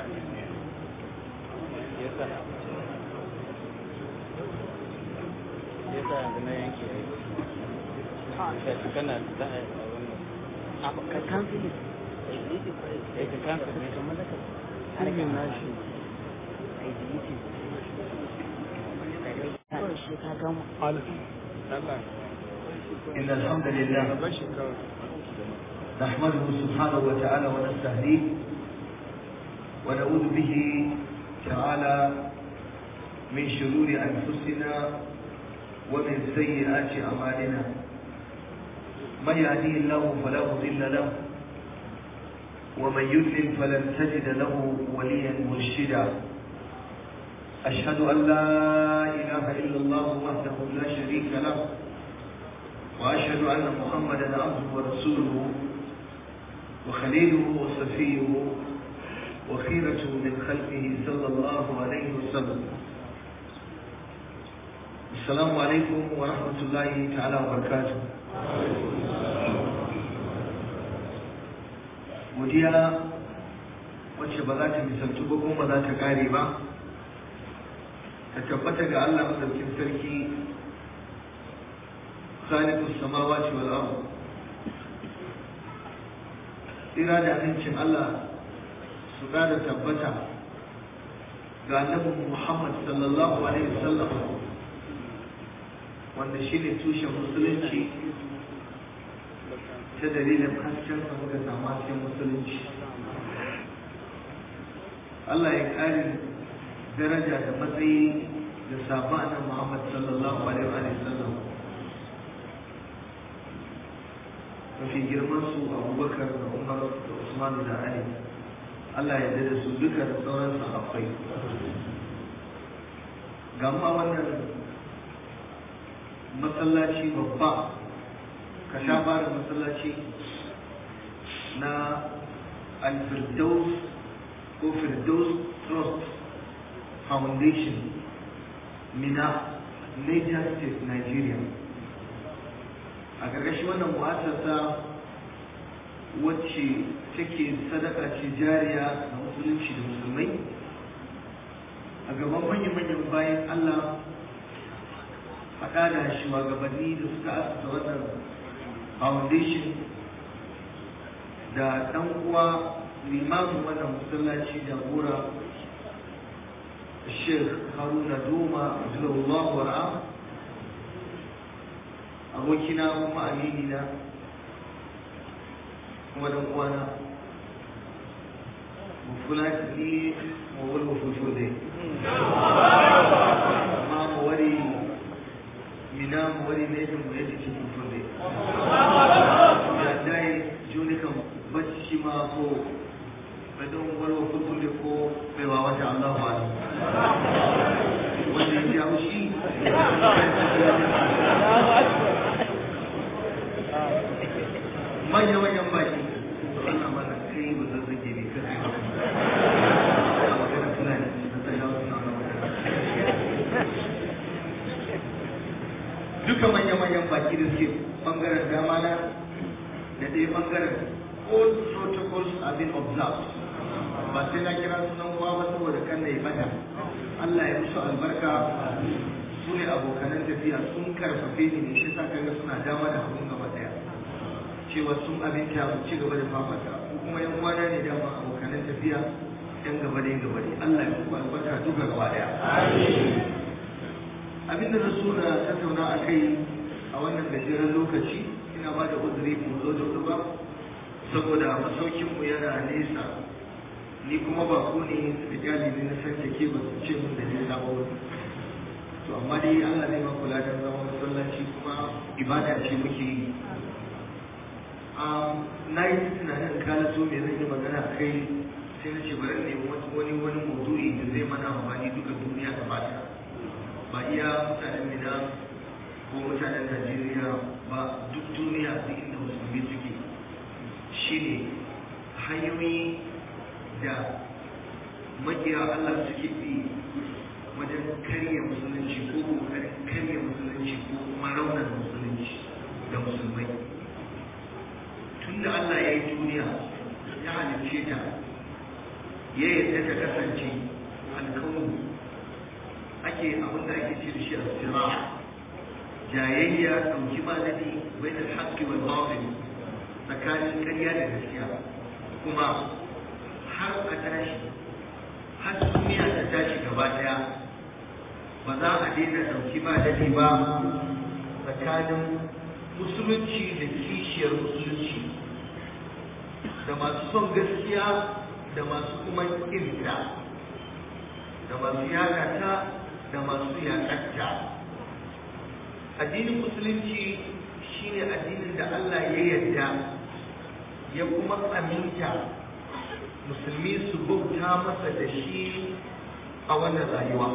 yasa yasa yanzu na yanke aiki kana da wannan ka cancel eh ka kansa ne kamar da harkar nashi a yi deleting kawai shi ka gama Allah إن الحمد لله bashi kawai نحمده سبحانه وتعالى ونستهديه ونعوذ به تعالى من شرور أنفسنا ومن سيئات أعمالنا من يهديه الله فلا مضل له ومن يضلل فلن تجد له وليا مرشدا أشهد أن لا إله إلا الله وحده لا شريك له وأشهد أن محمدا عبده ورسوله وخليله وصفيه وخيرته من خلقه صلى الله عليه وسلم السلام عليكم ورحمة الله تعالى وبركاته godiya wacce ba za ta misaltu ba kuma ba za ta kare ba ta tabbata ga Allah madaukin sarki khaliqus samawati wal ardh tsira da amincin Allah su da tabbata ga annabi Muhammad sallallahu alaihi wasallam wanda shine tushen musulunci ta dalilin hasken sa muka samu hasken musulunci Allah ya kare daraja da matsayi da sabon annabi Muhammad sallallahu alaihi wasallam mafi girman su abubakar da umar da usman da ali allah ya da su duka da sauran sahabbai ga ma wannan masallaci babba ka sha fara masallaci na al-firdaus ko firdaus trust foundation mina niger state nigeria a ƙarƙashin wannan mu'assasa wacce take sadaka ce jariya ga musulunci da musulmai a gaban manya-manyan bayan Allah haɗa da shugabanni da suka asasa wannan foundation da ɗan uwa limamin wannan masallaci jagora Sheikh Haruna Doma Abdullahi Wara'a abokina kuma amini na kuma dan uwana mu kula da ni mu wani mafuto dai amma mu wari mina mu wari ne da mu yadda ke futo dai ya dai juni kan bacci ma ko badon wani mafuto dai ko bai wa wata Allah ba wanda ya ji haushi manya manyan baki Allah mana kai ba zan zage ne kan sai ba magana fulani da ta yawo suna wannan magana duka manya manyan baki da suke bangaren dama na da ɗaya bangaren all protocols have been observed ba sai na kira sunan kowa ba saboda kan na yi mata Allah ya musu albarka su ne abokanan tafiya sun karfafe ni ne shi sa kaga suna dama da abun gaba daya cewa sun abinta mu ci gaba da fafata ko kuma yan uwana ne dama abokanan tafiya yan gaba da yan gaba ne Allah ya muku albarka duka gaba daya abin da na so na tattauna a kai a wannan gajeren lokaci ina ba da uzuri mu zo da ba saboda masaukinmu yana nesa ni kuma ba ku ne rijali ne na san take ba su ce mun da nesa ba to amma dai Allah ne ma kula da zama masallaci kuma ibada ce muke yi na yi tunanin kala so me zan yi magana a kai sai na ce bari ne wani wani maudu'i da zai mana amfani duka duniya da bata ba iya mutanen mina ko mutanen Najeriya ba duk duniya duk inda musulmi suke shine hanyoyi da makiya Allah suke bi wajen karya musulunci ko kokarin karya musulunci ko kuma raunar musulunci da musulmai tun da Allah ya yi duniya ya halicce ta ya yadda ta kasance alkaunu ake abin da ake ce da shi a jayayya ɗauki ba daɗi bai da haƙƙi wal batil tsakanin ƙarya da gaskiya kuma har a tashi har duniya ta tashi gaba ɗaya ba za a daina ɗauki ba daɗi ba tsakanin musulunci da kishiyar musulunci da masu son gaskiya da masu kuma ƙinta da masu yakata da masu yakatta addinin musulunci shine addinin da Allah ya yarda ya kuma aminta musulmi su bauta masa da shi a wannan rayuwa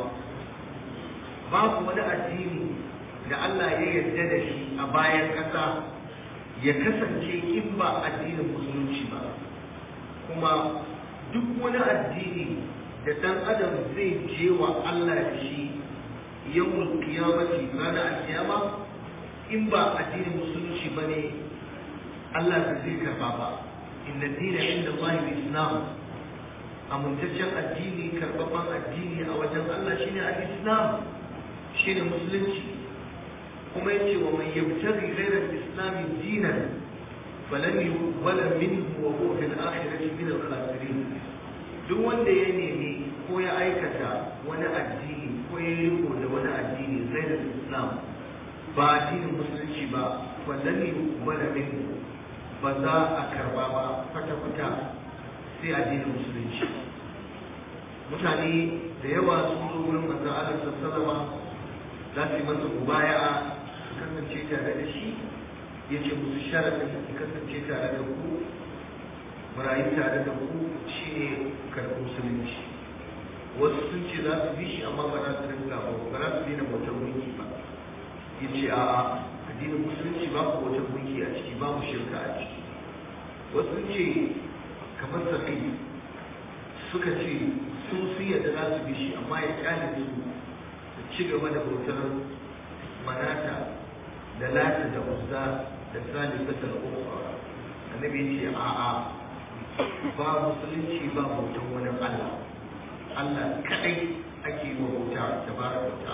babu wani addini da Allah ya yarda da shi a bayan ƙasa ya kasance in ba addinin musulunci ba kuma duk wani addini da ɗan adam zai je wa Allah da shi yawon kiyamati ranar alkiyama in ba addinin musulunci ba ne Allah ba zai karba ba inna dina inda Allah islam amintaccen addini karɓaɓɓen addini a wajen Allah shine al-islam shine musulunci kuma yace wa man yabtaghi ghayra al-islam dinan falan yuqbala minhu wa huwa fil akhirati min al-khasirin duk wanda ya nemi ko ya aikata wani addini ko ya riko da wani addini ghayra al-islam ba addinin musulunci ba falan yuqbala minhu ba za a karba ba kwata-kwata sai addinin musulunci mutane da yawa sun zo wurin manzon Allah sallallahu za su yi masa mubaya'a su kasance tare da shi ya ce musu sharadin su kasance tare da ku marayu tare da ku shine karɓar musulunci wasu sun ce za su bi shi amma ba za su rinka ba ba za su daina bautar gunki ba ya ce a'a addinin musulunci babu wata gunki a ciki babu shirka a ciki wasu sun ce kamar sakai suka ce sun sun yadda za su bi shi amma ya kyale su su ci gaba da bautar manata da lata da uzza da salisatar ukra annabi ce a'a ba musulunci ba bautar wani Allah Allah kadai ake yi wa bauta da ba da bauta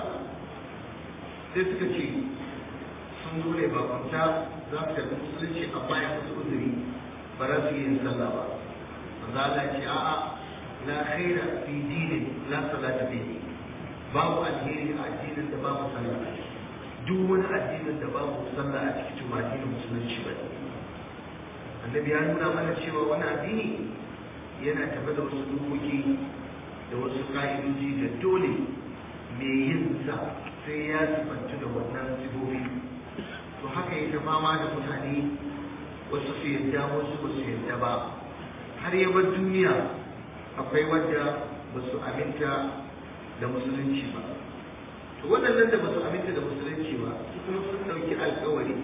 sai suka ce sun zo ne bakunta za su tafi musulunci amma ya musu uzuri ba za su yi yin sallah ba manzo Allah ce a'a la khaira fi dinin la salata fihi babu alheri a addinin da babu sallah duk wani addinin da babu sallah a cikin to ba addinin musulunci ba annabi ya nuna mana cewa wani addini yana tafi da wasu dokoki da wasu ka'idoji da dole mai yin sa sai ya sifantu da wannan sifofi to haka yake fama da mutane wasu su yadda wasu ba su yadda ba har ya bar duniya akwai wadda ba su aminta da musulunci ba to waɗannan da ba su aminta da musulunci ba su kuma sun ɗauki alkawari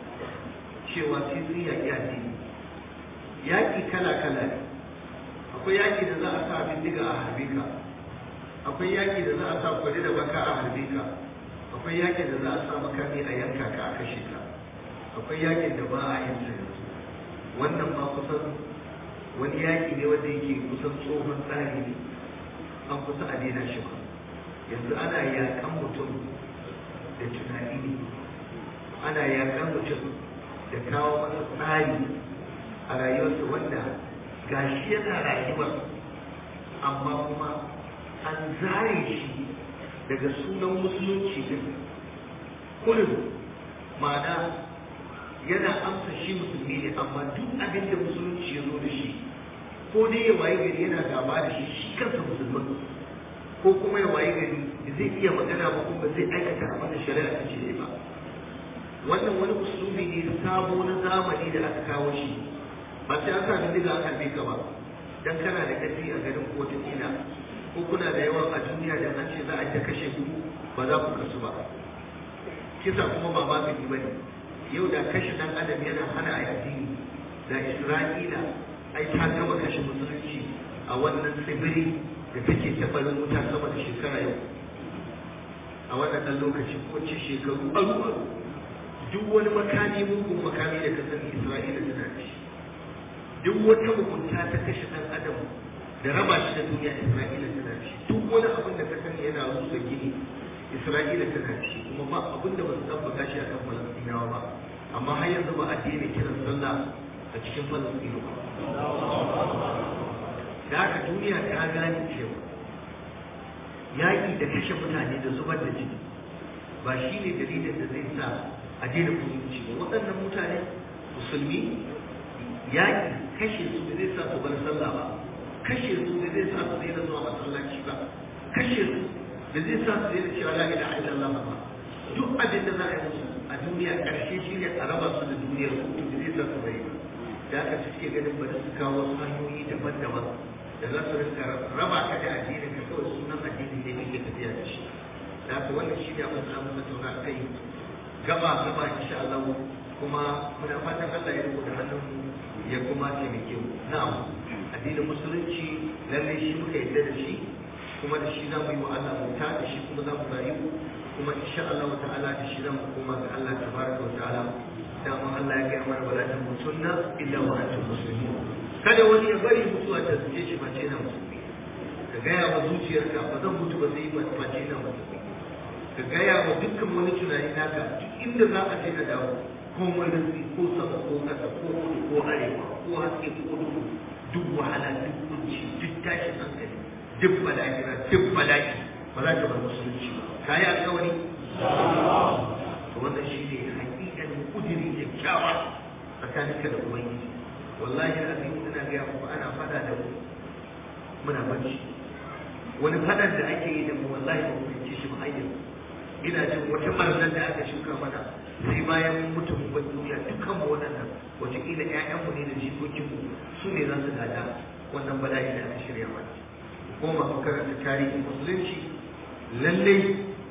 cewa sai sun yaƙi addini yaƙi kala-kala ne akwai yaƙi da za a sa bindiga a harbe ka akwai yaƙi da za a sa kwari da baka a harbe ka akwai yaƙin da za a sa makami a yanka ka a kashe ka akwai yaƙin da ba a yin sa yanzu wannan ma kusan wani yaƙi ne wanda yake kusan tsohon tsari ne an kusa a daina shi ba yanzu ana yaƙan mutum da tunani ne ana yaƙan mutum da kawo masa tsari a rayuwarsa wanda gashi yana rayuwar amma kuma an zare shi daga sunan musulunci din kullum ma'ana yana amsa shi musulmi ne amma duk abin da musulunci ya zo da shi ko dai ya waye gari yana gaba da shi shi kansa musulman ko kuma ya waye gari da zai iya magana ba kuma zai aikata abin da shari'a ta ce ba wannan wani usulubi ne sabo na zamani da aka kawo shi ba sai an sa bindiga an harbe ka ba dan kana da ƙarfi a garin ko ta ko kuna da yawan a duniya da an ce za a ta kashe ku ba za ku kasu ba kisa kuma ba magani ba ne yau da kashe dan adam yana hana a addini da isra'ila ai ta gama kashe musulunci a wannan tsibiri da take tabarin wuta sama da shekara yau a wannan ɗan lokaci ko ce shekaru aru aru duk wani makami mugun makami da ka sani isra'ila tana da shi duk wata mugunta ta kashe ɗan adam da raba shi da duniya Isra'ila tana ci duk wani abin da ka sani yana rusa gini Isra'ila tana ci kuma ba abin da ba su tabbata shi akan Falastinawa ba amma har yanzu ba a daina kiran sallah a cikin Falastinu ba da haka duniya ta gane cewa yaƙi da kashe mutane da zubar da jini ba shi ne dalilin da zai sa a daina musulunci ba waɗannan mutane musulmi yaƙi kashe su da zai sa su bar sallah ba kashe su da zai sa su daina zuwa masallaci ba kashe su da zai sa su daina cewa la ilaha illallah ba duk abin da za a yi musu a duniya ƙarshe shi ne a raba su da duniyar su da zai sa su bari ba da aka suke ganin bari su kawo wasu hanyoyi daban-daban da za su rinka raba ka da addinin ka kawai sunan addinin ne kake tafiya da shi da haka wannan shi ne abin da zamu tattauna kai gaba gaba insha Allah kuma muna fatan Allah ya rubuta hannun ya kuma taimake mu na'am addinin musulunci lalle shi muka yadda da shi kuma da shi zamu yi wa Allah bauta da shi kuma zamu rayu kuma insha Allah ta'ala da shi zamu koma ga Allah tabaraka wa ta'ala dama Allah ya gaya mana wala tamutunna illa wa antum muslimun kada wani ya bari mutuwa ta zuce shi face na musulmi ka gaya wa zuciyarka ba zan mutu ba sai ba face na musulmi ka gaya wa dukkan wani tunani naka duk inda za a je ka dawo ko manufi ko sama ko kasa ko kudu ko arewa ko haske ko duhu duk wahala duk kunci duk tashin hankali duk bala'ira duk bala'i ba za ta bar musulunci ba ka yi alkawari to wannan shi ne hakikan kudiri kyakkyawa tsakaninka da ubangiji wallahi azim ina ga muku ana fada da mu muna bacci wani fadan da ake yi da mu wallahi ba mu fahimci shi ba hayyan ina jin wata marzan da aka shuka mana sai bayan mun mutu mun bar duniya dukkan mu waɗannan wataƙila ƴaƴanmu ne da jikokinmu su ne za su gada wannan bala'i da aka shirya mana ko masu karanta tarihin musulunci lallai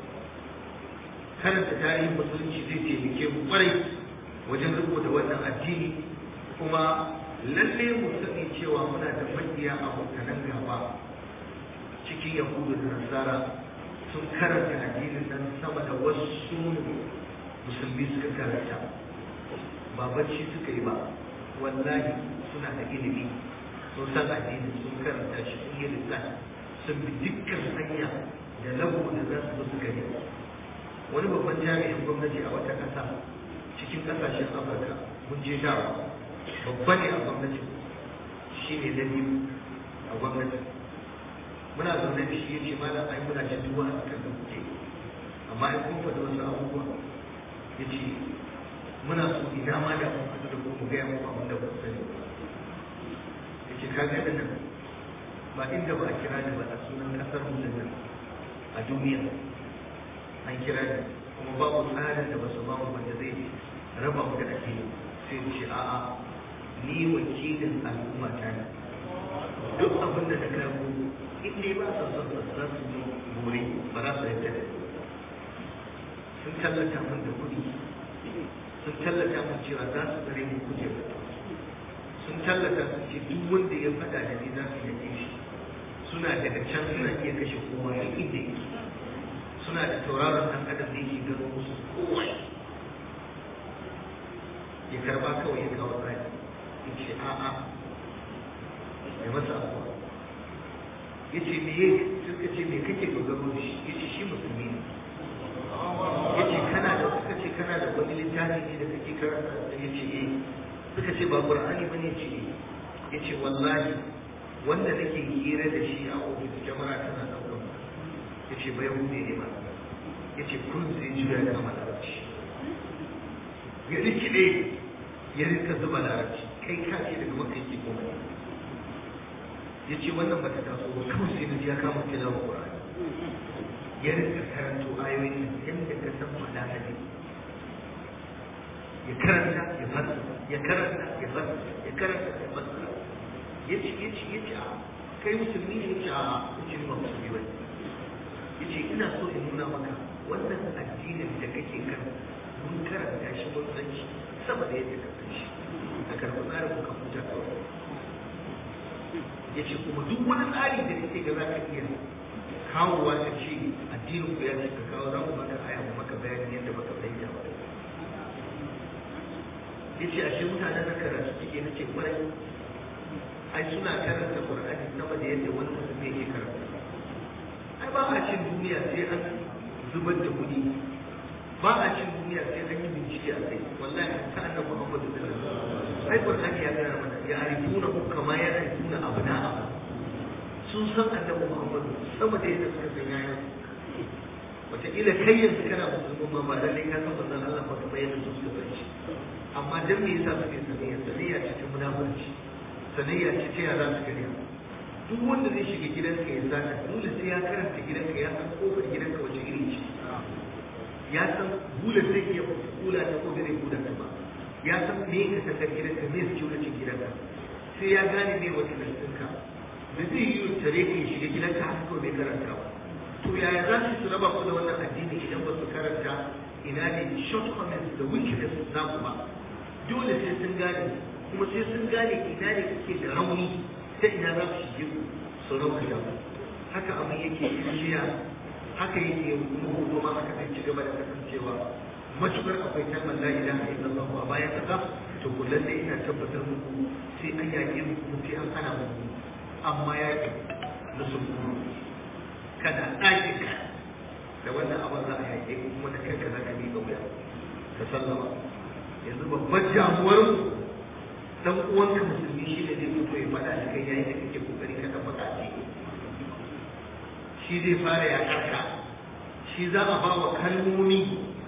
karanta tarihin musulunci zai taimake mu kwarai wajen rubuta wannan addini kuma lalle mu sani cewa muna da makiya abokanan gaba cikin yahudu da nasara sun karanta addinin nan sama da wasu musulmi suka karanta ba bacci suka yi ba wallahi suna da ilimi sun san addini sun karanta shi sun yi lissafi sun bi dukkan hanya da lagu da za su su gani wani babban jami'in gwamnati a wata ƙasa cikin ƙasashen afirka mun je dawa babba ne a gwamnati shi ne na biyu a gwamnati muna zaune da shi ya ce malam ai muna cin duwa a kan da kuke amma ai kun faɗi wasu abubuwa ya ce muna so ina ma da kun fito da ku mu gaya muku abin da ku sani ya ce ka ga nan ba inda ba a kira ni ba a sunan ƙasar mu nan a duniya an kira ni kuma babu tsarin da ba su ba mu wanda zai raba mu da addini sai ce a'a ni wakilin al'umma ta ne duk abin da na kawo in dai ba su son su za su yi bore ba za su yadda da sun tallata min da kuɗi sun tallata min cewa za su tsare mu kujera sun tallata sun ce duk wanda ya faɗa da ni za su yake shi suna daga can suna iya kashe kowa duk inda yake suna da tauraron ɗan adam da yake gano musu kowa ya karba kawai ya kawo tsari ya ce a'a ya masa abuwa ya ce me suka ce me kake dogaro da shi ya ce shi musulmi ne ya ce kana da suka ce kana da wani littafi ne da kake karanta ya ce eh suka ce ba qur'ani ba ne ce eh ya ce wallahi wanda nake hira da shi a ofis jama'a tana ɗaukar ya ce bai hude ne ma ya ce kun zai juya da kama larabci ya rikide ya rika zuba larabci kai ka ce daga maka yake koma ya ce wannan bata taso ba kawai sai na ji ya kama tilawa qur'ani ya rika karanto ayoyin yadda ka san malaka ya karanta ya fasa ya karanta ya fasa ya karanta ya fasa ya ce ya ce ya ce a kai musulmi ne ya ce a ya ce ba musulmi ba ya ce ina so in nuna maka wannan addinin da kake kan mun karanta shi mun san shi sama da yadda ka san shi a karɓi tsarin muka huta kawai ya ce kuma duk wani tsari da kake ga za ka iya kawowa ta ce addinin ku ya ce ka kawo za mu maka aya mu maka bayani yadda baka fahimta ba ya ce ashe mutanen na karatu suke na ce kwarai ai suna karanta qur'ani sama da yadda wani mutum yake karanta ai ba a cin duniya sai an zubar da kuɗi ba a cin duniya sai an yi bincike a kai wallahi ta annabi Muhammad sallallahu alaihi wasallam ai qur'ani ya gaya mana ya arifuna kama ya arifuna abna'a sun san annabi Muhammad sama da yadda suka san yayin wataƙila kai yanzu kana musulmi ma ba lallai ka san manzon Allah ba kamar yadda su suka san shi amma dan me yasa suke sanayya sanayya ce ta munafurci sanayya ce ta yara su kariya duk wanda zai shiga gidanka ya sata dole sai ya karanta gidanka ya san kofar gidanka wace iri ce ya san bulan zai iya kula ta ko zai kula ta ba ya san me ka sakar gidanka me security gidanka sai ya gane me wata lantinka da zai yi tare ka shiga gidanka haka kawai bai karanta ba to yaya za su raba ku da wannan addini idan ba su karanta ina ne shortcomings da weakness na ku ba dole sai sun gane kuma sai sun gane ina ne kuke da rauni ta ina za su shige ku su rauka da ku haka abin yake shiya haka yake kuma hoto ma haka zai ci gaba da kasancewa matukar akwai kalmar la ilaha illallah a bayan kasa to kullum dai ina tabbatar muku sai an yaƙi muku sai an hana muku amma yaƙi na sulhuru kana ɗakin ka da wannan abin za a yaƙe ku kuma da kanka za ka miƙa wuya ka sallama yanzu babbar damuwar dan uwanka musulmi shi ne zai fito ya faɗa da kai yayin da kake kokari ka tabbata a ciki shi zai fara yaƙar ka shi za a ba wa kalmomi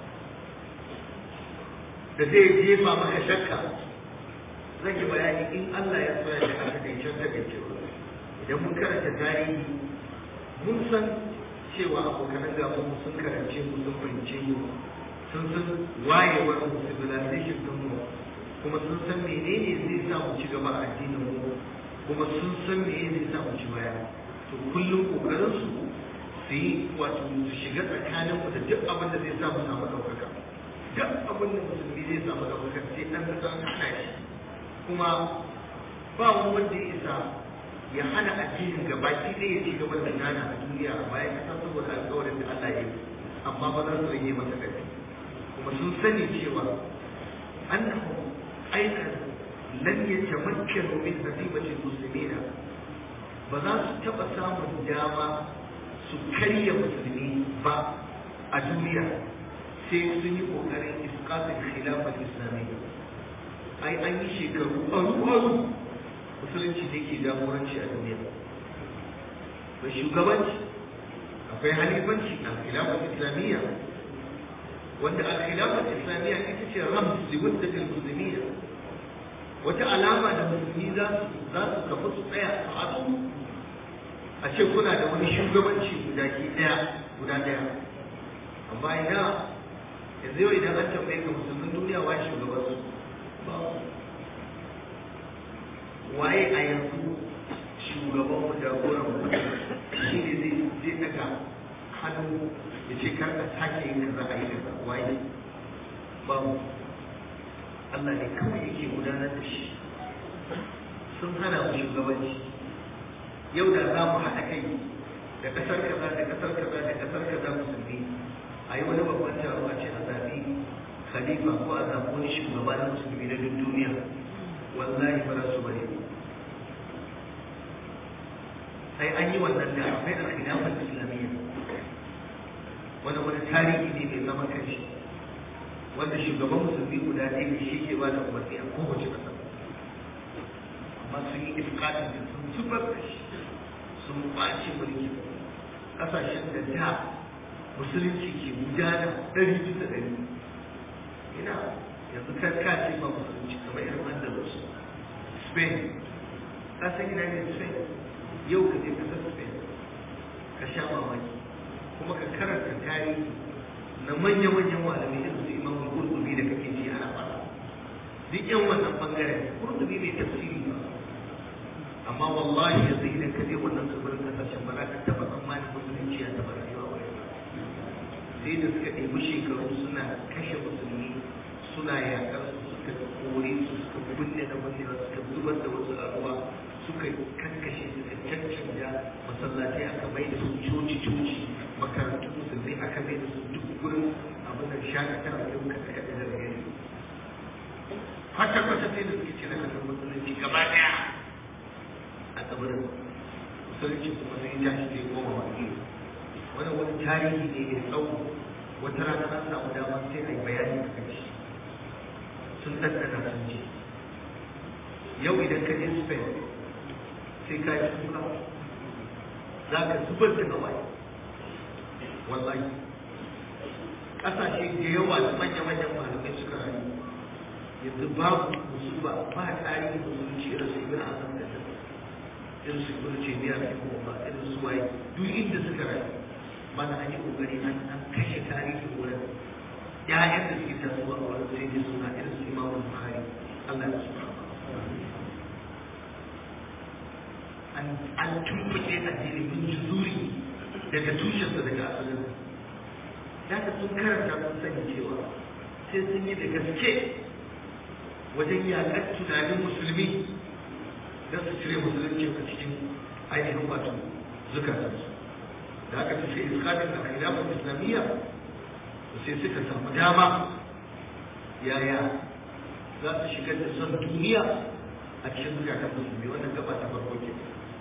da zai jefa maka shakka zan yi bayani in Allah ya tsaya da haka da can daga cewa idan mun karanta tarihi mun san cewa abokanan gaban mu sun karance mu sun fahimce mu sun san wayewar mu civilization din mu kuma sun san menene zai sa mu ci gaba a addinin mu kuma sun san menene zai sa mu ci baya to kullum kokarin su su yi wato su shiga tsakanin mu da duk abin da zai sa mu samu ɗaukaka duk abin da musulmi zai samu ɗaukaka sai an san hana shi kuma ba wani wanda ya isa ya hana addinin gabaki ɗaya ya ci gaba da nana a duniya a bayan kasa saboda alƙawarin da Allah ya yi amma ba za su rage masa ƙarfi kuma sun sani cewa annahu aikan lan yatamakkanu min hadibatil muslimina ba za su taɓa samun dama su karya musulmi ba a duniya sai sun yi ƙoƙarin iskatin khilafar islamiyya ai an yi shekaru aru-aru musulunci ne ke jagoranci a duniya akwai shugabanci akwai halifanci a khilafar islamiyya wanda a khilafar islamiyya ita ce rams da wadda musulmiya wata alama da musulmi za su za su kafa su tsaya a haɗu a ce kuna da wani shugabanci guda ke ɗaya guda ɗaya amma ina yanzu yau idan an tambaye ka musulmin duniya wa shugaban su waye a yanzu shugaban mu jagoran mu shi ne zai zai daga hannu ya ce kar ka sake yin kaza a yi kaza waye babu Allah ne kawai yake gudanar da shi sun hana mu shugabanci yau da za mu haɗa kai da ƙasar kaza da ƙasar kaza da ƙasar kaza musulmi a yi wani babban taro a ce a zaɓi khalifa ko a zaɓi wani shugaba na musulmi na duk duniya wallahi ba za su bari sai an yi wannan da akwai alkhilafar islamiyya wanda wani tarihi ne mai zaman kanshi wanda shugaban musulmi guda ɗaya ne shi ke ba da umarni a kowace ƙasa amma sun yi ifkatin da sun zubar da shi sun ɓace mulki ƙasashen da da musulunci ke gudana ɗari bisa ɗari ina yanzu kan kace ba musulunci kamar irin andalus spain ka san ina ne spain yau ka je kasar spain ka sha mamaki kuma ka karanta tarihi na manya-manyan malamai irin su imamul qurtubi da kake ji ana fara duk yan wannan bangaren qurtubi bai tafsiri ba amma wallahi yanzu idan ka je wannan tsibirin kasashen ba za ka taɓa tsammanin musulunci ya taɓa rayuwa ba sai da suka ɗebi shekaru suna kashe musulmi suna yaƙar su suka kore su suka binne da binne suka zubar da wasu a ruwa suka kankashe suka cancanja masallatai aka mai da su coci coci makarantun musulmi aka mai da su duk gurin abin da shakatawa yau ka kaɗa da gari kwata kwata sai da suke cire hannun musulunci gaba ɗaya tsibirin musulunci kuma sai ya tashi sai koma wani wannan wani tarihi ne mai tsawo wata rana an samu dama sai a yi bayani a kan shi sun ɗanɗana sun ce yau idan ka je spain sai ka yi kuka za ka zubar da hawaye wallahi ƙasashe da yawa da manya-manyan malamai suka rayu yanzu babu musulba ba tarihin musulunci irin su ibn azam da irin su ibn taymiya da kuma irin su waye duk inda suka rayu mana an yi kokari an an kashe tarihin wurin ƴaƴan da suke tasowa a wurin sai dai suna irin su imamu bukhari Allah ya su an an tumbuke addini min juzuri daga tushensa daga asalin da ka sun karanta sun sani cewa sai sun yi da gaske wajen yaƙar tunanin musulmi don su cire musulunci a cikin ainihin wato zukatansu da aka fi sai iskatin da khilafar islamiyya sai suka samu dama yaya za su shigar da son duniya a cikin zukatan musulmi wannan gaba ta farko ke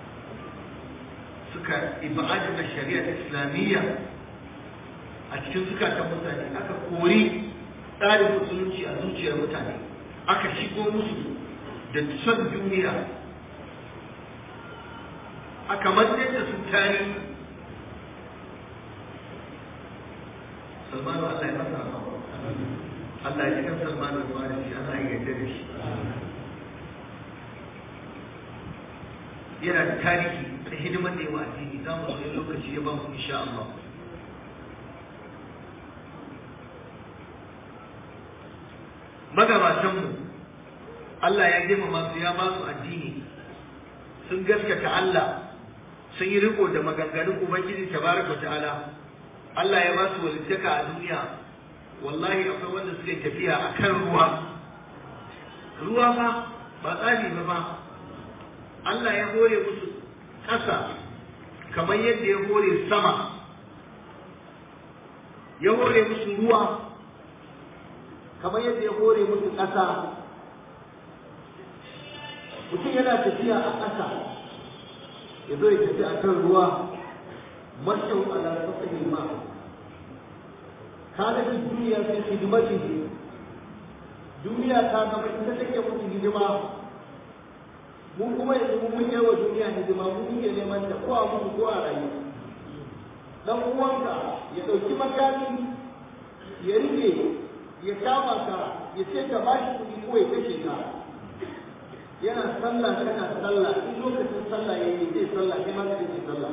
suka ibadin da shari'a islamiyya a cikin zukatan mutane aka kori tsarin musulunci a zuciyar mutane aka shigo musu da son duniya aka mantar da su tari salmanu Allah ya masa Allah ya cikin salmanu da shi Allah ya yarda da shi yana da tarihi da hidimar da yawa addini za mu zo lokaci ya ba mu insha Allah magabatanmu Allah ya girmama su ya ba su addini sun gaskata Allah sun yi riko da maganganun Ubangiji tabaraka ta'ala Allah ya ba su walittaka a duniya wallahi akwai wanda suke tafiya a kan ruwa ruwa ba ba tsari ba ba Allah ya hore musu ƙasa kamar yadda ya hore sama ya hore musu ruwa kamar yadda ya hore musu ƙasa mutum yana tafiya a ƙasa ya zo ya tafi a kan ruwa mashin ala safahin ma ka ga duniya sai hidimati duniya ta zama ita take mutu hidima mun kuma yanzu mun yi wa duniya hidima mun muke neman ta ko a mutu ko a rayu dan uwanka ya ɗauki makami ya rike ya kama ka ya ce ka ba shi kuɗi ko ya kashe ka yana sallah kana sallah in lokacin sallah ya yi zai sallah kai ma kai zai sallah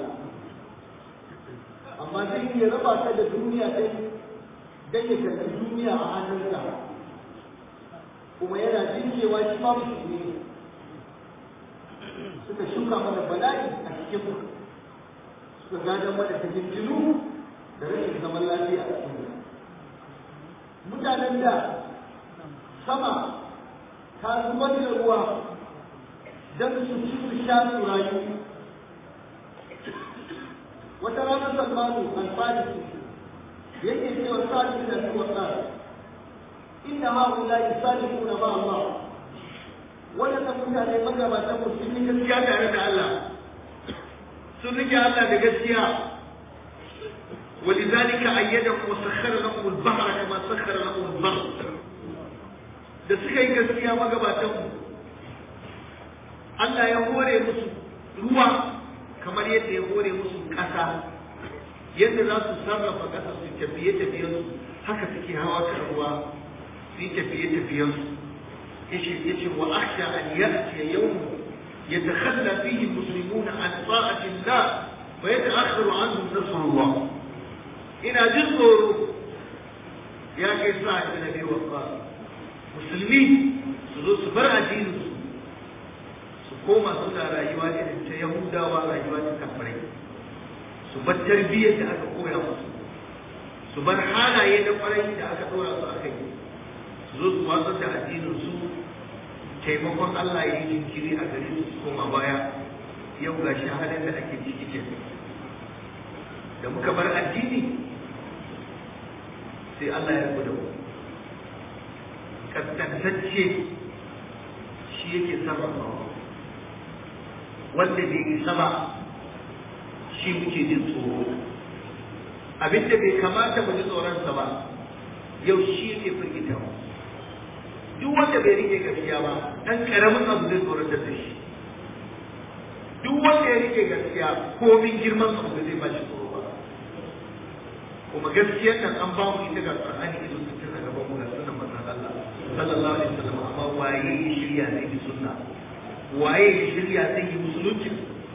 amma zai iya raba ka da duniya ɗin dan ya karɓi duniya a hannunka kuma yana jin cewa shi ma musulmi ne suka shuka mana bala'i a cikin mu suka gadon mana ta jinjinu da rashin zaman lafiya a cikin mutanen da sama ta zubar da ruwa don su ci su sha su rayu wata ranar salmanu alfarisi yake cewa sa'adu da su wasa inna haula yusalifuna ma Allah waɗannan mutane magabatan mu sun yi gaskiya tare da Allah sun rike Allah da gaskiya ولذلك أيدهم وسخر لهم البحر كما سخر لهم البحر da suka yi gaskiya magabatanmu Allah ya hore musu ruwa kamar yadda ya hore musu ƙasa yadda za su sarrafa ƙasa su tafiye tafiyensu haka suke hawa kan ruwa su yi tafiye tafiyensu yace wa akhsha an ya'ti yawm yatakhalla fihi almuslimuna an ta'ati Allah wa yata'akhkharu anhum nasrullah ina jin tsoro ya kai sa ibn abi waqqas musulmi su zo su bar addinin su su koma suna rayuwa irin ta yahudawa rayuwa ta kafirai su bar tarbiyyar da aka koya musu su bar halaye na kwarai da aka dora su aka yi su zo su watsar da addinin su taimakon Allah ya yi jinkiri a gare su su koma baya yau ga shi halin da ake ciki ke da muka bar addini sai Allah ya gudu mu kaskantacce shi yake sarrafawa wanda bai isa ba shi muke jin tsoro abinda bai kamata mu ji tsoronsa ba yau shi yake firgita mu duk wanda bai rike gaskiya ba dan karamin abu zai tsoron da shi duk wanda ya rike gaskiya komin girman abu zai ba shi tsoro ba kuma gaskiyar nan an ba mu ita ga Qur'ani ido sun tana gaban mu ga sunan manzon Allah sallallahu alaihi wasallam amma waye ya shirya zai yi sunna waye ya shirya zai yi musulunci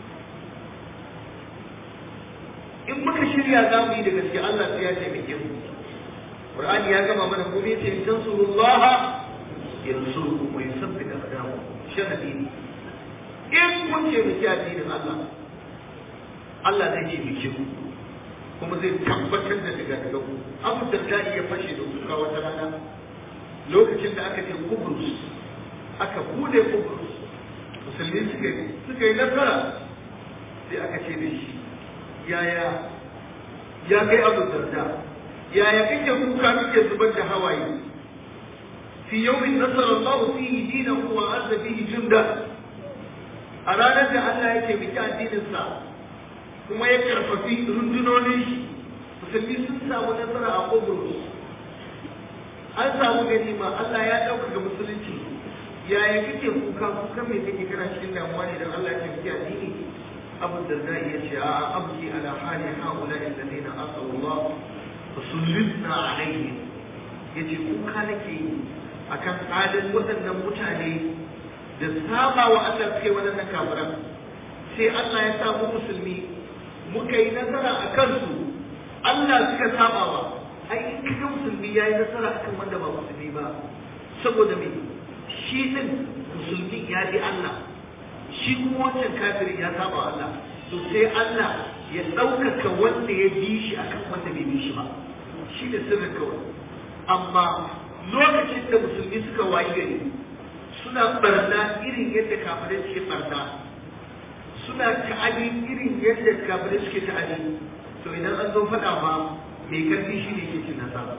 in muka shirya za mu yi da gaske Allah sai ya taimake mu Qur'ani ya gama mana kuma yace in tansurullaha yansurkum wa yuthabbit aqdamakum sharadi ne in kun ce mu addinin Allah Allah zai ce mu ku kuma zai tabbatar da daga daga ku Abu Darda ya fashe da kuka wata rana lokacin da aka ce Kubrus aka bude Kubrus musulmi suka yi suka yi nasara sai aka ce da shi yaya ya kai abu darda yaya kake kuka kake zubar da hawaye fi yawmin nasara Allah fihi dinahu wa azza fihi junda a ranar da Allah yake biki addinin sa kuma ya karfafi rundunonin shi musulmi sun samu nasara a Kubrus an samu ganima Allah ya ɗaukaka musulunci yaya kake kuka kuka me kake kana cikin damuwa ne dan Allah ya biki addini أبو الدرداء يشاء أبكي على حال هؤلاء الذين أصلوا الله وسلطنا عليهم yace kuka nake akan halin waɗannan mutane da saba wa Allah suke waɗannan kafiran sai Allah ya samu musulmi muka yi nasara a kansu Allah suka saba wa ai in kaga musulmi ya yi nasara akan wanda ba musulmi ba saboda me shi din musulmi ya bi Allah shi kuma wancan kafirin ya saba Allah to sai Allah ya ɗaukaka wanda ya bi shi akan wanda bai bi shi ba shi da sirrin kawai amma lokacin da musulmi suka wayi gari suna barna irin yadda kafirai suke barna suna ta'adi irin yadda kafirai suke ta'adi to idan an zo faɗa ma mai karfi shi ne ke cin nasara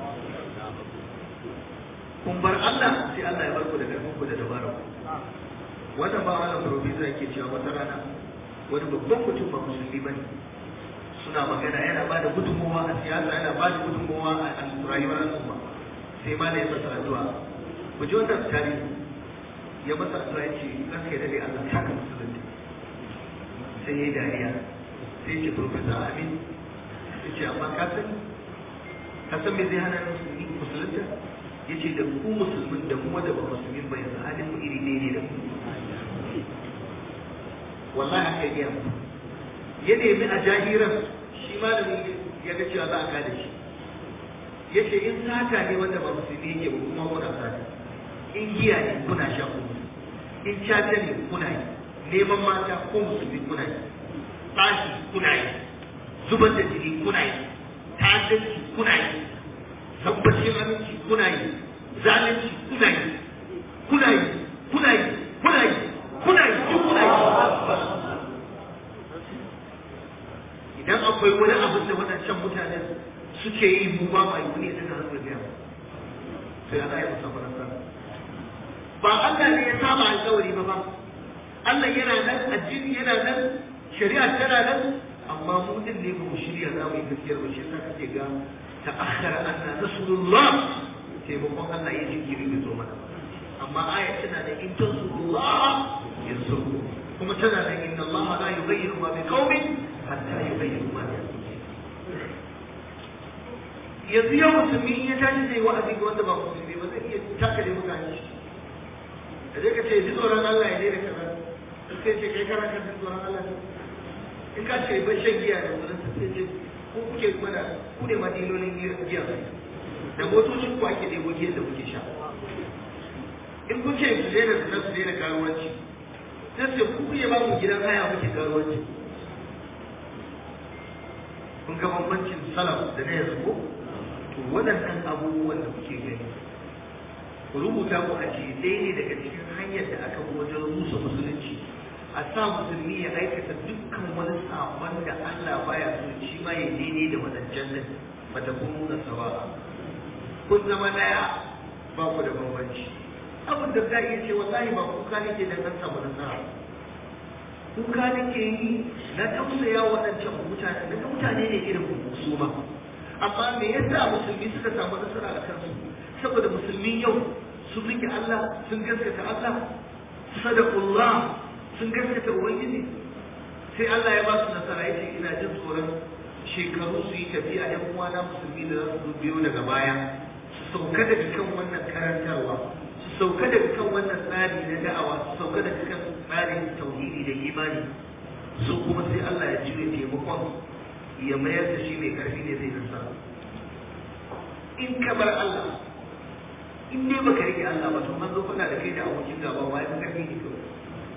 kun bar Allah sai Allah ya bar ku da karfin ku da dabarar ku wannan ba wannan profesa yake cewa wata rana wani babban mutum ba musulmi bane suna magana yana ba da gudunmawa a siyasa yana ba da gudunmawa a rayuwar al'umma sai ma da ya masa addu'a ku ji wannan tarihi ya masa addu'a ya ce ranka ya dade Allah saka musulunci sai ya yi dariya sai ya ce profesa amin ya ce amma ka san ka san me zai hana musulmi musulunta ya ce da ku musulmin da kuma da ba musulmin ba yanzu halin mu iri ne da ku wallahi aka yi mu ya nemi a jahiran shi malamin ya ga cewa za a kada shi ya ce in sata ne wanda ba musulmi yake ba kuma kuna sata in giya ne kuna sha kuma in caca ne kuna yi neman mata ko musulmi kuna yi tsashi kuna yi zubar da jini kuna yi ta'addanci kuna yi tabbacin aminci kuna yi zalunci kuna yi kuna yi kuna yi kuna yi kuna yi duk kuna yi idan akwai wani abin da waɗancan mutane suke yi mu ba ma yi wani ya daga hannu biya sai ana yi musa faransa ba Allah ne ya saba alƙawari ba ba Allah yana nan addini yana nan shari'a tana nan amma mu din ne ba mu shirya za mu yi gaskiyar ba shi yasa kake ga ta'akhkhara anna nasrullah taimakon Allah ya jinkiri bai zo mana amma aya tana da in tansurullah yansurku kuma tana da inna Allah la yughayyiru ma biqaumin hatta yughayyiru ma bi yanzu yau musulmi in ya tashi zai wa'azi ga wanda ba musulmi ba zai iya takale mutane da zai ka ce ji tsoron Allah ya daina kaza sai ce kai kana kan tsoron Allah ne in ka ce ban shan giya da wurin sai ce ko kuke mana ku ne madilolin giya da motocin ku ake ɗebo giyan da kuke sha in kun ce su daina su su daina karuwanci sai ce ku kuke ba mu gidan haya muke karuwanci kun ga bambancin salaf da na yanzu ko to waɗannan abubuwan da kuke gani ku rubuta ku a ce ɗaya ne daga cikin hanyar da aka wajen rusa musulunci a sa musulmi ya aikata dukkan wani sabon da Allah baya so shi ma ya daidai da wadancan nan bata kun nuna sawa kun zama daya ba ku da bambanci abin da za iya ce wallahi ba kuka nake da nan samu nasara kuka nake yi na tausaya waɗancan mutane na mutane ne irin su ma amma me yasa musulmi suka samu nasara a kansu saboda musulmi yau sun rike Allah sun gaskata Allah sadaqullah sun gaskata ubangiji sai Allah ya ba su nasara yace ina jin tsoron shekaru su yi tafiya ɗan uwana musulmi da za su biyo daga baya su sauka daga kan wannan karantarwa su sauka daga kan wannan tsari na da'awa su sauka daga kan tsarin tauhidi da imani su kuma sai Allah ya cire taimakon ya mayar da shi mai karfi ne zai nasara in ka bar Allah in dai baka rike Allah ba to an zo faɗa da kai da abokin gaba ba ya fi karfi ne kawai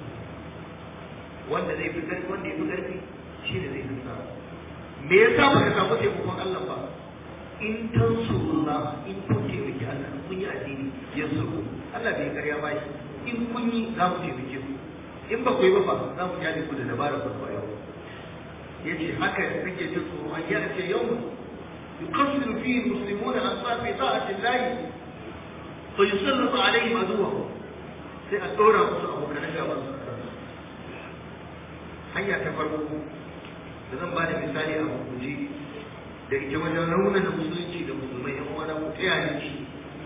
wanda zai fi karfi wanda ya fi karfi shi ne zai nasara me yasa baka samu taimakon Allah ba in tansurullah in kun taimaki Allah kun yi addini yansuru Allah bai karya ba shi in kun yi za mu taimake ku in ba ku yi ba fa za mu kyale ku da dabara ku ba yau yace haka kake jin tsoro an yi ce yau yuqassiru fihi almuslimuna an safi ta'ati Allah fa yusallitu alaihim aduwwahum sai a dora musu abokan gaban su hanya ta farko da zan ba da misali a hukunci da ita wajen raunar da musulunci da musulmai yan uwana mu taya ne shi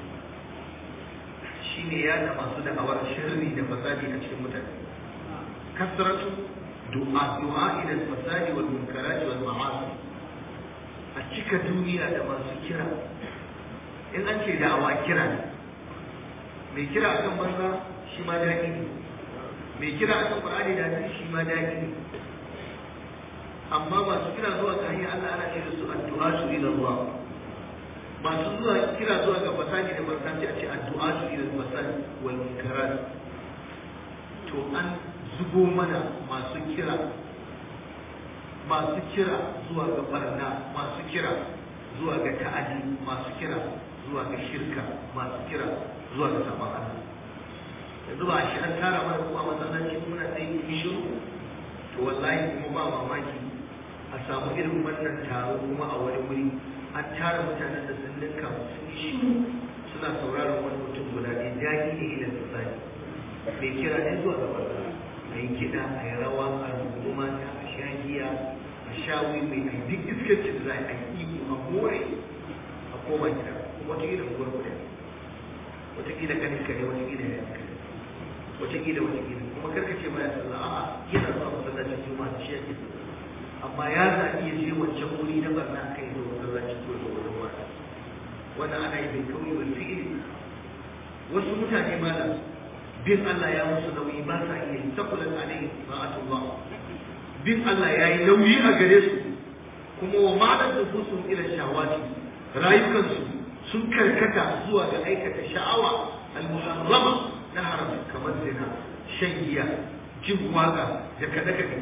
shine yada masu da'awar sharri da fasadi a cikin mutane kasratu du'a du'a ila fasadi wal munkarat wal ma'asi a cika duniya da masu kira in an ce da'awa kira ne mai kira akan banza shi ma daɗi ne mai kira akan Qur'ani da hadisi shi ma daɗi ne amma masu kira zuwa ga hanyar Allah ana ce da su addu'a su ila Allah masu zuwa kira zuwa ga fasadi da barkanci a ce addu'a su ila fasadi wal munkarat to an zubo mana masu kira masu kira zuwa ga barna masu kira zuwa ga ta'adi masu kira zuwa ga shirka masu kira zuwa ga sabon Allah yanzu ba shi an tara mana kuma masallaci muna sai yi shiru to wallahi kuma ba mamaki a samu irin wannan taro kuma a wani wuri an tara mutanen da sun linka sun yi shiru suna sauraron wani mutum guda ɗaya daɗi ne ila tsari mai kira ne zuwa ga barna a yi kiɗa a yi rawa a rubu mata a sha giya a sha wiwi a yi duk iskancin da za a yi iko a more a koma gida kuma wata gida unguwar kuɗa wata gida kanin kare wata gida ya kare wata gida wata gida kuma karka ce baya sallah a'a yana zuwa masallacin juma'a shi yake amma ya zaɓi ya je wancan wuri na barna kai zo masallacin ko da wurin wata wannan ana yi bai kauye wal fi'ili wasu mutane malam bin Allah ya musu nauyi ba sa iya takulan alaihi ma'atullah bin Allah ya yi nauyi a gare su kuma wa ma'anar da su ila shawati rayukansu sun karkata zuwa ga aikata sha'awa al-muharrama na haram kamar zina shan giya jin waka da kada kada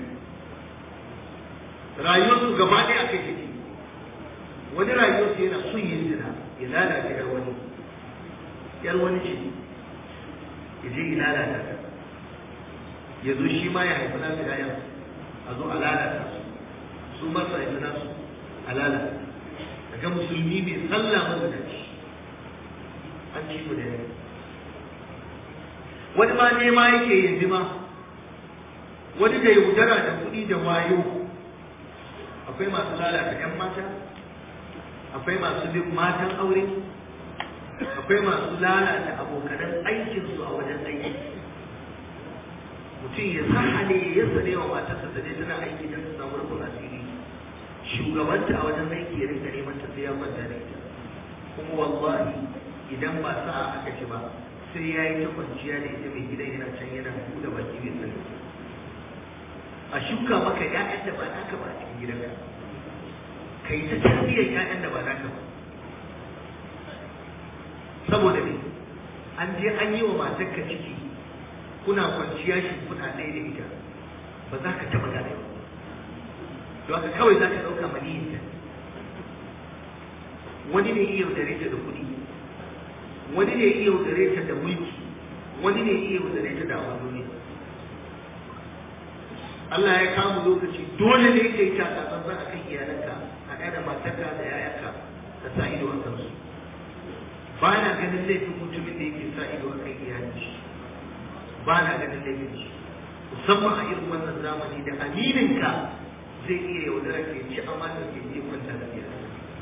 rayuwarsu gaba ɗaya kai take wani rayuwarsu yana son yin zina ya lalata yar wani yar wani ce ya je ya lalata ta ya zo shi ma ya haifi nasu yayan a zo a lalata su su masu haifi nasu a lalata daga musulmi mai sallah mazinaci an ci mu da yau wani ma nema yake yanzu ma wani da yaudara da kuɗi da wayo akwai masu lalata 'yan mata akwai masu bin matan aure akwai masu lalata abokanan aikinsu a wajen aiki mutum ya sahale ya sane wa matarsa da dai tana aiki don su samu rufin asiri shugabanta a wajen aiki ya rinka neman ta sai ya kwanta da ita kuma wallahi idan ba sa'a aka ci ba sai ya yi ta kwanciya da ita mai gidan yana can yana buɗe baki mai sani a shuka maka ƴaƴan da ba naka ba a cikin gidanka ka yi ta tarbiyyar ƴaƴan da ba naka ba saboda ne an je an yi wa matarka ciki kuna kwanciya shi kuna ɗaya da ita ba za ka taɓa gane ba to haka kawai za ka ɗauka maniyinta wani ne iya yaudare ta da kuɗi wani ne iya yaudare ta da mulki wani ne iya yaudare ta da abin duniya Allah ya kama lokaci dole ne ka yi takatsantsan a kan iyalanka a ɗaya da matarka da yayanka ka sa ido a kansu ba na ganin laifin mutumin da yake sa ido a kan iyalin shi ba na ganin laifin shi musamman a irin wannan zamani da amininka zai iya yaudara ke ci amana ke iya kwanta da biyar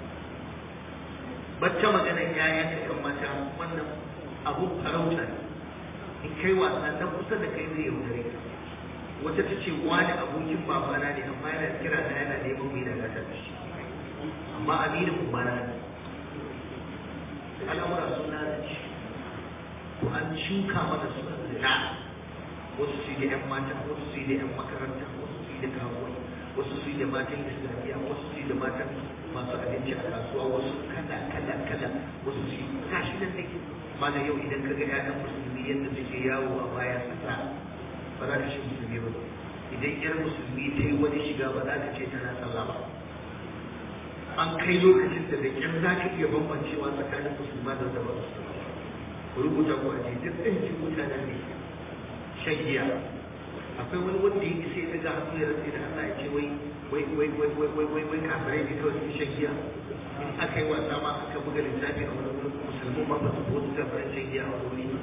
bacce magana yayan ka kan mata wannan abu farauta ne in kai wasa na kusa da kai zai yaudare ka wata ta ce wani abokin babana ne amma yana kira na yana neman mai daga ta shi amma aminin ubana ne al'amura sun lalace to an shuka mana su zina wasu su yi da 'yan mata wasu su yi da 'yan makaranta wasu su yi da kawai wasu su yi da matan islamiyya wasu su yi da matan masu abinci a kasuwa wasu kala kala kala wasu su yi gashi nan ne mana yau idan ka ga 'ya'yan musulmi yadda suke yawo a bayan kasa ba za ka ce musulmi ba idan 'yar musulmi ta yi wani shiga ba za ka ce tana sallah ba an kai lokacin da da ƙyar za ka iya bambancewa tsakanin musulma da wanda ba musulma ku rubuta ku a duk ɗan mutanen ne shan giya akwai wani wanda ya isa ya daga hannu ya rantsa da Allah ya ce wai wai wai wai wai wai wai wai kafirai ne kawai sun shan giya in aka yi wasa ma aka buga littafi a wani wurin musulmi ma ba su ko su kafirai shan giya a wani wuri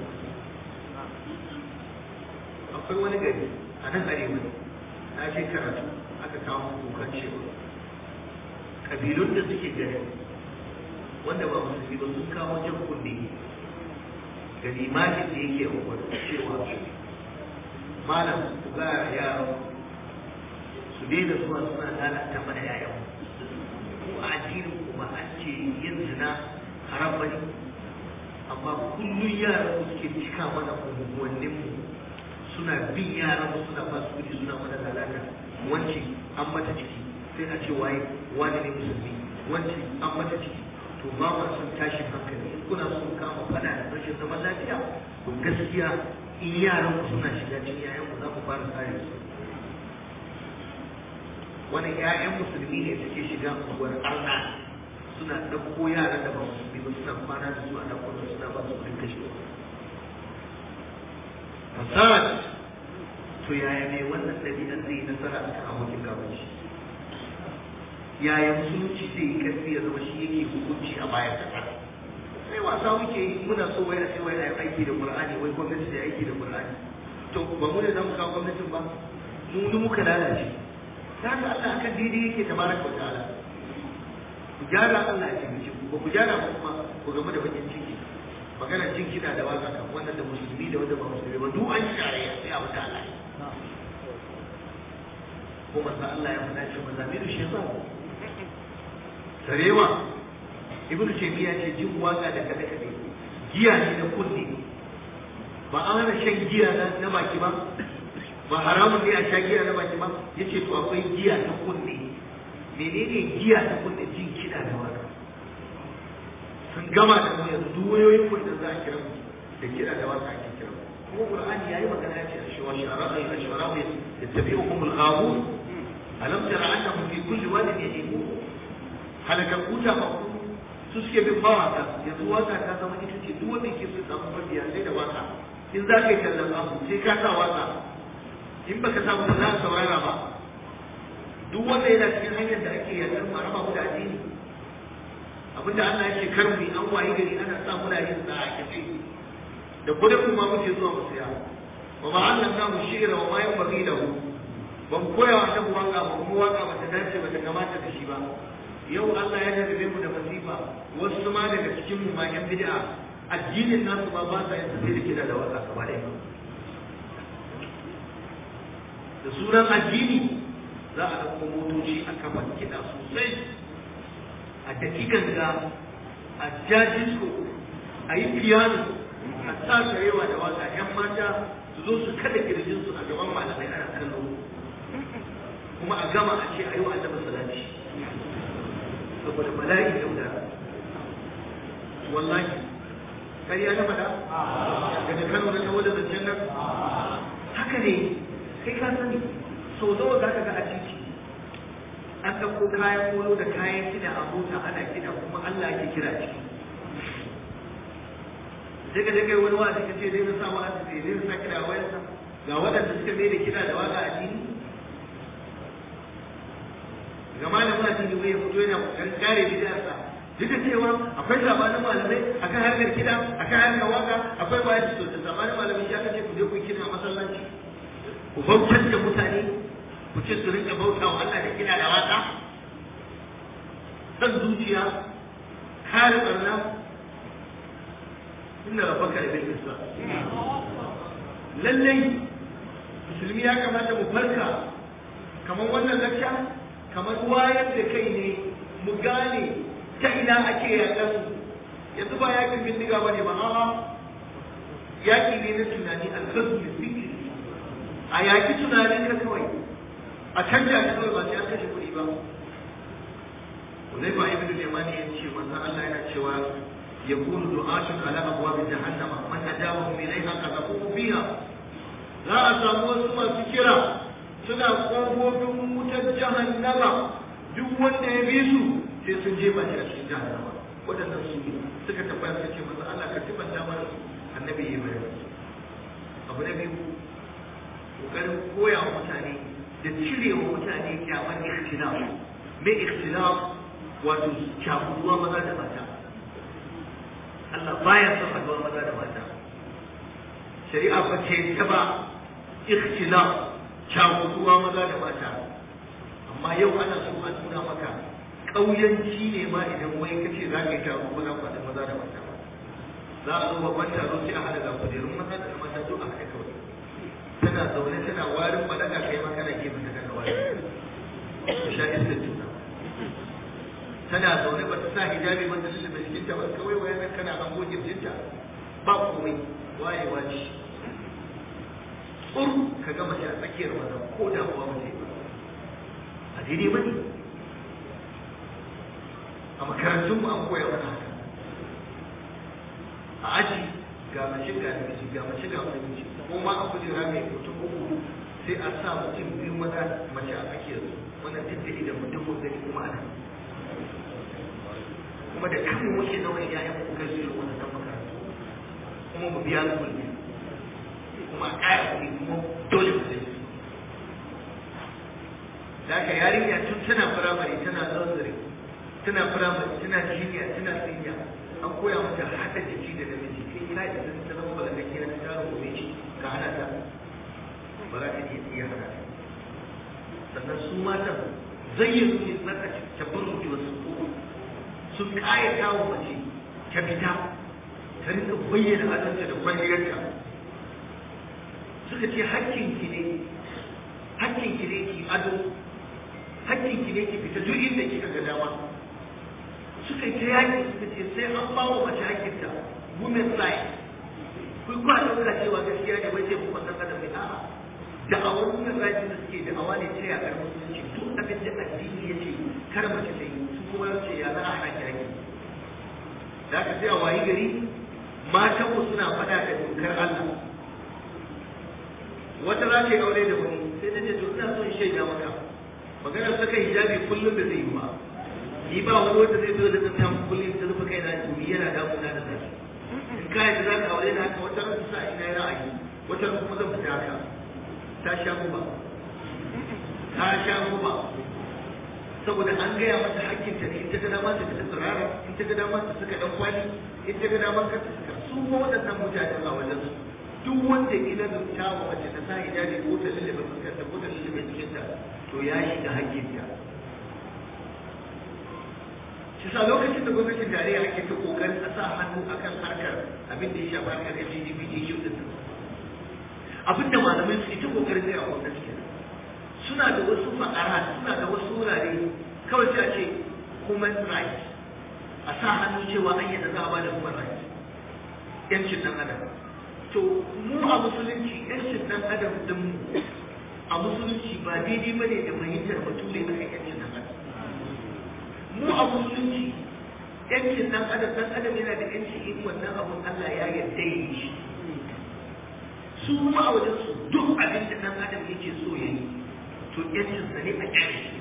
akwai wani gari a nan arewa na je karatu aka kawo kukan cewa kabilun da suke gari wanda ba musulmi ba sun kawo jan kunne ga limanin da yake a cewa malam ku ga yaran su daina zuwa suna lalata mana yayan ku a addinin kuma an ce yin zina haram bane amma kullum yaran mu suke cika mana unguwannin mu suna bin yaran mu suna ba su kudi suna mana lalata wance an mata ciki sai a ce waye wani ne musulmi wance an mata ciki to ba ma son tashin hankali in kuna son kama fada da rashin zaman lafiya to gaskiya in yaran ku suna shiga cikin yayan ku za ku fara tsare su wani ƴaƴan musulmi ne suke shiga unguwar arna suna ɗauko yaran da ba musulmi ba suna kwana da su a ɗauko da suna ba su kuɗin kashewa fasad to yaya mai wannan ɗabi'ar zai yi nasara a kan abokin gaban shi yaya musulunci zai yi karfi ya zama shi yake hukunci a bayan kasa sai wasa muke yi muna so wai a ce wai a yi aiki da qur'ani wai gwamnati ta yi aiki da qur'ani to ba mu ne za mu kawo gwamnatin ba mu ni muka lalace ta haka Allah akan daidai yake tabaraka wa ta'ala ku gyara Allah ya taimake ku ba ku gyara ba kuma ku gamu da bakin ciki magana jin kiɗa da waka kan wannan da musulmi da wanda ba musulmi ba duk an yi tarayya sai a wuta Allah ko manzo Allah ya faɗa cewa mazamiru shaytan sarewa ibnu taymiya ce jin waka da kada kada giya ne na kunne ba an hana shan giya na baki ba ba haramun ne a sha giya na baki ba yace to akwai giya ta kunne menene giya ta kunne jin kiɗa da waka sun gama da mu yanzu duk wayoyin kun da za a kira mu da kiɗa da waka ake kira mu kuma qur'ani yayi magana yace ashwa shara'a ashwa yattabi'ukum al-ghawun alam tara annahum fi kulli wadin yahimun halakakku ta ba su suke bin mawaka yanzu waka ta zama ita ce duk wanda ke so samu mabiya sai da waka in za ka yi kallon abu sai ka sa waka in baka samu ba za ka saurara ba duk wanda yana cikin hanyar da ake yakar mu raba mu da addini abinda Allah ya ce kar mu an wayi gari ana sa muna yin sa a kace da kudin mu ma muke zuwa mu saya wa ma allamna mu shi'ra wa ma yanbaghi lahu ban koya wa annabi waka ba kuma waka ba ta dace ba ta kamata da shi ba yau Allah ya jarrabe mu da masifa wasu ma daga cikin mu ma yan bid'a addinin nasu ma ba sa yin sai da kida da waka gaba ɗaya da sunan addini za a ɗauko motoci a kafa kiɗa sosai a daki ganga a ja disco a yi piano a sa sarewa da waka yan mata su zo su kada kirjinsu a gaban malamai ana kallo kuma a gama a ce a yi wa annabi salati saboda bala'i da wuta wallahi kariya ta faɗa daga kano na tawo da zancen nan haka ne kai ka sani sau nawa za ka ga a titi an ɗauko kayan kolo da kayan kiɗa a mota ana kiɗa kuma Allah ake kira ciki daga daga wani wa suka ce zai sa wa zai zai sa kiɗa a wayarsa ga waɗanda suka mai da kiɗa da waka a jini ga malamin addini wai ya fito yana kan kare bid'arsa duk da cewa akwai sabanin malamai akan harkar kida akan harkar waka akwai bayan to da sabanin malamai ya kace ku je ku kida masallaci ku bautar da mutane ku ce su rinka bauta wa Allah da kina da waka san zuciya kare barna inna rabbaka la bil islam lallai musulmi ya kamata mu farka kamar wannan lakka kamar wayar da kai ne mu gane ta ina ake yaƙar yanzu ba yakin bindiga bane ba a'a yaki ne na tunani alfasu da fikri a yaki tunanin ka kawai a canja ka kawai ba sai an kashe kuɗi ba Uzaifa ibn Yamani ya ce manzon Allah yana cewa yakunu du'atun ala abwab jahannama man ajabahum ilayha qadafu fiha za a samu wasu masu kira suna kofofin wutar jahannama duk wanda ya bi su sai sun jefa shi a cikin jahannama waɗannan su ne suka tabbata suka ce masa Allah ka tibanta mana annabi ya bayani abu na biyu kokarin koya wa mutane da cire wa mutane kyamar ikhtilaf me ikhtilaf wato cakuduwa maza da mata Allah baya son haduwar maza da mata shari'a ba ce ta ba ikhtilaf cakuduwa maza da mata amma yau ana so a nuna maka ƙauyanci ne ma idan wai kace za ka yi taro ba za ku haɗu maza da mata ba za a zo babban taro sai a haɗa ga kujerun maza da mata duk a haɗa kawai tana zaune tana warin balaga kai ma kana gefe ta kana warin ku sha iskar juna tana zaune ba ta sa hijabi ba ta lullube jikinta ba kawai wayan kana hango jirjinta ba komai wayewa ce tsur ka ga mace a tsakiyar maza ko da kuwa mace ba a daidai ba ne a makarantunmu an koya mana haka a aji ga mace ga namiji ga mace ga namiji ko ma a kujera mai mutum uku sai a sa mutum biyu maza mace a tsakiyar su wannan duk da idan mutum ko gani kuma ana kuma da kanmu muke nawa yayan mu kai su irin wannan makarantu kuma mu biya su kuɗi kuma a ƙaya kuɗi kuma dole mu sai da haka yarinya tun tana firamare tana nursery tana firamare tana jiniya tana siniya an koya mata haɗa jiki da namiji sai ina da sun ta zama balagake na tarin gobe ce ka hana ta ba za ta iya iya hana ta sannan su matan zayyano ne na tabarruki wasu sun ƙayata wa mace ta fita ta rinka bayyana adanta da kwalliyarta suka ce hakkinki ne hakkinki ne ki ado hakkinki ne ki fita duk inda kika ga dama suka ta yaki suka ce sai an ba wa mace hakkinta women rights kun kwa ɗauka cewa gaskiya ne bai ce kuma san adam ne a'a da awar women rights da suke da awa ne ce a ƙarfin musulunci duk abin da addini ya ce kar mace ta yi su kuma ce ya za a hana ki hakki da aka sai a wayi gari matan mu suna faɗa da dokar Allah wata za ta yi aure da wani sai ta ce to ina son shaida maka maganar saka hijabi kullum da zai yi ba ni ba wani wanda zai zo da tsanta kullum ta rufe kai na jumi yana damuna da zai in ka yadda za ka aure da haka wata ran sa ina yi ra'ayi wata ran kuma zan fita haka ta sha guba ta sha guba saboda an gaya mata hakkinta ne in ta ga dama ta fita tsirara in ta ga dama ta saka dan kwali in ta ga dama ka ta saka su ma waɗannan mutanen a wajen su duk wanda ina zumta wa mace ta sa hijabi ko ta lullube fuskarta ko ta lullube jikinta to ya shiga hakkinta shi sa lokacin da gwamnatin tarayya ake ta kokarin a sa hannu akan harkar abin da ya shafa harkar LGBT issue din abin da malamai suke ta kokarin gaya wa gwamnati kenan suna da wasu fa'ara suna da wasu wurare kawai sai a ce human rights a sa hannu cewa an yadda za a bada human rights yancin dan adam to mu a musulunci yancin dan adam din mu a musulunci ba daidai bane da fahimtar bature akan yancin dan adam mu a musulunci yancin dan adam dan adam yana da yanci in wannan abun Allah ya yarda yi shi su mu a wajen su duk abin da dan adam yake so ya yi to yancin sa ne a kyale shi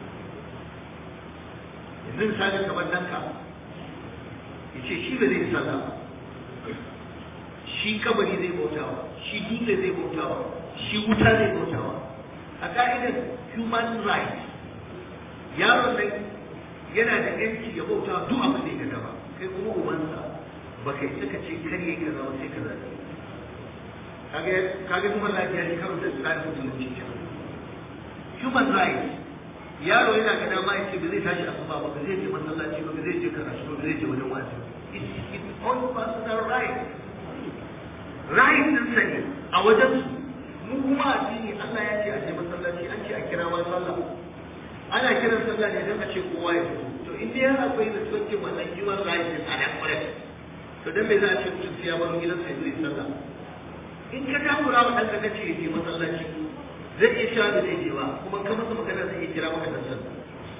yanzu misali kamar danka ya ce shi ba zai sallah ba shi kabari zai bautawa shi dutse zai bautawa shi wuta zai bautawa a ka'idar human rights yaron nan yana da yanci ya bauta duk abin da ya gada ba kai kuma ubansa ba kai saka ce kar yi kaza ba sai kaza ne kaga kaga kuma lafiya ne karo da tsarin musulunci human rights yaro yana ga dama ya ce ba zai tashi asuba ba ba zai je masallaci ba ba zai je karatu ba ba zai je wajen wa'azi it's his own personal right right din sa ne a wajen su mu kuma addini Allah ya ce a je masallaci an ce a kira ma sallah ana kiran sallah ne don a ce kowa ya fito to in dai har akwai da tsoke wannan human rights din a nan kwarai to dan me za a ce mutum sai ya bar gidansa ya zo ya sallah in ka takura wa ɗanka ka ce ya je masallaci zai iya cewa da zai je ba kuma ka masa magana zai iya kira maka dan sallah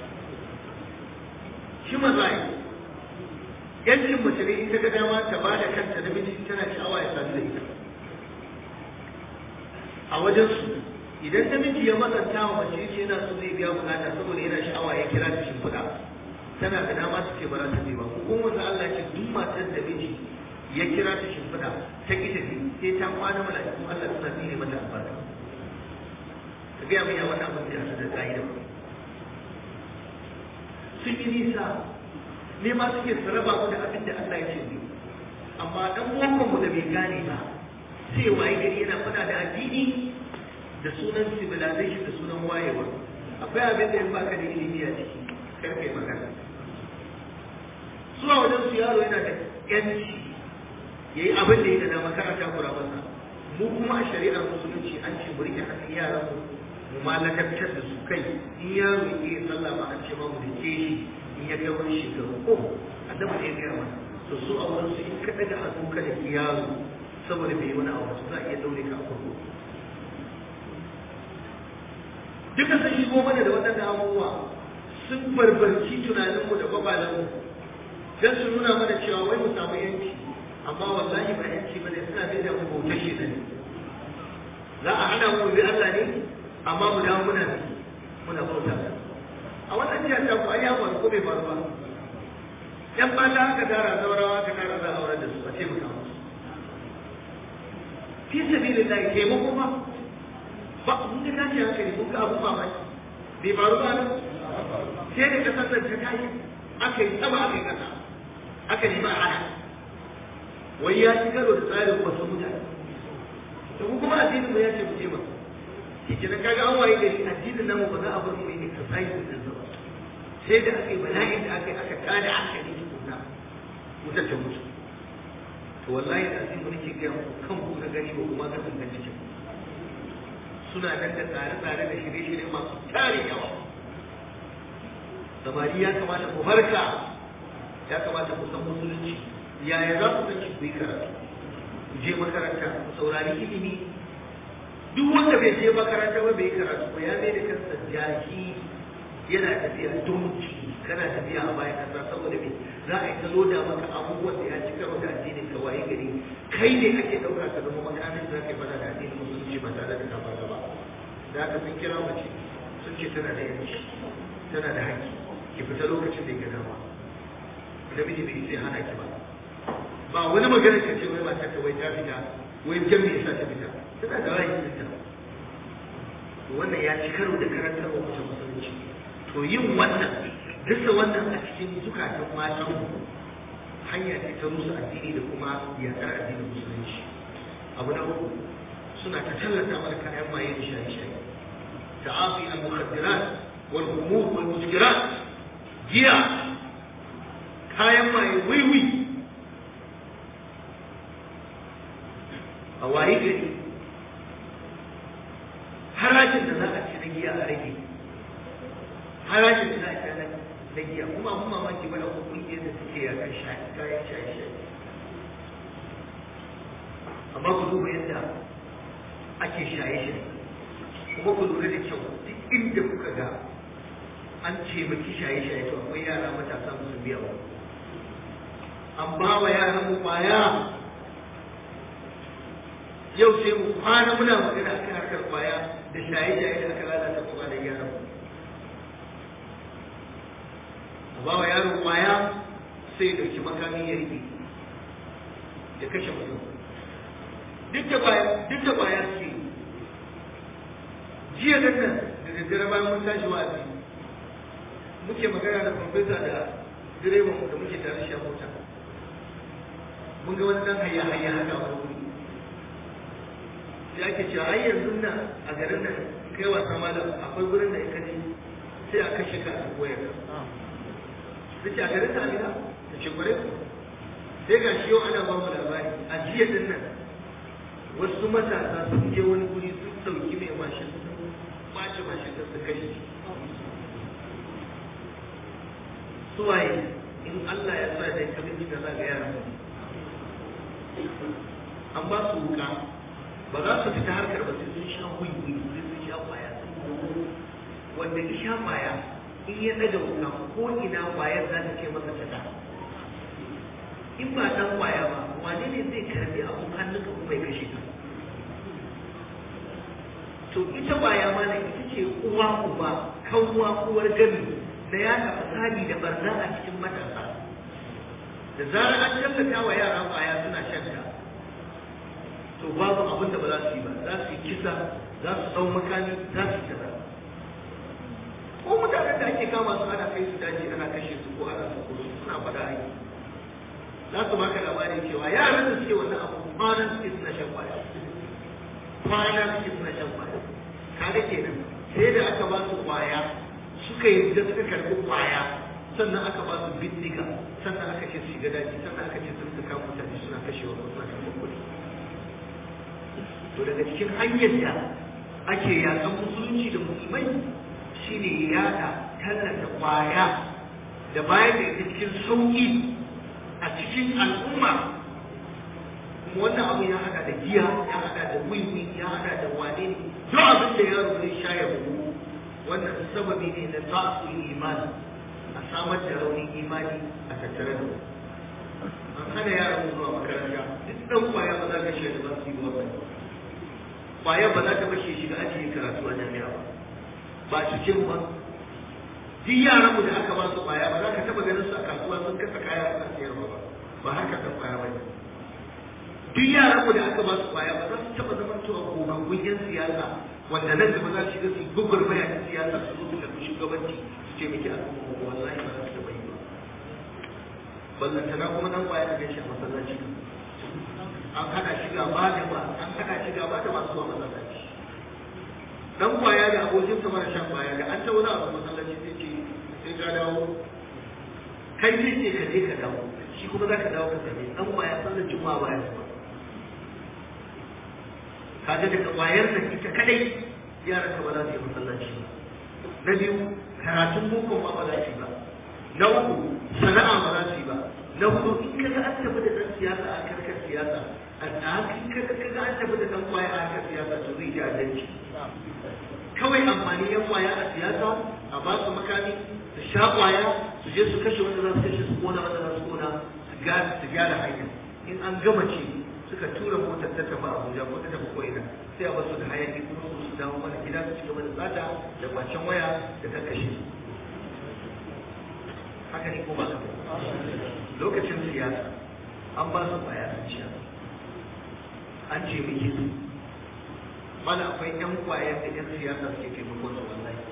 human rights yancin mace ne ita ga dama ta ba da kanta namiji tana sha'awa ya sadu da ita a wajen su idan namiji ya matsanta wa mace yace yana so zai biya bukata saboda yana sha'awa ya kira ta shimfiɗa tana da dama ta ce ba za ta je ba ko wanda Allah ce duk matar da miji ya kira ta shimfiɗa ta ki tafi sai ta kwana mala'ikun Allah suna tsine mata albarka ka gaya min ya wannan abin da ya da ka'ida sun yi nisa ne ma suke su raba mu da abin da Allah ya ce ne amma dan uwan mu da bai gane ba sai waye gari yana fada da addini da sunan civilization da sunan wayewa akwai abin da in baka da ilimi a ciki kar kai magana zuwa wajen su yaro yana da yanci yayi abin da ya da makaranta kura masa mu kuma a shari'ar musulunci an ce mu rike hannun yaran mu mu malakantar da su kai in yaro ya yi sallah ma an ce ma mu da ke shi in ya kai wani shekaru ko annabi ne ya gaya mana to su a wurin su in ka daga hannu ka da yaro saboda bai yi wani abu za a iya daure ka a kurkuku duka sun shigo mana da waɗannan abubuwa sun barbarci tunaninmu da kwabalanmu don su nuna mana cewa wai mu samu yanci amma wallahi ba yanci ba ne suna bai da mu bautar shi ne za a hana mu bi Allah ne amma mu dawo muna bi muna bauta a wannan jiya ta ku ai ya faru ko bai faru ba yan mata aka tara zaurawa aka tara za a aurar da su a ce mu kawo fi sabilillahi taimako ba ba mun ga tashi hankali mun ga abu mamaki bai faru ba nan sai da kasar da ta tashi aka yi sama aka yi kasa aka nemi a hana wai ya ci karo da tsarin wasu mutane to mu kuma addinin mu ya ce mu je ba shi kenan kaga an waye gari addinin namu ba za a bar mu yi exercise din sa ba sai da aka yi bala'in da aka yi aka tada hankali tukunna wutar ta mutu to wallahi da azimu nake ga kan ku na gani ba kuma ga san cikin suna nan da tsare-tsare da shirye-shirye masu tare yawa samari ya kamata ku farka ya kamata ku san musulunci yaya za ku san ku yi karatu ku je makaranta ku saurari ilimi duk wanda bai je makaranta ba bai yi karatu ba ya mai da kansa jaki yana tafiya dunci kana tafiya a bayan kasa saboda me za a yi ta loda maka abubuwan da ya ci karo da addinin ka waye gari kai ne ake ɗauka ka zama makamin da ka fada da addinin musulunci ba tare da kafa ba da aka sun kira mace sun ce tana da yanci tana da haƙƙi ki fita lokacin da ya gana ba da miji bai sai hana ki ba ba wani magana ka ce wai matar ka wai ta fita wai jan me yasa ta fita tana da ra'ayi fita to wannan ya ci karo da karantarwa mace musulunci to yin wannan dasa wannan a cikin zukatan matan hanya ce ta rusa addini da kuma yaƙar addinin musulunci abu na uku suna ta tallata mana kayan maye da shaye-shaye ta'afi al-mukhaddirat wal humur wal muskirat giya kayan maye wiwi a waye gari harajin da za a ci na giya a rage harajin da za a ci na giya kuma abun mamaki bane ko kungiyar da suke yakan kayan shaye-shaye amma ku duba yadda ake shaye-shaye kuma ku lura da kyau duk inda kuka ga an ce maki shaye-shaye to akwai yara matasa musu biya wa an ba wa yaran mu kwaya yau sai mu kwana muna magana akan harkar kwaya da shaye-shaye da aka lalata kuma da yaran mu a ba wa yaro kwaya sai ya dauki makami ya rike ya kashe mutum duk da kwaya duk da kwaya ce jiya nan nan da daddare bayan mun tashi wa'azi muke magana da farfesa da direban mu da muke tare shi a mota mun ga wani dan hayya hayya haka a wuri sai ake cewa ai yanzu nan a garin nan kai wasa malam akwai gurin da in ka je sai a kashe ka a koyar ta ce a garin ta amina ta ce kwarai ku sai ga shi yau ana ba mu labari a jiya din nan wasu matasa sun je wani guri sun sauki mai mashin sun ɓace mashin da su kashe shi suwaye in Allah ya sa da kabin da za ga yara an ba su wuka ba za su fita harkar ba sai sun sha wuyi sai sun sha kwaya wanda ya sha kwaya in ya daga wuka ko ina kwayar za ta ce masa ta in ba dan kwaya ba wane ne zai karbi abun hannunka kuma ya kashe ka to ita kwaya ma ita ce uwa uba kawuwa uwar gami da ya fasadi da barna a cikin matasa da zarar an tallata wa yara kwaya suna shan ta to babu abin da ba za su yi ba za su yi kisa za su ɗau makami za su yi kaza ko mutanen da ake kama su ana kai su daji ana kashe su ko ana sako su suna faɗa aiki za su baka labarin cewa yaran da suke wannan abu kwanan suke suna shan kwaya kwana suke suna shan kwaya kaga kenan sai da aka ba su kwaya suka yi da suka karɓi kwaya sannan aka ba su bindiga sannan aka ce su shiga daji sannan aka ce su rika kama mutane suna kashewa ko suna karɓar kuɗi to daga cikin hanyar da ake yakan musulunci da musulmai shine yada tallata kwaya da bayan da ita cikin sauƙi a cikin al'umma kuma wannan abu ya hada da giya ya hada da wiwi ya hada da wane ne duk abin da yaro zai sha ya bugu wannan sababi ne na ta'sul imani a samar da raunin imani a tattare da an hana yaran zuwa makaranta duk dan kwaya ba za ka shi da ba su yi wannan kwaya ba za ka bashe shi ga ajiye karatu a jami'a ba ba su ce ba duk yaran da aka ba su kwaya ba za ka taba ganin su a kasuwa sun kasa kaya a sayarwa ba ba haka kan kwaya ba duk yaran da aka ba su kwaya ba za su taba zama cewa gogaggun yan siyasa wanda nan gaba za su shiga su gugur maya ta siyasa su zo su karɓi shugabanci su ce miki al'umma wallahi ba za su taba yi ba ballantana kuma nan kwaya da gaishe a masallaci an hana shiga ba da ba an hana shiga ba da masu zuwa masallaci dan kwaya da abokin sa mara shan kwaya da an ta wani abu masallaci sai ce sai ka dawo kai sai ce ka je ka dawo shi kuma za ka dawo ka same dan kwaya sallar juma'a ba ya zuwa kaga daga kwayar da ita kadai yaran ka ba za su yi masallaci ba na biyu karatun boko ma ba za su yi ba na uku sana'a ba za su yi ba na hudu in kaga an tafi da dan siyasa a karkar siyasa a tsakin kaga kaga an tafi da dan kwaya a karkar siyasa to zai ji adalci kawai amfani yan kwaya a siyasa a ba su makami su sha kwaya su je su kashe wanda za su kashe su kona wanda za su kona su gyara hanya in an gama ce suka tura motar ta tafi Abuja ko ta tafi ko'ina sai a basu da hayaki kuma su su dawo mana gida su ci gaba da tsada da kwacen waya da ta kashe su haka ne ko ba lokacin siyasa an ba su kwaya sun ciya an ce miki su mana akwai yan kwayar da yan siyasa suke taimakon su wallahi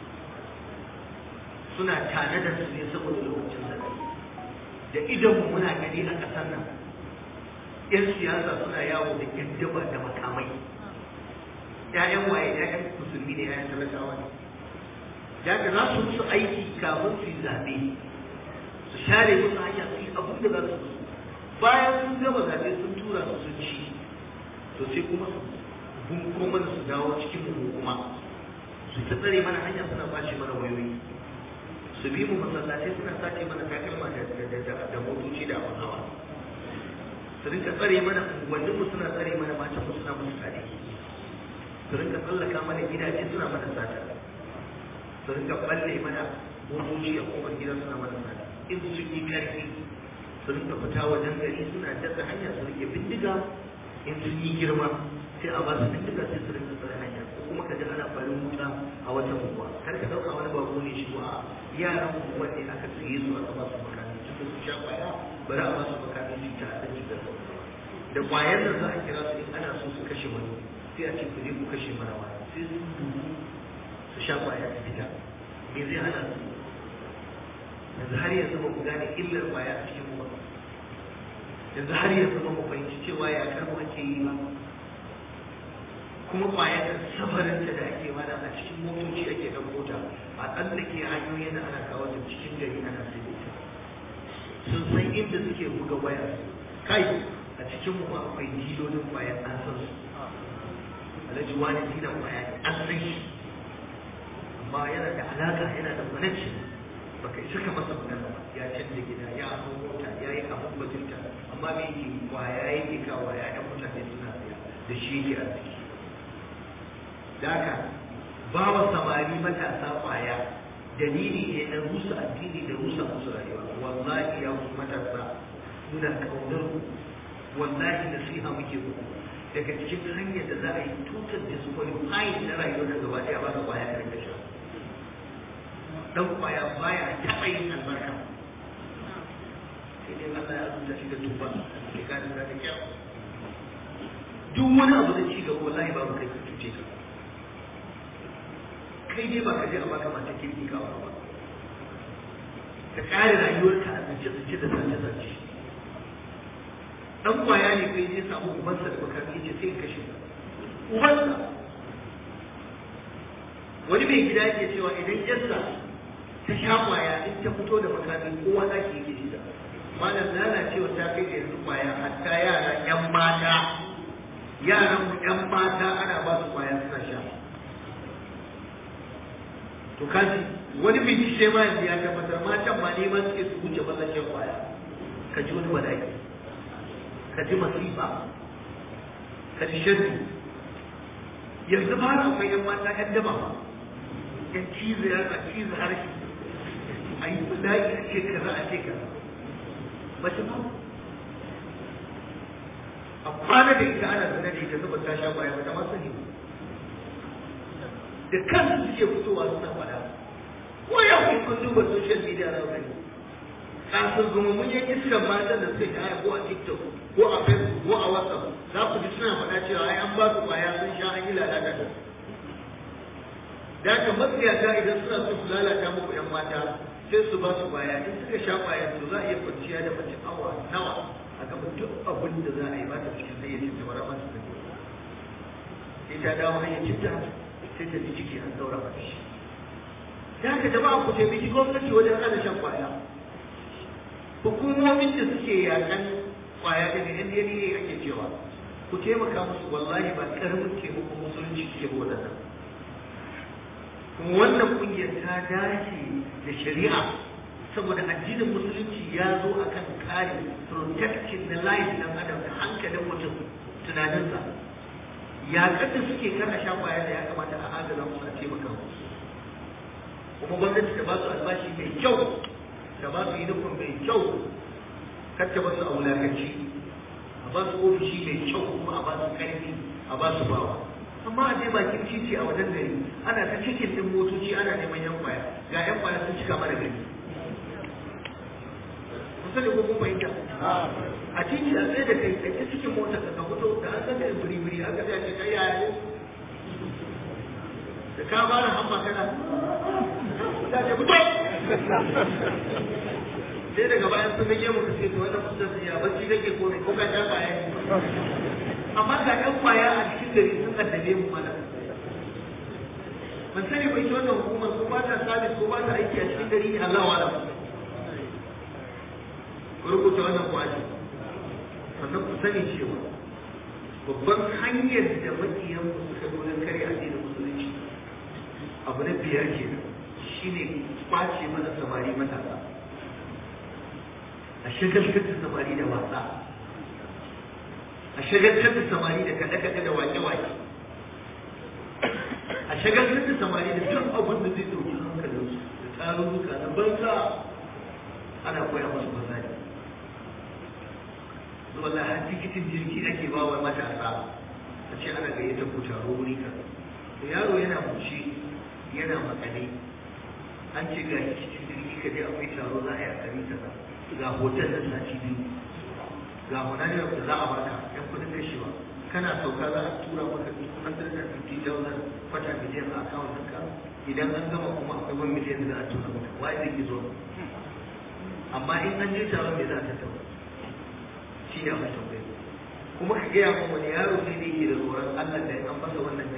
suna tare da su ne saboda lokacin da da idan muna gani a ƙasar nan yan siyasa suna yawo da yan daba da makamai ƴaƴan waye ƴaƴan musulmi ne ƴaƴan talakawa ne da ka za su musu aiki kafin su yi zaɓe su share musu hanya su yi abin da za su musu bayan sun gama zaɓe sun tura su sun ci to sai kuma su bunko mana su dawo cikin mu kuma su ta tsare mana hanya suna bashi mana wayoyi su bi mu masallatai suna sace mana takalma da motoci da abin hawa su rinka tsare mana unguwannin mu suna tsare mana matan mu suna musu tare su rinka tsallaka mana gidaje suna mana sata su rinka balle mana motoci a kofar gida suna mana sata in sun yi karfi su rinka fita wajen gari suna dasa hanya su rike bindiga in sun yi girma sai a ba su bindiga sai su rinka tsare hanya ko kuma ka ji ana farin wuta a wata unguwa kar ka dauka wani bako ne shi a yaran unguwa ne aka tsaye su aka ba su makami tun da su sha kwaya bari a ba su makami su ta a cikin da kwayar da za a kira su in ana so su kashe wani sai a ce ku je ku kashe mana wani sai su dubu su sha kwaya su fita me zai hana su yanzu har yanzu ba ku gane illar kwaya a cikin mu ba yanzu har yanzu ba mu fahimci cewa ya karmu ake yi ba kuma kwayar da safarinta da ake mana a cikin motoci ake ɗauko ta a tsallake hanyoyin da ana kawo ta cikin gari ana sai da ita sun san inda suke buga waya kai a cikin mu ma akwai dilolin kwayar an san su alhaji wani dina kwaya an san shi amma yana da alaka yana da connection baka isa ka masa magana ba ya canza gida ya hau mota ya yi abin bajinta amma me yake kwaya yake kawo ya yan mutane suna tsaya da shi yake a ciki da haka ba wa samari matasa kwaya dalili ne na rusa addini da rusa musu rayuwa wallahi ya ku matasa muna kaunar ku wallahi nasiha muke ku daga cikin hanyar da za a yi tutar disqualifying na rayuwar da gaba daya ba ka kwaya ka rinka sha dan kwaya baya taɓa yin albarka sai dai Allah ya rubuta shi da tuba sai ka dinga da kyau duk wani abu da ci gaba wallahi babu kai ka cuce ka kai dai ba ka je a baka mata kirki ka ba ka kare rayuwarka a zace zace da zace zace dan kwaya ne kai je samu ubansa da baka ce sai ka kashe ubansa wani mai gida yake cewa idan yarsa ta sha kwaya in ta fito da makami kowa za ki yake shida malam lalacewa ta kai da yanzu kwaya hatta yara yan mata yaran mu yan mata ana ba su kwaya suna sha to kaji wani bincike ma yanzu ya tabbatar matan ma neman suke su wuce mazan shan kwaya ka ji wani bala'i ka ji masifa ka ji shaddu yanzu ba na akwai yan mata yan daba ba yan cizo ya ka cizo harshe a yi bala'i a ce kaza a ce kaza mace ba a kwana da ita ana zina da ita saboda ta sha kwaya ba ta ma sani ba da kansu suke fitowa suna faɗa ko yau in kun duba social media na gani kasar mun yan iskan matan da suka kaya ko a tiktok ko a facebook ko a whatsapp za ku ji suna faɗa cewa ai an ba su kwaya sun sha an yi lalata da su da haka matsiyata idan suna so su lalata muku yan mata sai su ba su kwaya in suka sha kwaya to za a iya kwanciya da mace awa nawa a gaba duk abin da za a yi ba ta cikin hayyacin ta bara ba su sani sai ta dawo hayyacin ta sai ta ji ciki an daura mata shi da haka jama'a ku taimaki gwamnati wajen hana shan kwaya hukumomin da suke yakan kwaya daga inda ne ake cewa ku taimaka musu wallahi ba karamin taimakon musulunci suke ba wadannan kuma wannan kungiyar ta dace da shari'a saboda addinin musulunci ya zo akan kare protecting the life dan adam da hankalin mutum tunaninsa ya kada suke kana sha kwaya da ya kamata a adana musu a taimaka musu kuma gwamnati ta ba su albashi mai kyau ta ba su uniform mai kyau kar ta ba su a wulakanci a ba su ofishi mai kyau kuma a ba su karfi a ba su bawa amma a je bakin titi a wajen gari ana ta cikin din motoci ana neman yan kwaya ga yan kwaya sun cika mana gari kun sani ko kun fahimta a titi a tsaye da kai kai cikin motar ka fito da an san da biri-biri aka ga ce kai yaya da ka fara hamma kana da ce fito sai daga bayan sun rage mu kace to wannan mutum sai ya bacci kake ko ne ko ka ta kwaya ne amma ga ɗan kwaya a cikin gari sun addabe mu mana ban sani ba ita wannan hukumar ko ba ta sabis ko ba ta aiki a cikin gari ne Allah wa'ala ku rubuta wannan kwaji sannan ku sani cewa babban hanyar da makiyan mu suka zo don kare addinin musulunci abu na biyar kenan shine kwace mana samari matasa a shagaltar da samari da wasa a shagaltar da samari da kaɗe-kaɗe da wake-wake a shagaltar da samari da duk abin da zai ɗauki hankalinsu da tarurruka na banza ana koya musu banza ne wallahi har tikitin jirgi ake ba wa matasa a ce ana gayyata ku taro wuri ka yaro yana bushe yana makale an ce ga cikin jirgi ka je akwai taro za a yi a kari kaza ga hotel da sati biyu ga munajiyar da za a baka yan kudin kashewa kana sauka za a tura maka 250,000 kwata miliyan a akawun ɗinka idan an gama kuma akwai wani miliyan da za a tura maka wai zai ki zo amma in an je taron me za a tattauna shi ne abin tambayi kuma ka gaya min wani yaro ne da yake da tsoron Allah da an masa wannan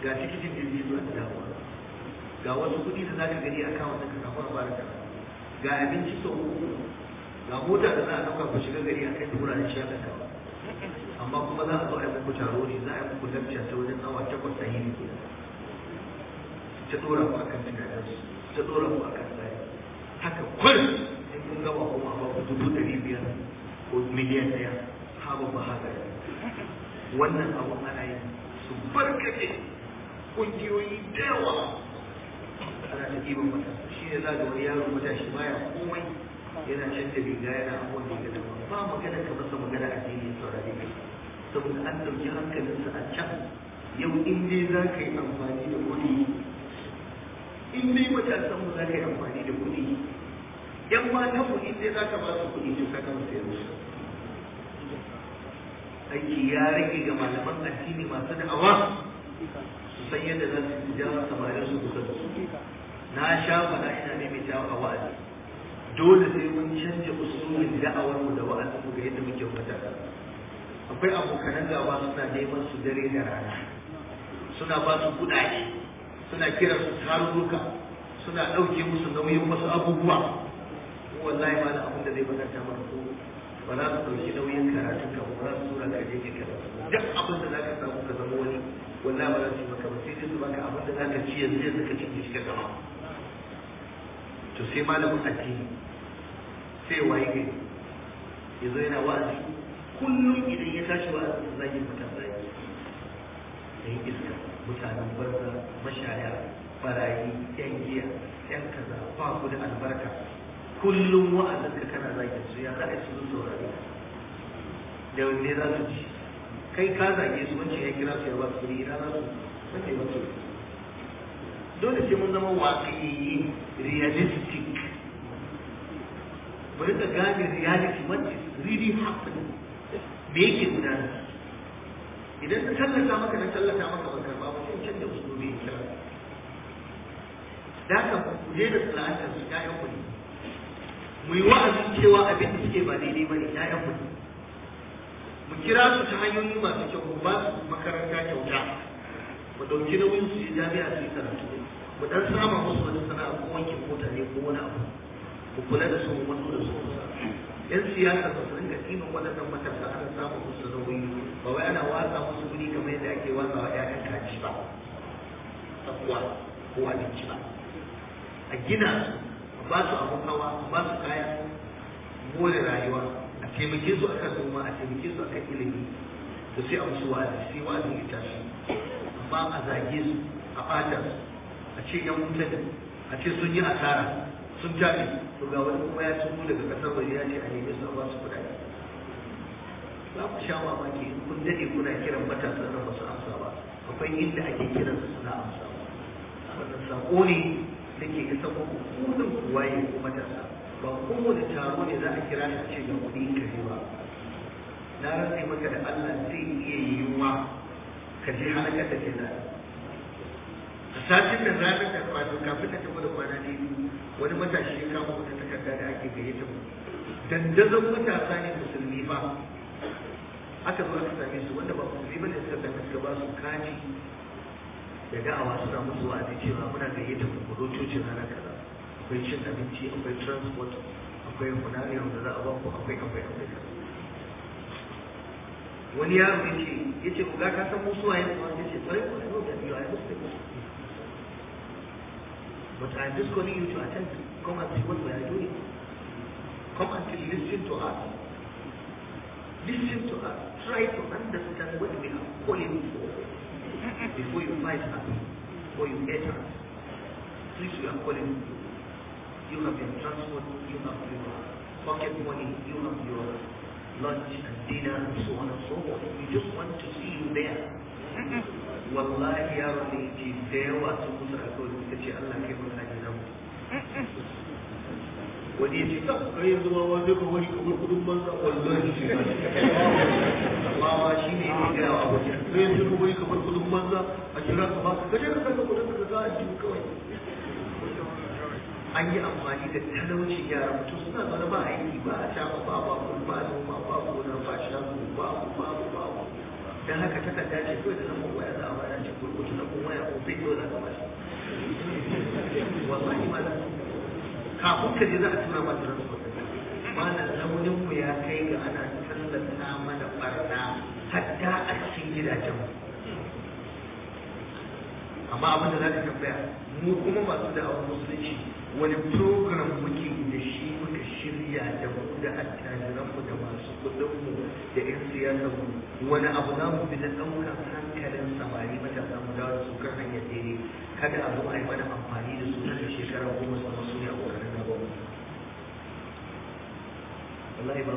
ga tikitin jirgi zuwa da dawowa ga wasu kuɗi da za ka gani a kawo ka samu a bara kaza ga abinci sau uku ga mota da za a ɗauka ku shiga gari a kai da wuraren shakatawa amma kuma za a zo a yi muku taro ne za a yi muku lacca ta wajen awa takwas a yini ke ta ɗora ku akan tunaninsu ta ɗora ku akan tsari haka kwal in kun gama kuma a baku dubu ɗari biyar ko miliyan ɗaya haɓa ba haka wannan abun ana yi su barkace ƙungiyoyi da yawa ana ta ɗiban matasa shi ne za ga wani yaro matashi baya komai yana canja riga yana abubuwan da gada ba magana ka masa magana a jini saurare ka saboda an ɗauki hankalinsa a can yau in dai za ka yi amfani da kuɗi in dai matasan mu za ka yi amfani da kuɗi yan matan mu in dai za ka ba su kuɗi to ka gama sayar musu aiki ya rage ga malaman addini masu da'awa su san yadda za su ja samarin su kusa da su na sha faɗa ina ne mai jawo a wa'azi dole sai mun canja usulin da'awar mu da wa'azin mu ga yadda muke matasa akwai abokanan gaba suna neman su dare da rana suna ba su kuɗaɗe suna kiran su tarurruka suna ɗauke musu nauyin wasu abubuwa wallahi ma da abin da zai bakanta mana ko ba za su ɗauki nauyin karatun ka ba za su tura ka je ka karatu duk abin da za ka samu ka zama wani wallahi ba za su yi maka ba sai dai su baka abin da za ka ci yanzu yanzu ka ci shi ka gama to sai malamin addini sai waye gari ya zo yana wa'azi kullum idan ya tashi wa'azi zagin matasa ya yi iska mutanen barza mashaya barayi yan giya yan kaza ba ku da albarka kullum wa'azinka kana zagin su ya haɗa su saurare da wanne za su ci kai ka zage su wancan ya kira su ya ba su kuɗi ina za su wanda ya ba su dole sai mun zama waƙiyi realistic mu rika gane reality what is really happening me yake gudana idan na tallata maka na tallata maka ban karba ba sai canza usulubi in kira da haka ku je da tsala'atar su ƴaƴan ku ne mu yi wa'azin cewa abin da suke ba daidai ba ne ƴaƴan ku ne mu kira su ta hanyoyi masu kyau mu ba su makaranta kyauta mu ɗauki nauyin su je jami'a su yi karatu mu dan sama musu wani sana'a ko wankin mota ne ko wani abu mu kula da su mu mutu da su kusa yan siyasa ba su rinka ɗiban waɗannan matasa ana samun musu nauyi ba wai ana watsa musu kuɗi kamar yadda ake watsa wa ƴaƴan kaji ba tsakuwa ko abinci ba a gina su a ba su abun hawa a ba su kayan more rayuwa a taimake su akan noma a taimake su akan ilimi da sai a musu wa'azi sai wa'azi ya tashi amma a zage su a ɓata su a ce yan wuta ne a ce sun yi asara sun tafi to ga wani kuma ya tuno daga kasar waje ya ce a nemi su a ba su kuɗaɗe za ku sha mamaki in kun daɗe kuna kiran matasan nan ba su amsa ba akwai inda ake kiran su suna amsa wannan sako ne da ke isa muku kudin waye ko matasa ba kowane taro ne za a kira shi a ce ga kuɗi ka je ba na rantse maka da Allah zai iya yiwuwa ka je halakar da ke zai a satin da ranar da kwato kafin da tafi da kwana ne wani matashi ya kama wata takarda da ake gayyata mu dandazon matasa ne musulmi ba aka zo aka same su wanda ba musulmi bane suka same suka ba su kaji da da'awa suna musu wa'azi cewa muna gayyata mu kudo cocin rana kaza akwai cin abinci akwai transport akwai hunariyar da za a ba ku akwai akwai akwai kaza wani yaro ya ce ya ce ku ga ka san musu waye kuma ya ce kwarai kwarai no da biyu a yi musu But I'm just calling you to attend. Come and see what we are doing. Come and listen to us. Listen to us. Try to understand what we are calling for before you fight us, before you hate us. Please, we are calling you. You have your transport, you have your pocket money, you have your lunch and dinner and so on and so forth. We just want to see you there. wallahi yaron da yake da yawa sun musu alkawari suka ce Allah kai mun haji nan wani ya ce ta kai yanzu ma wani ka wani kamar kudin banza wallahi shi ba amma ma shi ne ya gaya wa abokin kai yanzu ka wani kamar kudin banza a kira ka ba ka je ka saka kudin ka za a ji kawai an yi amfani da talauci yara mutum suna zaune ba aiki ba a shafa ba ba ba noma ba gona ba shago ba ba ba ba dan haka takarda ce kawai da zama waya za a bayar ce ku burkutu na kuma ya ko bai dole ka bashi wallahi ma kafin ka je za a tura ma transport mana raunin mu ya kai ga ana tallata mana barna hatta a cikin gidajen mu amma abin da za ka tambaya mu kuma masu da awon musulunci wani program muke da shi muka shirya da mu da attajiran mu da masu kudin mu da yan siyasar mu wani abu za mu bi na ɗaukar hankalin samari matasa mu dawo da su kan hanyar daidai kada a zo a yi mana amfani da su nan da shekara goma su su ne a ƙoƙarin na ba wallahi ba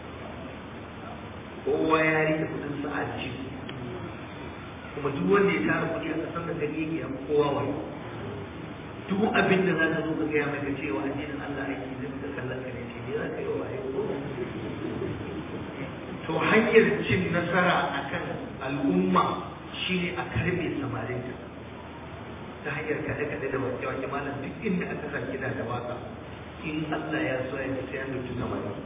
kowa ya rike kudin sa a ciki kuma duk wanda ya tara kuɗi a ƙasar da gani yake a kowa wani duk abin da za ka zo ka gaya mai ka cewa addinin Allah aiki zai ka kallon ka ne ce ne za ka yi wa waye to hanyar cin nasara akan al'umma shine a karbe samarinta ta hanyar kaɗe-kaɗe da wake-wake malam duk inda aka sa kiɗa da waka in Allah ya so ya sai an dauki samarin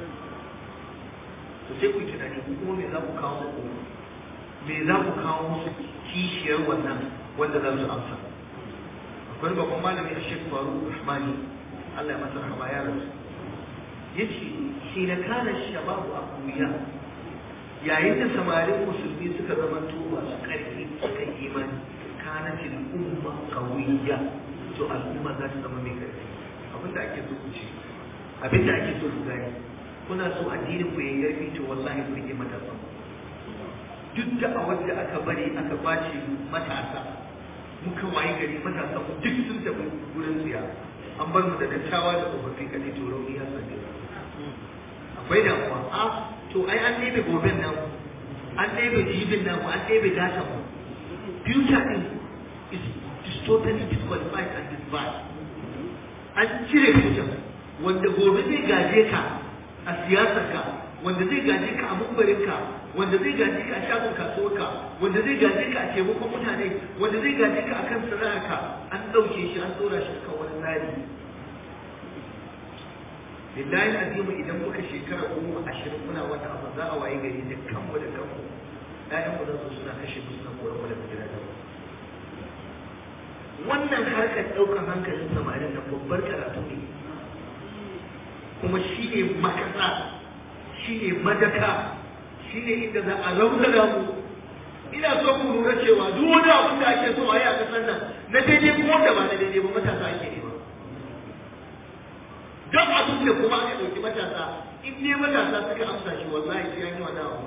to sai ku yi tunani kuma me za ku kawo muku me za ku kawo musu kishiyar wannan wanda za su amsa akwai babban malami a shek faru rahmani Allah ya masa rahama ya rasu ya ce shi na kana shababu a kuya yayin da samarin musulmi suka zama to masu ƙarfi suka imani kanatin umma kawiyya to al'umma za su zama mai ƙarfi abinda ake so ku ce abinda ake so ku gani kuna so addinin ku yayi ƙarfi to wallahi ku rike matasa duk da a wanda aka bari aka bace matasa muka waye gari matasa mu duk sun tafi gurin tsiya an bar mu da dattawa da tsofaffi kadai to rauni ya sande akwai damuwa a to ai an ɗebe goben nan an ɗebe jibin nan an ɗebe datan mu future din is, is totally disqualified and disbarred an cire future wanda gobe zai gaje ka a siyasarka wanda zai gaje ka a mumbarinka wanda zai gaje ka a shagon kasuwarka wanda zai gaje ka a taimakon mutane wanda zai gaje ka akan sana'arka an ɗauke shi an ɗora shi kan wani tsari lillahi azimu idan muka shekara goma ashirin muna wata abu za a waye gari da kanmu da kanmu ƴaƴan mu su suna kashe mu suna koran mu daga gidajen wannan harkar ɗaukar hankalin samarin na babbar karatu ne kuma shi ne makasa shi ne madaka shi ne inda za a raunana mu ina so ku lura cewa duk wani abin da ake so a yi a ƙasar nan na daidai kuma wanda ba na daidai ba matasa ake nema don abin da kuma aka ɗauki matasa in ne matasa suka amsa shi wallahi sai an yi wannan abu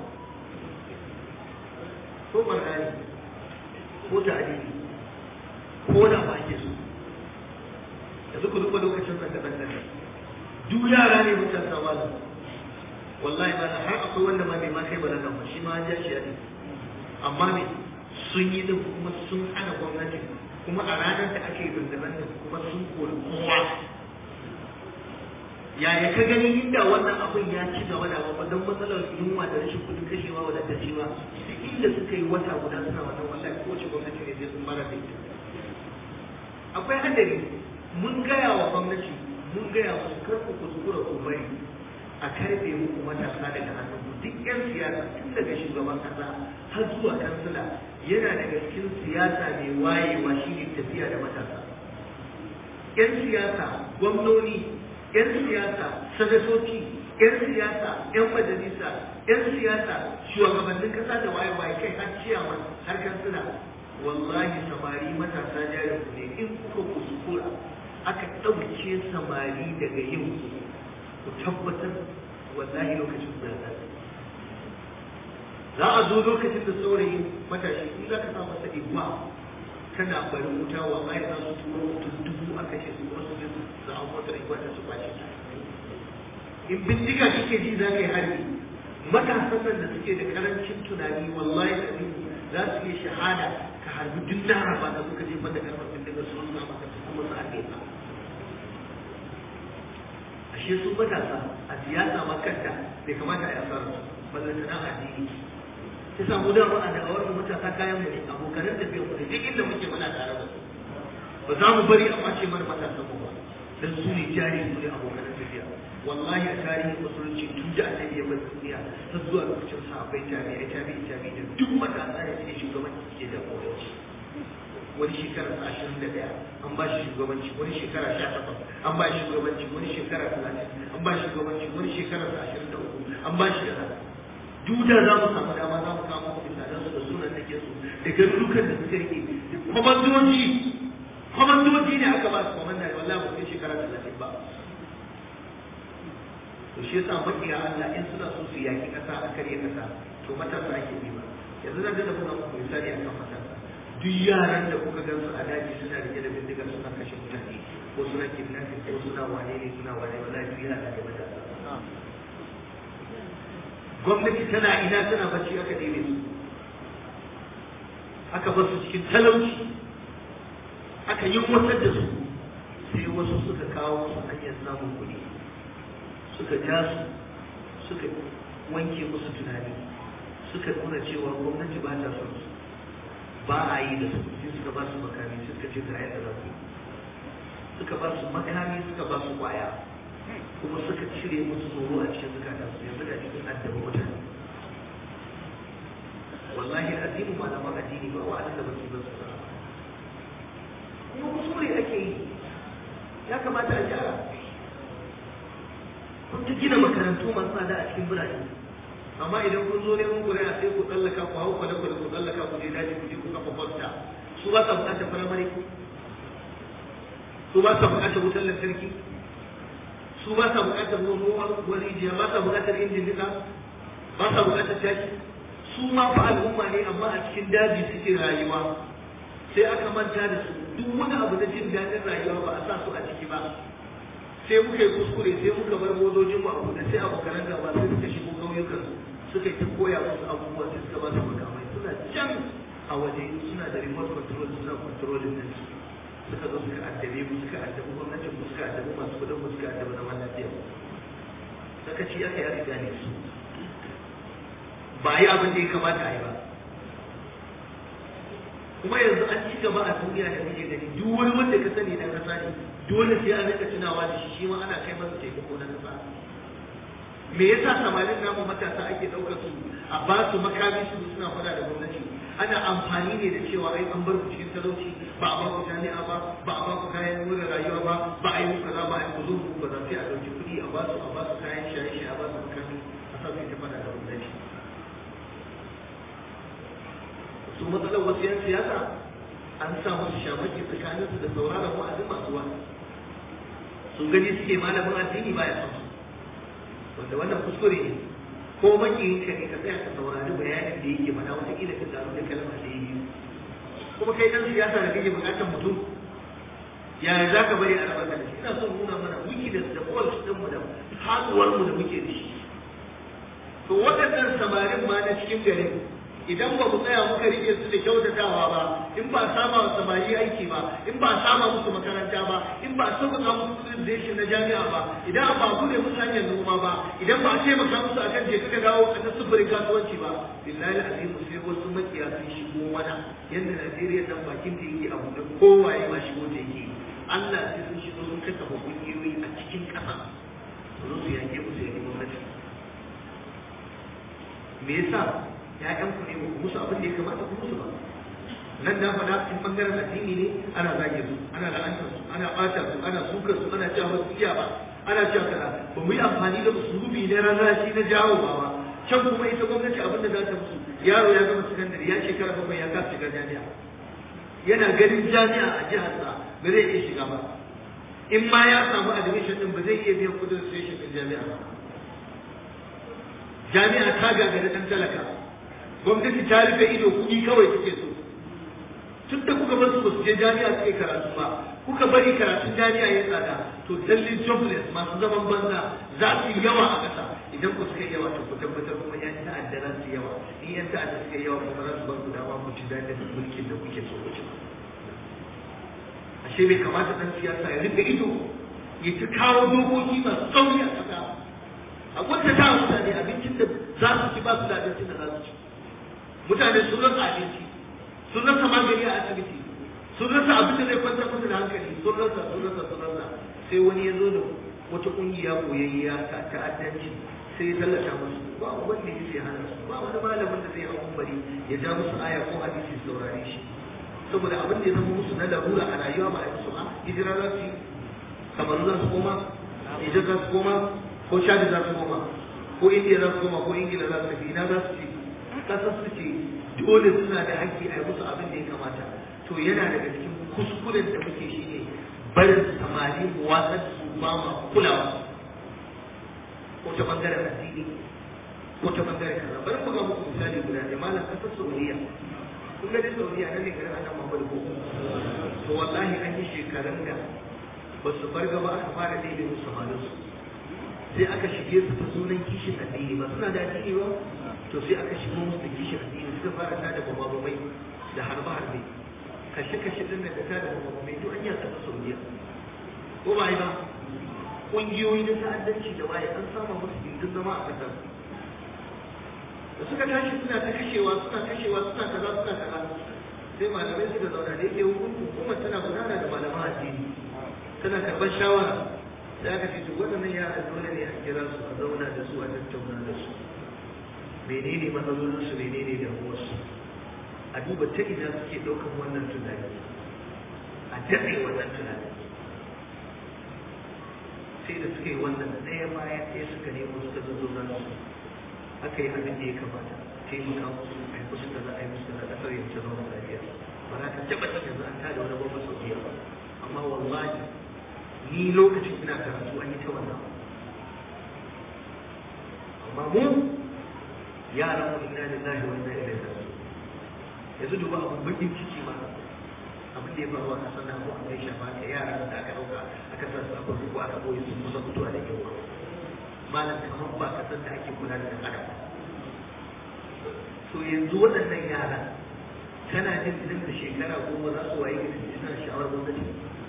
ko barnani ko ta'adili ko da ba ake so yanzu ku duba lokacin zanga zanga duk yara ne matasa malam wallahi ba har akwai wanda ma bai ma kai balaga ba shi ma an ja shi ya amma me sun yi din kuma sun hana gwamnati kuma a ranar da ake zanga-zanga kuma sun kori kowa yaya ka gani inda wannan abin ya ci gaba da ba don matsalar yunwa da rashin kudin kashewa wadataccewa duk inda suka yi wata guda suna wannan wallahi kowace gwamnati ne zai sun mara da ita akwai hadari mun gaya wa gwamnati mun gaya musu kar ku kuskura ku bari a karfe muku matasa daga hannun ku duk yan siyasa tun daga shugaban kasa har zuwa kansila yana daga cikin siyasa mai wayewa shine tafiya da matasa yan siyasa gwamnoni yan siyasa sanatoci yan siyasa yan majalisa yan siyasa shugabannin kasa da waye waye kai har ciyaman har kansila wallahi samari matasa jarin ne in kuka kuskura aka ɗauke samari daga yin ku tabbatar wallahi lokacin da za za a zo lokacin da saurayi matashi in za ka sa masa igwa kana bari wuta wallahi za su turo mutum dubu a kashe su wasu je su samu motar igwa da su kwace ta in bindiga kike ji za ka yi harbi matasan nan da suke da karancin tunani wallahi da za su yi shahada ka harbi duk laraba da suka je banda karfar bindiga su wasu maka su kuma su harbe ka ashe su matasa a siyasa ma kanta bai kamata a yi asarar su ballantana addini ta samu da ba a da awar matasa kayan mu ne abokanan tafiya mu ne duk inda muke muna tare da su ba za mu bari a mace mana matasan mu ba dan su ne jari su ne abokanan tafiya wallahi a tarihin musulunci tun da annabi ya bar duniya har zuwa lokacin sahabbai tabi'ai tabi'i tabi'i da duk matasa ne suke shugabanci suke jagoranci wani shekara sa ashirin da ɗaya an ba shi shugabanci wani shekara sha takwas an ba shi shugabanci wani shekara talatin an ba shi shugabanci wani shekara sa ashirin da uku an ba shi kaza duk da za mu samu dama za mu samu misalan su da sunan da ke su da garurukan da suka rike kwamandoji kwamandoji ne aka ba su kwamanda da wallahi ba sai shekara talatin ba to shi yasa makiya Allah in suna so su yaki kasa a karye kasa to matasa ake yi ba yanzu zan dana muna muku misali akan matasa duk yaran da kuka gan su a daji suna rike da bindiga suna kashe mutane ko suna kidnapping ko suna wane ne suna wane wallahi duk yana da matasa gwamnati tana ina tana bacci aka ɗebe su aka bar su cikin talauci aka yi watar da su sai wasu suka kawo su hanyar samun kuɗi suka ja su suka wanke musu tunani suka nuna cewa gwamnati ba ta son su ba a yi da su sai suka ba su makami suka ce ga yadda za su suka ba su makami suka ba su kwaya kuma suka cire musu tsoro a cikin zukatan su yanzu da cikin addaba mutane wallahi addini malaman addini ba wa'adin da basu ba su kuma kuskure ake yi ya kamata a gyara kun ta gina makarantu masu tsada a cikin birane amma idan kun zo neman kuri'a sai ku tsallaka ku hau kwale-kwale ku tsallaka ku je daji ku je ku kafa fosta su ba sa bukatar firamare su ba sa bukatar wutar lantarki su ba sa bukatar ruwan wani rijiya ba sa bukatar injin nika ba sa bukatar taki su ma fa al'umma ne amma a cikin daji suke rayuwa sai aka manta da su duk wani abu na jin daɗin rayuwa ba a sa su a ciki ba sai muka yi kuskure sai muka bar motocin mu a buɗe sai abokanan gaba sai suka shigo ƙauyukan suka yi ta koya musu abubuwa sai suka ba su makamai suna can a waje suna da remote control suna controlling din su suka zo suka addabe mu suka addabi gwamnatin mu suka addabi masu kudin mu suka addabi zaman lafiya sakaci aka yi riga ne su ba yi abin da ya kamata a yi ba kuma yanzu an ci gaba a duniya da muke gani duk wani wanda ka sani na kasa ne dole sai an rika tunawa da shi shi ma ana kai masa taimako na kasa me yasa samarin namu matasa ake ɗaukar su a ba su makami su suna fada da gwamnati ana amfani ne da cewa ai an bar ku cikin talauci ba a ba ku jami'a ba ba a ba ku kayan wurin rayuwa ba ba a yi muku kaza ba a yi ku zo ku kaza sai a ɗauki kuɗi a ba su a ba su kayan shaye-shaye a ba su makami a sa su ta fada da gwamnati su matsalar wasu yan siyasa an sa musu shamaki tsakaninsu da sauraron wa'azin masu wa'azi sun gani suke malamin addini baya son su wanda wannan kuskure ne ko makiyin ka ne ka tsaya ka saurari bayanin da yake faɗa wata kila ka taru da kalma da yi kuma kai dan siyasa da kake bukatar mutum yaya za ka bari a raba da shi ina son nuna mana wiki da da fault din mu da haduwar mu da muke da shi to waɗannan samarin ma na cikin garin idan ba mu tsaya muka rike su da kyautatawa ba in ba sama wa samari aiki ba in ba sama musu makaranta ba in ba sauƙaƙa musu civilization na jami'a ba idan ba ku ne musu hanyar noma ba idan ba a taimaka musu akan je ka dawo a ta sufurin kasuwanci ba billahi azim sai wasu makiya sun shigo mana yadda Najeriya nan bakin da yake abu da kowaye ma shigo da yake Allah sai sun shigo sun kasa kungiyoyi a cikin ƙasa su zo su yanke musu yanke gwamnati me yasa ‘ya'yanku ne ba musu abin da ya kamata ku musu ba nan da faɗa in bangaren addini ne ana zage su ana la'antar su ana ɓata su ana sukar su ana cewa wasu iya ba ana cewa kaza ba mu yi amfani da usulubi na rarrashi na jawo ba ba can kuma ita gwamnati abin da za ta musu yaro ya gama sakandare ya shekara bakwai ya kasa shiga jami'a yana ganin jami'a a jihar sa ba zai iya shiga ba in ma ya samu admission din ba zai iya biyan kudin station din jami'a ba jami'a ta gagari dan talaka gwamnati ta rufe ido kuɗi kawai take so tun da kuka bar su ba su je jami'a suke karatu ba kuka bari karatun jami'a ya tsada to lalle jobless masu zaman banza za su yi yawa a ƙasa idan ku suka yawa to ku tabbatar kuma yan ta'adda za su yawa in yan ta'adda suka yawa kuma za su bar ku dama ku ci daɗin mulkin da kuke so ku ci ashe bai kamata ɗan siyasa ya rufe ido ya ta kawo dokoki masu tsauri a ƙasa a wata ta mutane abincin da za su ci ba su da abincin da za su ci mutane sun rasa abinci sun rasa magani a asibiti sun rasa abin da zai kwantar musu da hankali sun rasa sun rasa sun rasa sai wani ya zo da wata kungiya koyayya ta ta'addanci sai ya tallata musu ba wanda ya sai hana su ba wani malamin da zai hau bari ya ja musu aya ko hadisi saurare shi saboda abin da ya zama musu na larura a rayuwa ba a yi musu ba hijira za su yi kamar za su koma Nijar za su koma ko Chad za su koma ko India za su koma ko Ingila za su tafi ina za su ce kasar su ce dole suna da haƙƙi a yi musu abin da ya kamata to yana daga cikin kuskuren da muke shi ne barin samari mu watsar su ba ma kulawa ko ta bangaren addini ko ta bangaren kaza bari mu ga muku misali guda da malam kasar Saudiya kun ga dai Saudiya nan ne garin annabi Muhammad ko to wallahi an yi shekarun da ba su bar gaba aka fara daidai musu samarin su sai aka shige su ta sunan kishin addini ba suna da addini ba to sai aka shigo musu da kishin addini suka fara tada bamabamai da harbe-harbe kashe-kashe din da tada bamabamai to an yi a ƙasar Saudiya ko ba yi ba ƙungiyoyi na ta'addanci da waye an sama musu gindin zama a ƙasar da suka tashi suna ta kashewa suna kashewa suna kaza suna kaza sai malamai suka zauna da yake hukumar tana gudana da malaman addini tana karɓar shawara sai aka ce duk waɗannan yara dole ne a kira su a zauna da su a tattauna da su menene matsalolin su menene damuwarsu a duba ta ina suke ɗaukar wannan tunani a daɗe wannan tunani sai da suka yi wannan ɗaya bayan ɗaya suka nemo suka zo nan su aka yi abin da ya kamata taimaka musu a yi musu kaza a yi musu kaza ƙasar yanzu zama lafiya ba za ka taɓa yanzu an tada wani babban sauƙiya ba amma wallahi ni lokacin ina karatu an yi ta wannan amma mu yaran mu ina da lahi wanda ya da su yanzu duba abin bakin ciki ma abin da ya faru a kasar nan ko a kai shafa ka yaran da aka dauka aka sa su a farko ko aka boye su kusa mutuwa da yawa malam kamar ba kasar da ake kula da dan adam to yanzu waɗannan yaran kana jin idan da shekara goma za su waye gidi suna sha'awar gwamnati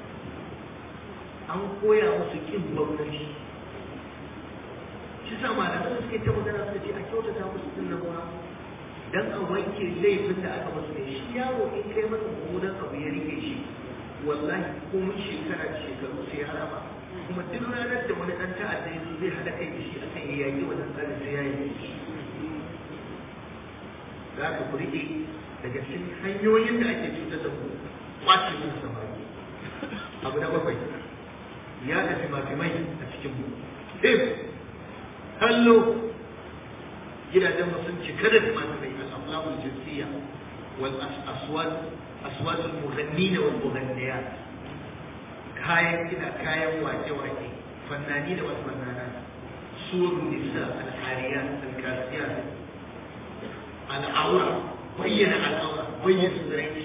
an koya musu kin gwamnati shi sa malaman da suke ta magana suka ce a kyautata musu din nan ba dan a wanke laifin da aka musu ne shi yaro in kai masa mummunan abu ya rike shi wallahi ko mun shekara da shekaru sai ya rama kuma duk ranar da wani dan ta'adda ya zai hada kai da shi akan ya yaki wannan tsarin sai ya yi shi za ka ku rike daga cikin hanyoyin da ake cutar da mu kwace mu samari abu na bakwai ya da fimafimai a cikin mu fim kallo gidajen mu sun cika da fimafimai al-aflamul jinsiyya wal aswat aswat al-mughannin wal mughanniyat kayan kida kayan wake wake fannani da wasu fannana surun nisa al-hariyat al-kasiyat al-awra bayyana al-awra bayyana tsirai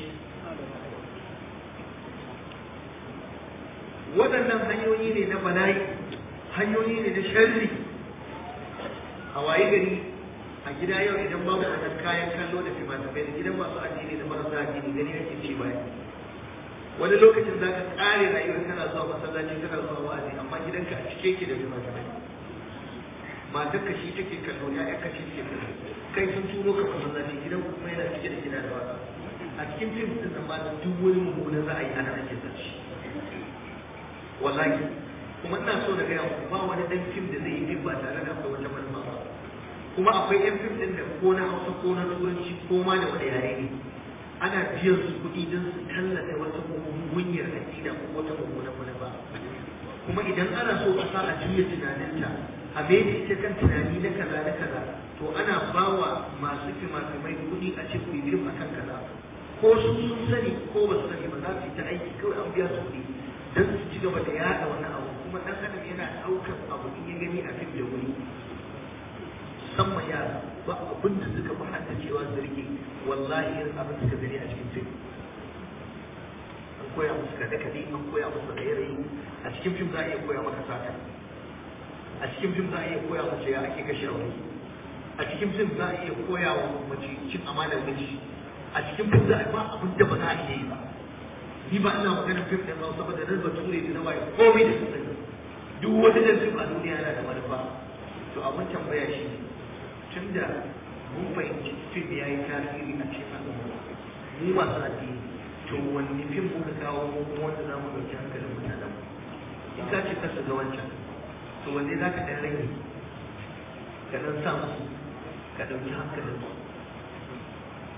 waɗannan hanyoyi ne na bala'i hanyoyi ne na sharri a waye gari a gida yau idan babu wannan kayan kallo da fimafimai da gidan masu addini da marasa addini gani yake ci baya wani lokacin za ka ƙare rayuwar kana zuwa masallaci kana zuwa wa'azi amma gidanka a cike ke da fimafimai matarka shi take kallo ya'yanka shi take kallo kai sun turo ka masallaci gidan kuma yana cike da gida da wasa a cikin fim din nan ma duk wani mummunan ra'ayi ana ake sace wallahi kuma ina so da gaya ba wani dan fim da zai yi fim ba tare da akwai wata manufa ba kuma akwai yan fim din da ko na hausa ko na turanci ko ma da wani yare ne ana biyan su kuɗi don su tallata wata mugunyar aƙida ko wata mummunan manufa kuma idan ana so a sa a juya tunaninta a mai da ita kan tunani na kaza na kaza to ana bawa masu fimafimai kuɗi a ce ku yi fim akan kaza ko su sun sani ko ba su sani ba za su yi ta aiki kawai an biya su kuɗi don su ci gaba da yada wani abu kuma dan adam yana daukar abu in ya gani a fim da wuri musamman yara ba abin da suka fi hanta cewa su rike wallahi irin abin suka gani a cikin fim an koya musu kaɗe kaɗe an koya musu raye-raye a cikin fim za a iya koya maka sata a cikin fim za a iya koya mace ya ake kashe aure a cikin fim za a iya koya wa mace cin amanar miji a cikin fim za a ba abin da ba za a iya yi ba ni ba ina magana fim ɗin ba saboda nan bature da na bai komai da su sani duk wani da fim a duniya yana da manufa to abin tambaya shi ne tun da mun fahimci fim ya yi tasiri a cikin al'umma mu masu addini to wani fim muka kawo mu kuma wanda za mu ɗauki hankalin mutanen mu in ka ce kasa ga wancan to wanne za ka ɗan rage ka ɗan sa musu ka ɗauki hankalin su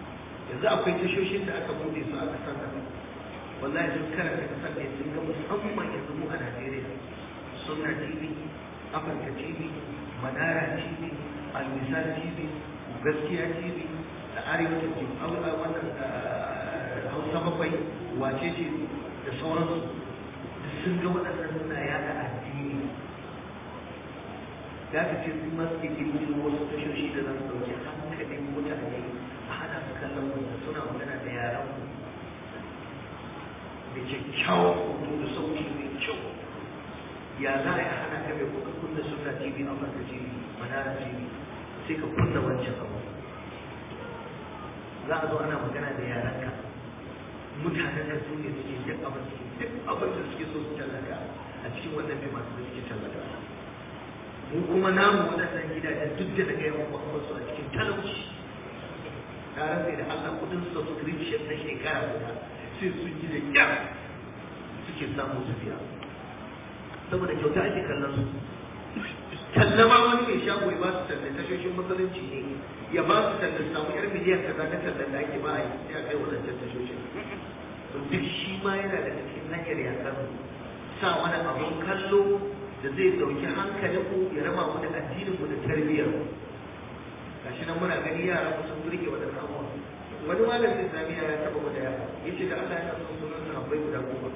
yanzu akwai tashoshin da aka bude su a kasar nan wallahi sun karanta kasar ne sun ga musamman yanzu mu a Najeriya sunna TV Afirka TV Manara TV Almisal TV Gaskiya TV da Arewa TV wannan Hausa bakwai wace ce da sauransu sun ga waɗannan suna yada addini da aka ce sun masu ke kirkiro wasu tashoshi da za su ɗauki hankalin mutane a hana su kallon wanda suna magana da yaran mu da kyakkyawan hoto da sauki mai kyau ya za a yi hana ka mai kuka kunna suna tv a masa tv manara tv sai ka kunna wancan abu za a zo ana magana da yaranka mutanen da su ne suke duk abin duk abin da suke so su tallata a cikin wannan bai masu suke tallata mu kuma namu waɗannan gidajen duk da daga yawan kwakwasu a cikin talauci na rantsa da Allah kudin subscription na shekara guda sai sun yi da kyar suke samu su biya saboda kyauta ake kallon su tallama wani mai shago ya ba su tallan tashoshin musulunci ne ya ba su tallan samu yar miliyan kaza ta tallan da ake ba a yi sai a kai wadancan tashoshin to duk shi ma yana da cikin hanyar yakar sa wani abun kallo da zai dauki hankalin ku ya raba mu da addinin mu da tarbiyyar mu gashi nan muna gani yara mu sun burge wadannan abubuwan wani malamin islamiyya ya taba mu da yara yace da Allah ya san sunan sahabbai guda goma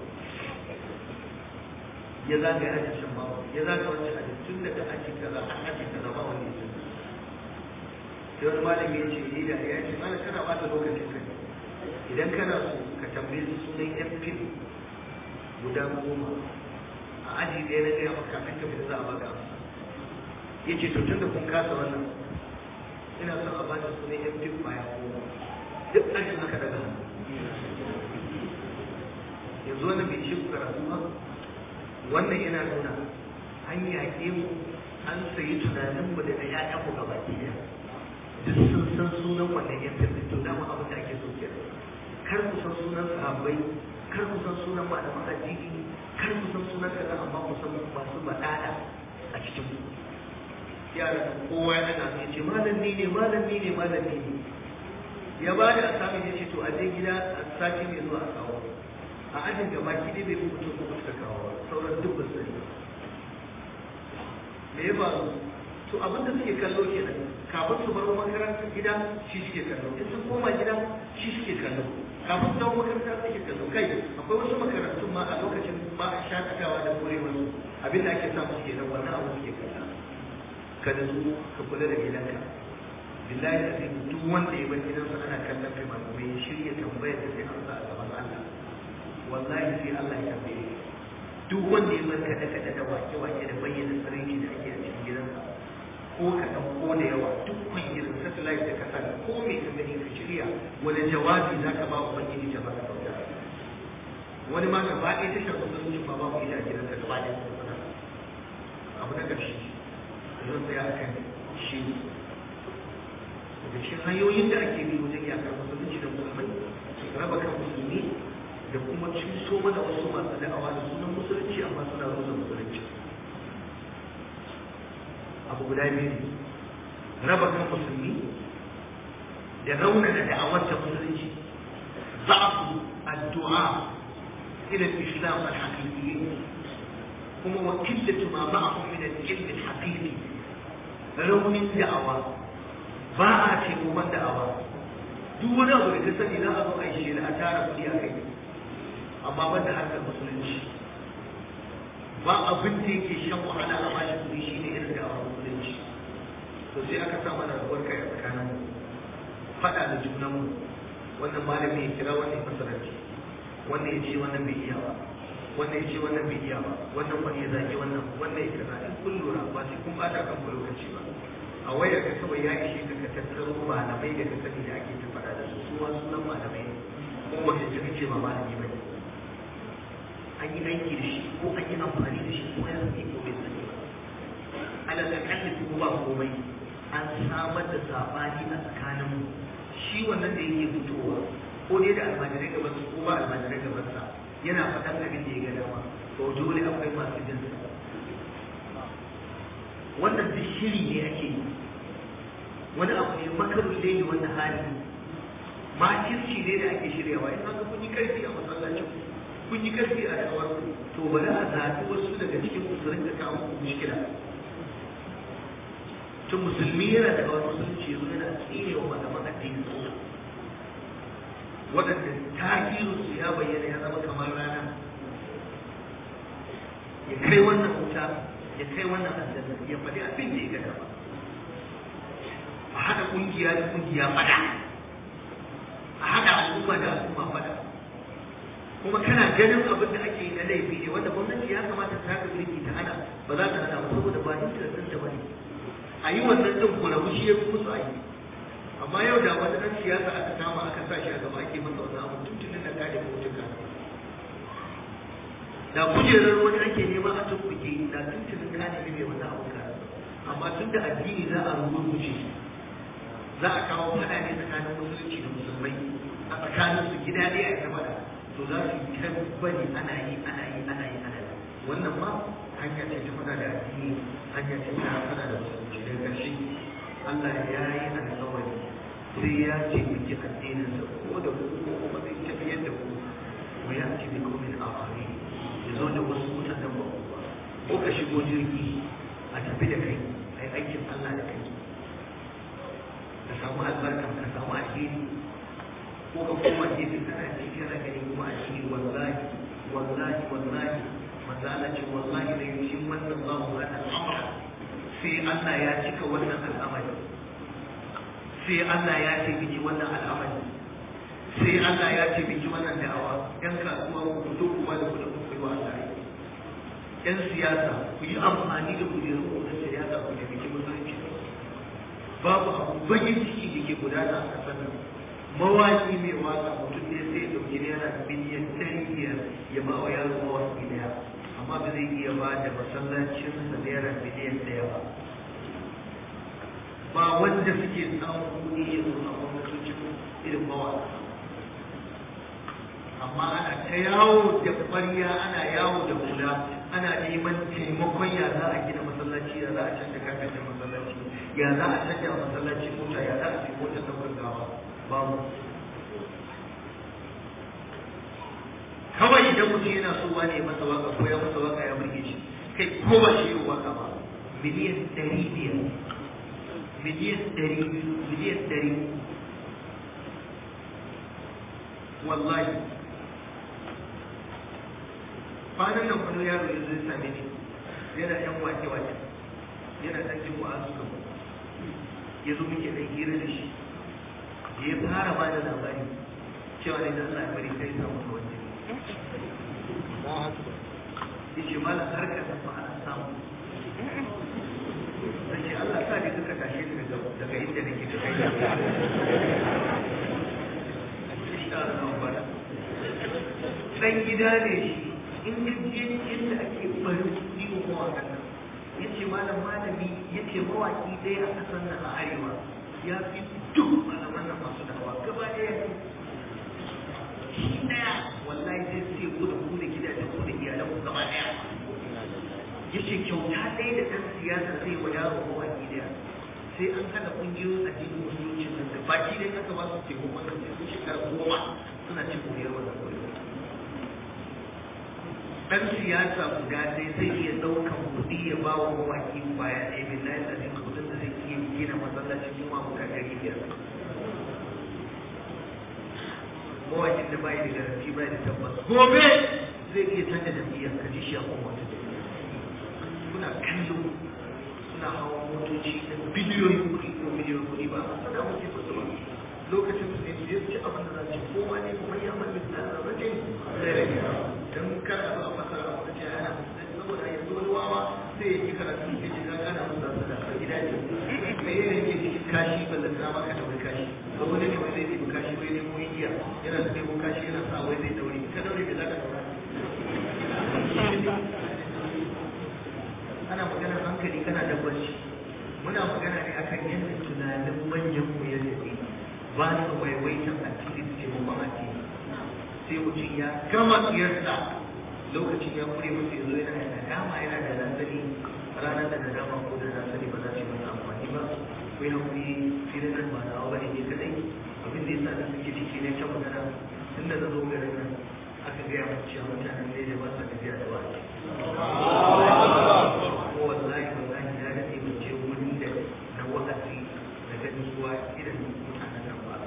ya zaga ya aji shan bawa ya zaga wancan aji tun daga aji kaza an aji kaza ba wani ya sai wani malami ya ce ni da ya ce mana kana bata lokacin ka idan kana so ka tambaye su sunan yan fim guda goma a aji ɗaya na gaya maka kafin ka fita za a baka amsa ya ce to tunda kun kasa wannan ina son a bata sunan yan fim baya goma duk ajin haka daga hannu yanzu wannan bai ce ku karatu ba wannan yana nuna an yaƙe mu an sayi tunaninmu da na ‘ya'yanmu gaba ɗaya duk sun san sunan wannan yan fim to dama abin da ake so ke kar ku san sunan sahabbai kar ku san sunan malaman addini kar ku san sunan kaza amma ku san masu badada a cikin ku yara kowa ya daga sai ce malami ne malami ne malami ne ya ba da asami ya ce to a je gida a sati mai zuwa a kawo a ajin gaba ki dai bai fi mutum ko suka kawo sauran duk ba sani me ya faru to abin da suke kallo kenan kafin su bar makarantar gida shi suke kallo in sun koma gida shi suke kallo kafin su dawo makaranta suke kallo kai akwai wasu makarantun ma a lokacin ba a shakatawa da kore wasu abin da ake samu suke nan wannan abu suke kalla ka da su ka kula da gidanka billahi azim duk wanda ya bar gidansa ana kallon kai masu mai shirya tambayar da sai an sa a gaban Allah wallahi sai Allah ya tambaye duk wanda ya bar kada kada da wake wake da bayyana sarki da ake a cikin gidansa ko kaɗan ko da yawa duk kun irin satellite da kasa da ko mai ka gani ka shirya wani jawabi za ka ba wa ubangiji ta baka sauta wani ma gaba ɗaya tashar musulunci ba babu ita a gidansa gaba ɗaya kuma abu na ƙarshe zan tsaya a kan shi daga cikin hanyoyin da ake bi wajen yakar musulunci da musulmai raba kan musulmi da kuma cuso mana wasu masu da'awa da sunan musulunci amma suna rusa musulunci abu guda biyu raba kan musulmi da raunana da'awar ta musulunci za'afu addu'a ila al-islam al-haqiqi kuma wa qillatu ma ma'ahum min al-ilm al-haqiqi raunin da'awa ba a ce kuma da'awa duk wani abu da ka sani za a zo a yi shi a tara kuɗi a kai amma ban da harkar musulunci ba abin da yake shan wahala a bashi kuɗi shi ne irin da a musulunci to sai aka sa mana rabuwar kai a tsakanin mu faɗa da junan mu wannan malami ya kira wannan masaranci wannan ya ce wannan bai iya ba wannan ya ce wannan bai iya ba wannan wani ya zage wannan wannan ya kaza in kun lura ba sai kun bata kan lokaci ba a wayar ka kawai ya ishe ka ka tattaro malamai da ka sani da ake ta faɗa da su su ma sunan malamai ne ko ba ka ce ba malami ba ne an yi aiki da shi ko an yi amfani da shi ko ya sani ko bai sani ba ala da kalli ko ba komai an samar da sabani a tsakanin shi wannan da yake fitowa ko dai da almajirai gaban su ko ba almajirai gaban sa yana faɗan abin da ya ga dama to dole akwai masu jin sa wannan duk shiri ne ake yi wani abu ne makarun laili wanda hali makirci ne da ake shiryawa in haka kun yi karfi a masallacin kun yi karfi a da'awar to bari a zaɓi wasu daga cikin ku su rinka kawo muku mushkila to musulmi yana da wani musulunci yanzu yana tsine wa malaman addinin sunna waɗanda tasirinsu ya bayyana ya zama kamar rana ya kai wannan wuta ya kai wannan aljanna ya faɗi abin da ya gada ba a haɗa ƙungiya da ƙungiya faɗa a haɗa al'umma da al'umma faɗa kuma kana ganin abin da ake yi na laifi ne wanda gwamnati ya kamata ta haka birki ta hana ba za ta hana ba saboda ba interest ɗin ta bane a yi wannan ɗin kurabu shi ya fi musu aiki amma yau da wani ɗan siyasa aka kama aka sa shi a gaba ake masa wannan abu tuntunin da kare mutuka da kujerar wani ake nema a tumbuke da tuntunin ka nemi mai wannan abu ka amma tun da addini za a rubuce za a kawo faɗa ne tsakanin musulunci da musulmai a tsakanin su gida ɗaya a ta faɗa to za su yi ta bari ana yi ana yi ana yi ana yi wannan ma hanya ce ta faɗa da addini hanya ce ta faɗa da musulunci daga ƙarshe Allah ya yi alƙawari sai ya ce miki addininsa ko da ku ko kuma zai tafiyar da ku wa ya ce bi komin afari ya zo da wasu mutanen ba ku ba ko ka shigo jirgi a tafi da kai a yi aikin Allah da kai ka samu albarka ka samu alheri ko ka koma gefe kana ce kana gani kuma alheri wallahi wallahi wallahi manzo Allah ce wallahi la yushimmanna Allahu hadha al-amra sai Allah ya cika wannan al'amari sai Allah ya ce biki wannan al'amari sai Allah ya ce biki wannan da'awa yan kasuwa ku fito ku ba da kuɗin ku yi wa Allah yan siyasa ku yi amfani da kujerun ku na siyasa ku da biki musulunci babu abu bagin ciki da ke gudana a ƙasar nan mawaki mai waka mutum ne sai ya ɗauki naira biliyan ɗari biyar ya ba wa yaro mawaki ɗaya amma ba zai iya ba da masallacinsa naira biliyan ɗaya ba ba wanda suke samun kuɗi yanzu a gwamnatocin irin mawaka amma ana ta yawo da ƙwarya ana yawo da hula ana neman taimakon ya za a gina masallaci ya za a canja kafin masallaci ya za a canja masallaci mota ya za a ce motar ɗaukar gawa babu kawai idan mutum yana so wane masa waka ko ya masa waka ya burge shi kai ko ba shi yi waka ba miliyan ɗari biyar miliyan ɗari miliyan ɗari wallahi kwanan nan wani yaro ya zo ya same ni yana yan wake wake yana ɗan jin wa'azu kan ya zo muke ɗan hira da shi ya fara ba da labari cewa ne da Allah ya bari kai samu da wani ya ce malam harkar da ba a samu sai ce Allah sa ne suka tashe ni daga daga inda nake da kai dan gida ne shi in ya je inda ake bari kuɗi ko mawaƙan nan ya ce malam malami ya ce mawaƙi ɗaya a ƙasar nan a arewa ya fi duk malaman nan masu dawa gaba ɗaya shi ɗaya wallahi zai sai ku da ku da gidajen ku da iyalan ku gaba ɗaya ya ce kyauta ɗaya da ɗan siyasa zai wa yaro mawaƙi ɗaya sai an haɗa ƙungiyoyin addinin musulunci nan da baki dai aka ba su taimakon nan sai sun shekara goma suna cin moriyar wannan koyo ɗan siyasa guda ɗaya zai iya ɗaukan kuɗi ya ba wa mawaƙi kwaya ɗaya mai layin da zai kuɗin da zai iya gina masallacin juma'a guda ɗari biyar mawaƙin da bai da garanti bai da tabbas gobe zai iya canza jam'iyyar ka ji shi a kuma wata kuna kallo suna hawa motoci da biliyoyin kuɗi ko miliyoyin kuɗi ba a sana muke su ba lokacin su ne su yi ci abin da za su kowa ne kuma ya mallin da rarrabe zai rage don kada ba a fasara wata ce ana saboda yanzu wani wawa sai ya yi karatu ya ce zaka na musa su da gida ne me ne ke cikin kashi ba da dama ka daure kashi ba wani ne wai zai nemi kashi wai nemo igiya yana da nemo kashi yana sa wai zai daure ka daure me zaka daura ana magana hankali kana da barci muna magana ne akan yadda tunanin manyan mu ya tafi ba su waiwaitan addini su taimakon addini sai mutum ya gama tsiyarsa lokacin ya kure masa yanzu yana da nadama yana da nasari ranar da nadama ko da nasari ba za su yi masa amfani ba ko ya kuri filin nan ba nawa bane ne kadai abin da yasa da suke ciki ne ta magana tunda na zo garin nan aka gaya mu cewa mutanen ne da ba sa tafiya da wani ko wallahi wallahi ya daɗe mu je wurin da na wa'azi da ganin ruwa irin mutanen nan ba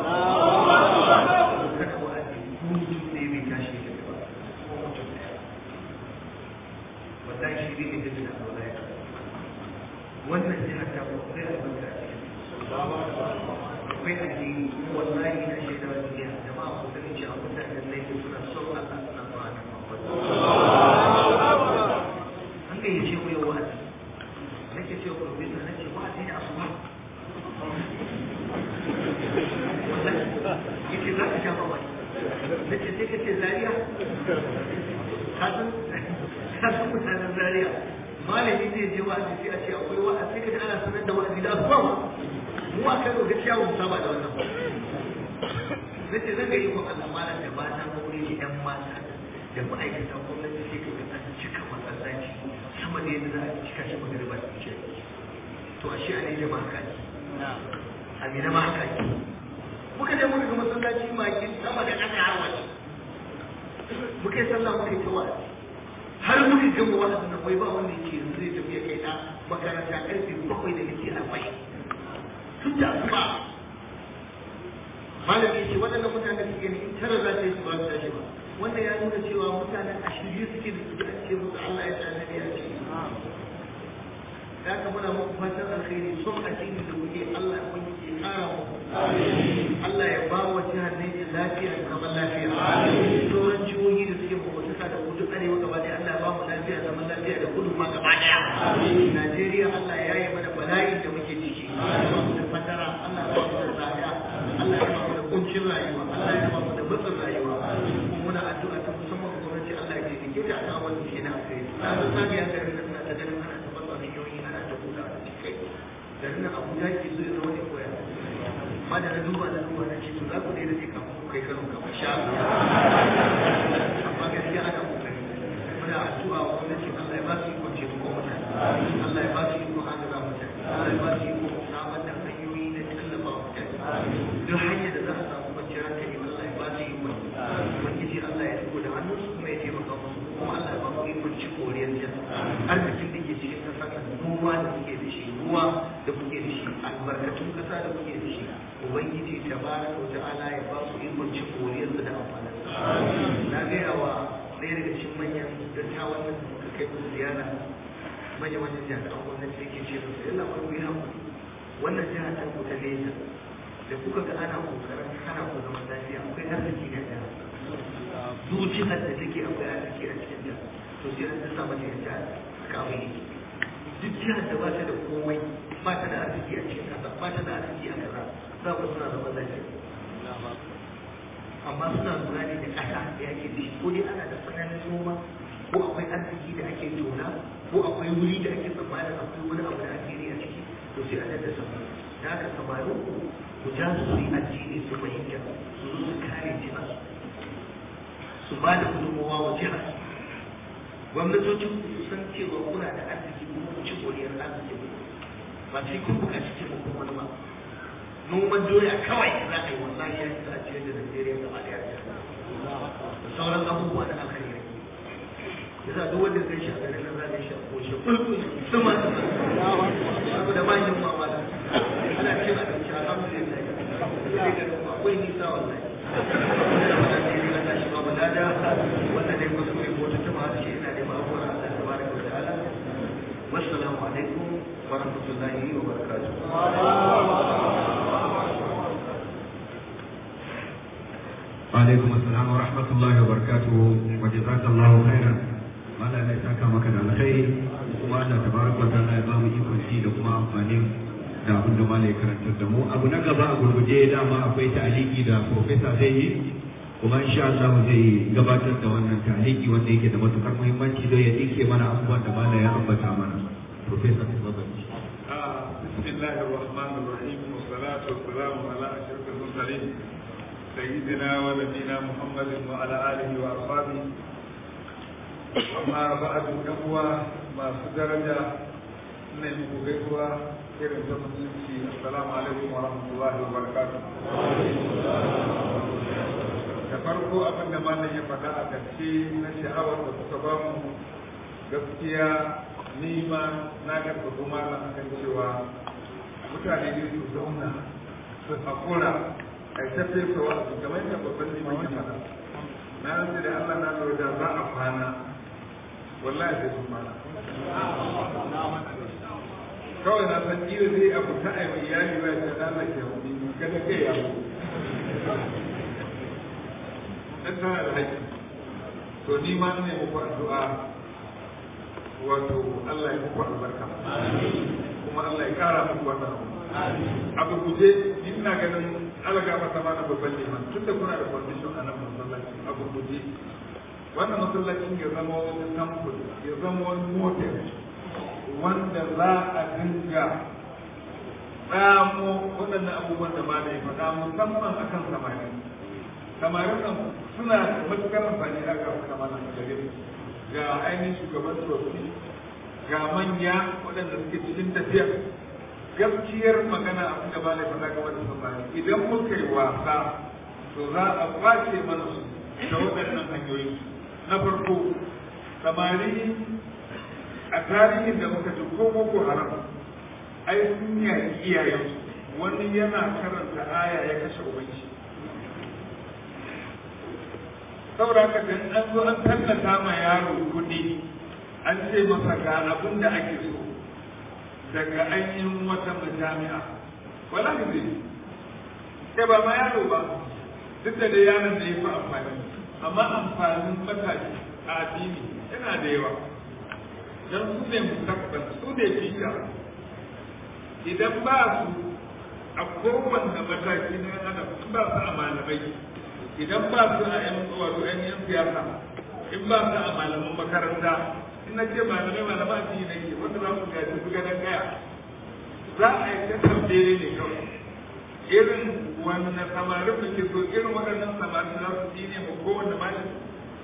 kada wa'azi ko mutum ne bai tashi da ba ko mutum ɗaya wallahi shi ne da da wallahi wannan jihar ta ko sai albarka a cikin akwai addini wallahi na shaida wa duniya jama'a ku sani cewa mutanen nan suna son Allah suna ba da an gayyace mu yau wa'azi nake cewa profesa nace wa'azi da asuba yake za ka sha mamaki nace sai ka ce zariya ka san ka san mutanen zariya malami zai je wa'azi sai a ce akwai wa'azi sai ka ji ana sanar da wa'azi da asuba mu a kan gaskiya ba mu saba da wannan nace zan ga yi wa Allah malam da mata aure ne yan mata da ma'aikatan gwamnati sai ka ga an cika masallaci sama da yadda za a cika shi magariba da ce to a shi a ne jama'a haka ne a mina ma haka ne muka je muka ga masallaci maki sama da ƙasa har waje muka yi sallah muka yi ta wa'azi har muka gama wa'azin nan wai ba wanda yake yanzu zai tafi ya kai na makaranta karfe bakwai da nake arba'in tun da asuba malami ce waɗannan mutanen suke ne in tara za ta yi su ba su tashi ba wanda ya nuna cewa mutanen a shirye suke da su a ce musu Allah ya tsaya nabi a ce da haka muna muku fatan alkhairi son addini da kuke Allah ya kunki ke kara muku Allah ya ba wa jihar Niger lafiya da zaman lafiya sauran jihohi da suke makwataka da kudu arewa gaba ɗaya Allah ya ba mu lafiya da zaman lafiya da kudu ma gaba ɗaya Najeriya Allah ya yi mana bala'in da muke ciki Allah ya ba mu da fatara Allah ya ba mu da tsada Allah ya ba mu da kuncin rayuwa Allah ya ba mu da matsin rayuwa kuma muna addu'a ta musamman gwamnati Allah ya taimake ta a kan wannan shi na kai na san sami ya garin nan ta ganin ana ta fasa hanyoyi ana ta buɗa a cikin garin nan Abuja ke so ya zama ne koya amma da na duba na duba na ce to za ku dai da kafin ku kai kano kamar sha amma gaskiya ana kokari muna addu'a wa gwamnati Allah ya ba su ikon ce ko mutane Allah ya ba su ikon agaza mutane Allah ya ba su ikon samar da hanyoyi na tallafa wa mutane duk hanyar da za a samu kwanciyar hankali Allah ya ba su ikon ubangiji Allah ya riko da hannun su kuma ya taimaka musu kuma Allah ya ba mu ikon ci koriyar jan arzikin da ke cikin ƙasar nan noma da kuke da shi ruwa da kuke da shi albarkatun ƙasa da kuke da shi ubangiji tabaraka wa ta'ala ya ba su ikon ci koriyar da amfanin na gaya wa ɗaya daga cikin manyan dattawan da suka kai musu ziyara manyan manyan jami'an gwamnati da ke ce musu yalla ba ku yi haƙuri wannan jiha ta ku ta nesa da kuka ga ana kokarin hana ku zaman lafiya akwai arziki na ɗaya zuciyar da take akwai arziki a cikin ta to sai an sa mata yadda haka abin yake duk jihar da ba ta da komai ba ta da arziki a cikin kasa ba ta da arziki a kaza za ku suna zaman lafiya amma suna lura ne da ƙasa da yake da shi ko dai ana da tsananin noma ko akwai arziki da ake tona ko akwai wuri da ake tsammanin akwai wani abu da addini a ciki to sai a da sama da haka samarin ku ku ja su su yi addini su fahimta su zo su kare jihar su ba da gudunmawa wa jihar gwamnatocin ku su san cewa kuna da arziki kuma ku ci godiyar arziki ba sai kun buƙaci taimakon wani ba noman doya kawai za a yi wallahi ya isa a ciyar da Najeriya gaba daya da sauran abubuwa da alkhairi yasa duk wanda zai sha garin nan za ka sha ko shi kulkul sama saboda ba yin mama da ana cin abinci alhamdulillah sai ga akwai nisa wallahi da wannan ne ga tashi ba balada wannan ne kuskure ko ta tuma ce ina da abubuwan Allah tabaraka wa ta'ala wassalamu alaikum wa rahmatullahi wa barakatuh alaikum assalam wa rahmatullahi wa barakatuhu wa jazakallahu khairan mala ne saka maka da alkhairi kuma Allah tabaraka wa ta'ala ya ba mu ikon ci da kuma amfanin da abin da mala ya karantar da mu abu na gaba a gurguje dama akwai ta'aliki da professor zai yi kuma insha Allah zai gabatar da wannan ta'aliki wanda yake da matukar muhimmanci don ya dinke mana abubuwan da mala ya ambata mana professor tafadhali بسم الله الرحمن الرحيم والصلاة والسلام على أشرف المرسلين سيدنا ونبينا محمد وعلى آله وأصحابه أما بعد أخوة ما درجة من gaisuwa irin ta musulunci assalamu alaikum wa rahmatullahi wa barakatuh da farko abin da malam ya faɗa a ƙarshe na sha'awar da kuka ba mu gaskiya ni ma na gargaɗo malam akan cewa mutane ne su zauna su haƙura a ta fesa wa su kamar yadda babban liman ya faɗa na rantsa da Allah na lura da za a kwana wallahi sai sun kwana kawai na san kila zai abu ta aiwa iyali ba ta lalata wani kada kai ya mu dan tana da haƙƙi to ni ma ne muku addu'a wato Allah ya muku albarka kuma Allah ya kara muku wannan abu guje ina ganin alaga masa ma na babban liman tun da kuna da condition a nan masallaci abu guje wannan masallacin ya zama wani sample ya zama wani model wanda za a dinga tsamo waɗannan abubuwan da ma da ya faɗa musamman akan samari samarin nan suna da matuƙar amfani a ga kamalan gare ga ainihin shugaban tsofi ga manya waɗanda suke cikin tafiya gaskiyar magana abin da ba da faɗa game da samari idan muka yi wasa to za a kwace mana su da waɗannan hanyoyi na farko samari a tarihin da muka ji ko boko haram ai sun yaki iyayensu wani yana karanta aya ya kashe ubanci saboda haka dan an zo an tallata ma yaro kuɗi an ce masa ga abin da ake so daga ainihin wata majami'a wala ne zai kai ba ma yaro ba duk da dai yaron da ya fi amfani amma amfanin matashi a addini yana da yawa don su ne mustaqbal su ne fita idan ba su a kowanne mataki na adam in ba su a malamai idan ba su a yan wato yan yan siyasa in ba su a malaman makaranta in na ce malamai malama a cikin nake wanda za su gaji su ganin gaya za a yi ta tambaye ne kawai irin wannan samarin da ke so irin waɗannan samarin za su ne ma kowanne malami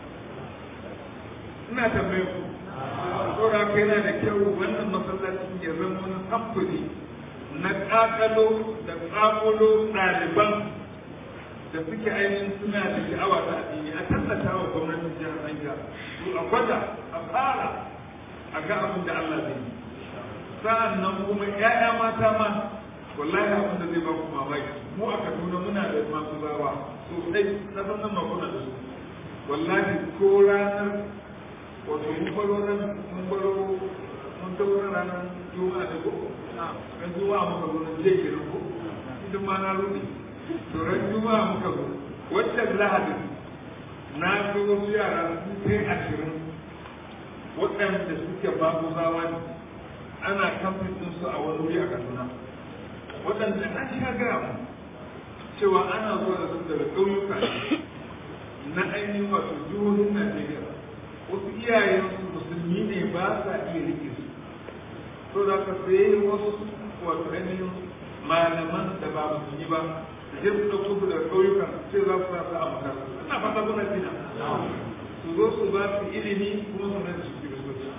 ina tambaye ku saboda haka yana da kyau wannan masallacin ya zama wani samfuri na ƙaƙalo da ƙaƙulo ɗaliban da suke ainihin suna da sha'awa ta addini a tallata wa gwamnatin jihar Niger to a gwada a fara a ga abin da Allah zai yi sa'an nan kuma ƴaƴa mata ma wallahi abin da zai ba ku mamaki mu a Kaduna muna da masu zawa sosai na san nan makuna da su wallahi ko ranar wato mun baro nan mun baro mun tawo ranar juma'a da ko ran juma'a muka zo nan je kenan ko idan ma na rudi to ran juma'a muka zo wannan lahadin na ga wasu yara sun kai ashirin waɗanda suke babu zawa ne ana kamfin su a wani wuri a kaduna waɗanda an sha gaya mu cewa ana zuwa da su daga ƙauyuka na ainihin wato jihohin najeriya wasu iyayensu musulmi ne ba sa iya rike su to da ka sai wasu wato ainihin malaman da ba musulmi ba da je su ɗauko su daga ƙauyukan sai za su sa su a makarantu ina fata kuna jina su zo su ba su ilimi kuma su mai su kiristoci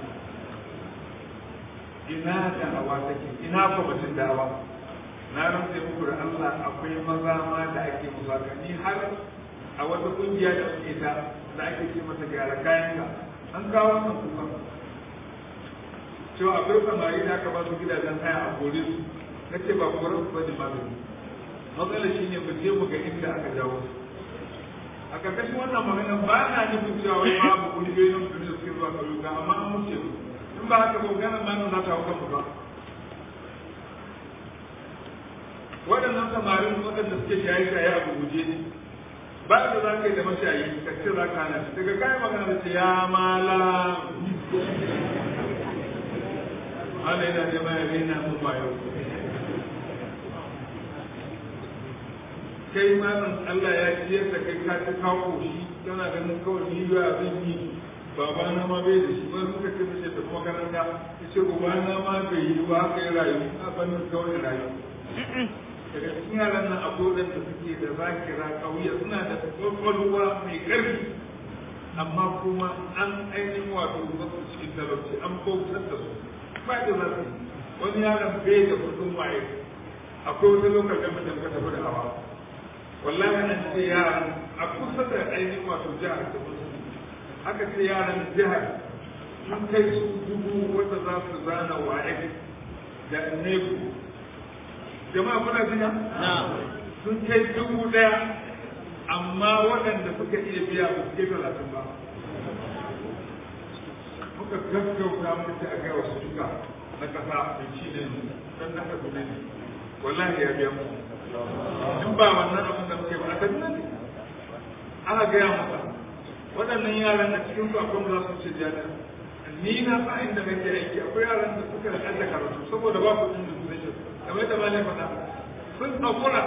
ina da'awa take ina kwamitin da'awa na rantse muku da Allah akwai maza ma da ake musaka ni har a wata kungiya da suke ta da ake ce mata gyara kayanka an kawo wannan kuka cewa akwai samari da aka ba su gidajen haya a kore su na ce ba kore su ba ne magani matsalar shi ne mu je mu ga inda aka jawo su a ƙarƙashin wannan magana ba na nufin cewa wai babu kungiyoyin mutum da suke zuwa ƙauyuka amma an wuce su in ba haka ba maganar ma za ta hau kanmu ba waɗannan samarin waɗanda suke shaye-shaye a guje ba da za ka yi da mashayi ka ce za ka hana shi daga kayan magana da ce ya mala ala yana nema ya rena mun bayo kai malam Allah ya ciyar da kai ka ci kawo shi tana ganin kawai ni ba zan yi baba na ma bai da shi ba suka ce mace ta makaranta ya ce uba na ma bai yi ba haka ya rayu a fannin kawai rayu daga cikin yaran nan akwai waɗanda suke da zakira ƙauye suna da ƙwaƙwalwa mai ƙarfi amma kuma an ainihin wato wasu cikin talauci an bautar da su ba da za su wani yaron bai da kudin waye akwai wata lokacin da muka tafi da hawa wallahi an ce yaran a kusa da ainihin wato jihar da musu aka ce yaran jihar sun kai su dubu wanda za su zana waye da nebu jama'a kuna jina sun kai dubu daya amma waɗanda suka iya biya ba su kai talatin ba muka gaggauta muka ce a kai wasu duka na kasa da ci ne don na kasu ne wallahi ya biya mu in ba wannan abin da muke ba a tafi ne aka gaya masa waɗannan yaran a cikin su akwai za su ce jami'a ni na sa inda nake aiki akwai yaran da suka da ƙadda karatu saboda ba kuɗin da su zai kamar da malai faɗa sun ɗaukura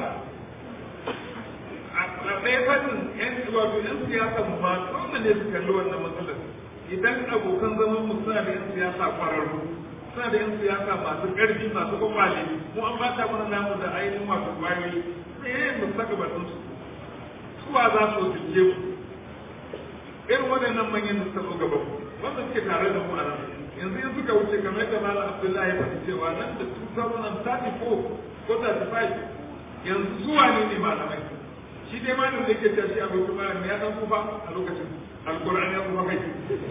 a ɗaya fannin yan wato yan siyasa ma dole ne su kalli wannan matsalar idan abokan zaman mu suna da yan siyasa kwararru suna da yan siyasa masu ƙarfi masu kwakwale mu an bata mana namu da ainihin masu kwayoyi sai mu saka batun su suwa za su zuke mu irin waɗannan manyan da suka zo gaba wanda suke tare da mu a nan yanzu in suka wuce kamar yadda malam abdullahi ya faɗi cewa nan da 2034 ko 35 yanzu zuwa ne ne malamai shi dai ma da yake cewa shi abokin malam ya dan kufa a lokacin alkur'ani ya kufa kai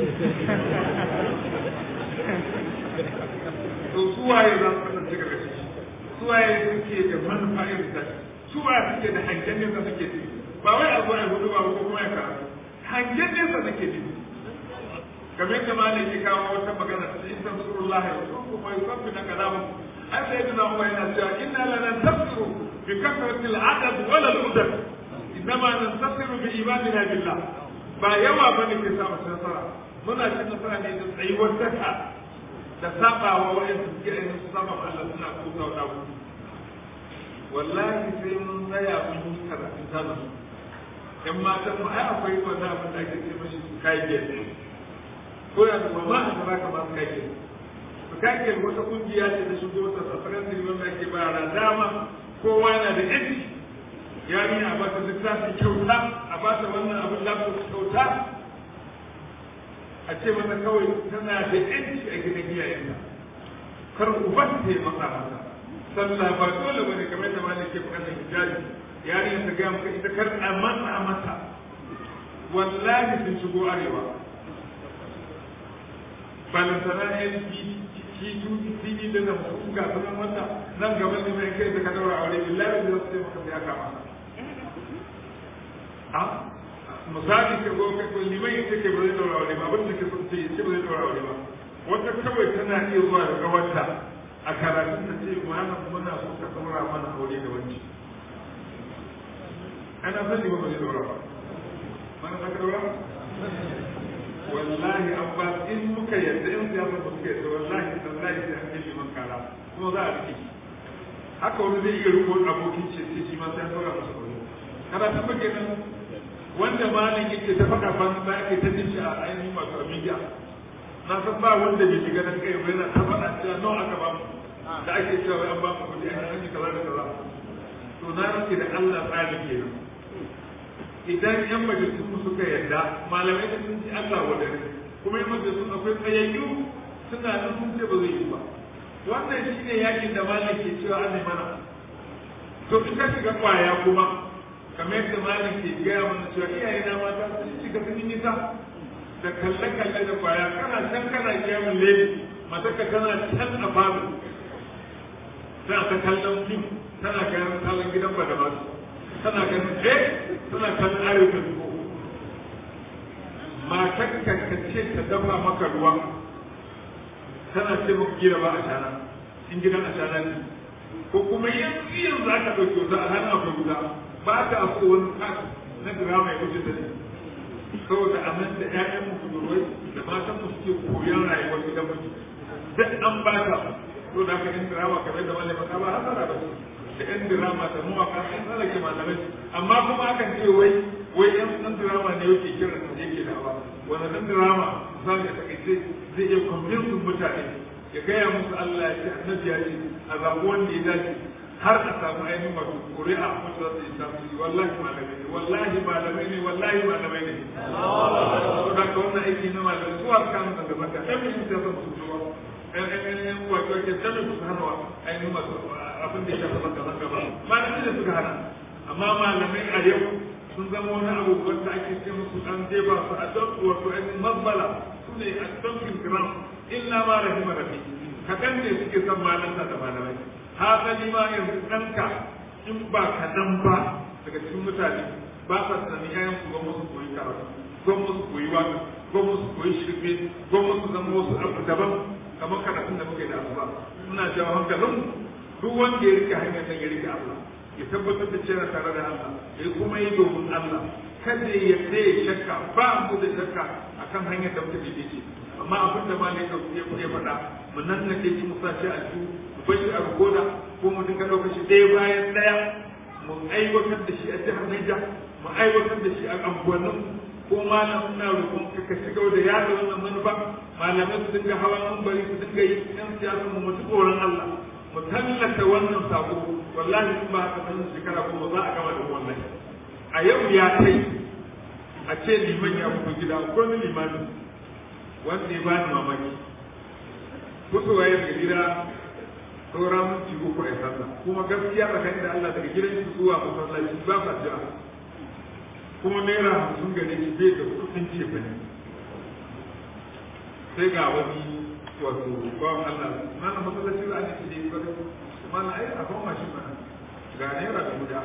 to suwaye za su kasance ga gashi suwaye suke da manufa irin ta suwaye suke da hangen nesa suke ci ba wai a zo a hudu ba ko kuma ya karatu hangen nesa suke ci kamar yadda malam ke kawo wata magana in tansurullah ya rusu kuma yusabbi na kalamu ai sai da umar yana cewa inna lana tafsiru bi kasrati al-adad wala al-udad innama nantasiru bi imanina billah ba yawa bane ke sa mu nasara muna cin nasara ne da tsayuwar daka da sabawa wa'anda suke ainihin su saba Allah suna kuka wa dawo wallahi sai mun tsaya mun yi karatun sana yan matan mu ai akwai wani abin da ake ce mashi su kai gefe ko ya zuwa ma a gaba kamar su kai gefe su kai gefe wata kungiya ce da shigo ta safaran da wanda ake bayar dama kowa yana da yanci yarinya a bata littafi kyauta a bata wannan abin lafi kyauta a ce mata kawai tana da yanci a gidan iyayenta kar uban ta yi masa mata sallah ba dole bane kamar da malai ke bukatar hijabi yarinya ta gaya maka ita kar a matsa mata wallahi sun shigo arewa balantana yan tv da nan su ga sunan wata nan gaba ne mai kai da ka daura aure billahi da su maka sai aka masa a misali ka go ka liman yace ke ba zai daura aure ba abin da ke sun ce yace ba zai daura aure ba wata kawai tana iya zuwa daga wata a karatun ta ce malam muna so ka daura mana aure da wanci ana sani ba ba zai daura ba mana za ka daura wallahi an ba in muka yarda in siyasa ba suka yarda wallahi tallahi sai an kai liman kara kuma za a rike haka wani zai iya riko abokin ce sai shi ma sai an daura masa aure karatun ba kenan wanda malin yake ta faɗa ban da ake ta jin shi a ainihin masu amiga na san ba wanda bai shiga nan kai bai na ta faɗa cewa nawa aka ba mu da ake cewa an ba mu kuɗi an yi kaza da kaza to na rike da Allah tsari kenan idan yan majalisun mu suka yarda malamai da sun ci Allah wadare kuma yan majalisun akwai tsayayyu suna nan sun ce ba zai yi ba wannan shine yakin da malam ke cewa an mana to in ka shiga kwaya kuma kamar yadda malam ke gaya mana cewa iyaye na mata sun shiga sun yi nisa da kalle-kalle da kwaya kana can kana kiyamun lele mataka tana can a falo tana ta kallon fim tana ganin kallon gidan ba da masu tana ganin eh tana kallon ayyukan ko matar ka ce ta dafa maka ruwa tana ce maka gida ba a shana in gidan a shana ne ko kuma yanzu yanzu aka ɗauki wata a hannun akwai guda ba ta so wani kasu na drama ya wuce da ne saboda a nan da ƴaƴan mu budurwai da matan mu suke koyon rayuwar gidan mu duk an ba ta to da ka yin drama kamar da malama ka ba hasara ba da ƴan drama da mawaka sun tsallake malamai amma kuma akan ce wai wai ƴan ɗan drama ne yake kira da yake da ba wani ɗan drama za ka takaice zai iya kwamfin mutane ya gaya musu Allah ya ce annabi ya ce a zaɓi wanda ya dace har a samu ainihin wato ƙuri'a wacce za su yi tasiri wallahi malamai ne wallahi malamai ne wallahi malamai ne to da ka wannan aiki na malamai su har kanu daga baka ɗan mutum ta san su zuwa wato ke sanin su hana wa ainihin masu abin da ya shafi zanga zanga ba malamai da suka hana amma malamai a yau sun zama wani abu wanda ake ce musu an jefa su a don wato ainihin mabbala su ne a donkin gram illa ma rahima rabbi kaɗan ne suke son malanta da malamai hasali ma yanzu ɗanka in ba kaɗan ba daga cikin mutane ba sa tunanin yayan su gwamnati su koyi karatu gwamnati su koyi waka gwamnati su koyi shirme gwamnati su zama wasu abu daban kamar karatun da muke da asuba muna jawo hankalin duk wanda ya rike hanyar nan ya rike Allah ya tabbatar da cewa tare da Allah ya kuma yi domin Allah kada ya tsaye shakka ba mu da shakka akan hanyar da muke da ce amma abin da malai da ya ya faɗa mu nan na ke mu sace a ju mu bar shi a rukoda ko mu dinga ɗaukar shi ɗaya bayan ɗaya mu aiwatar da shi a jihar Niger mu aiwatar da shi a anguwannin ko malam ina roƙon ka ka shiga da yada wannan manufa malamai su dinga hawa bari su dinga yi yan siyasa mu mutu tsoron Allah mu tallata wannan sako wallahi in ba haka nan shekara kuma za a gama da wannan a yau ya kai a ce liman ya fito gida ko ni limani wanda ya bani mamaki fitowa ya daga gida saura minti uku a sallah kuma gaskiya tsakanin da Allah daga gidan shi zuwa masallaci ba sa jira kuma naira hamsin gane shi bai da kudin ce ba ne sai ga wani wato bawan Allah mana masallaci za a ne shi ne ba mana ai a kan mashin mana ga naira da guda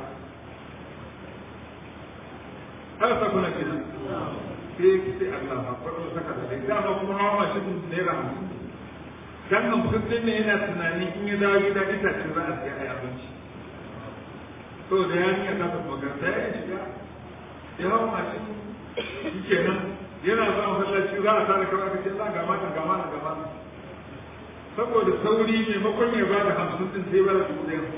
har sa kuna kina sai sai Allah ba kwaro saka da dai dama kuma hawa mashin naira hamsin dan nan kudin ne yana tunani in ya dawo gida itace za a siya ai abinci to da ya niya ta magarta ya shiga ya hau mashin shi kenan yana zuwa masallaci za a tare kawai aka ce za ga mata ga mata ga mata saboda sauri maimakon ya ba da hamsin din sai ba da dubu ɗaya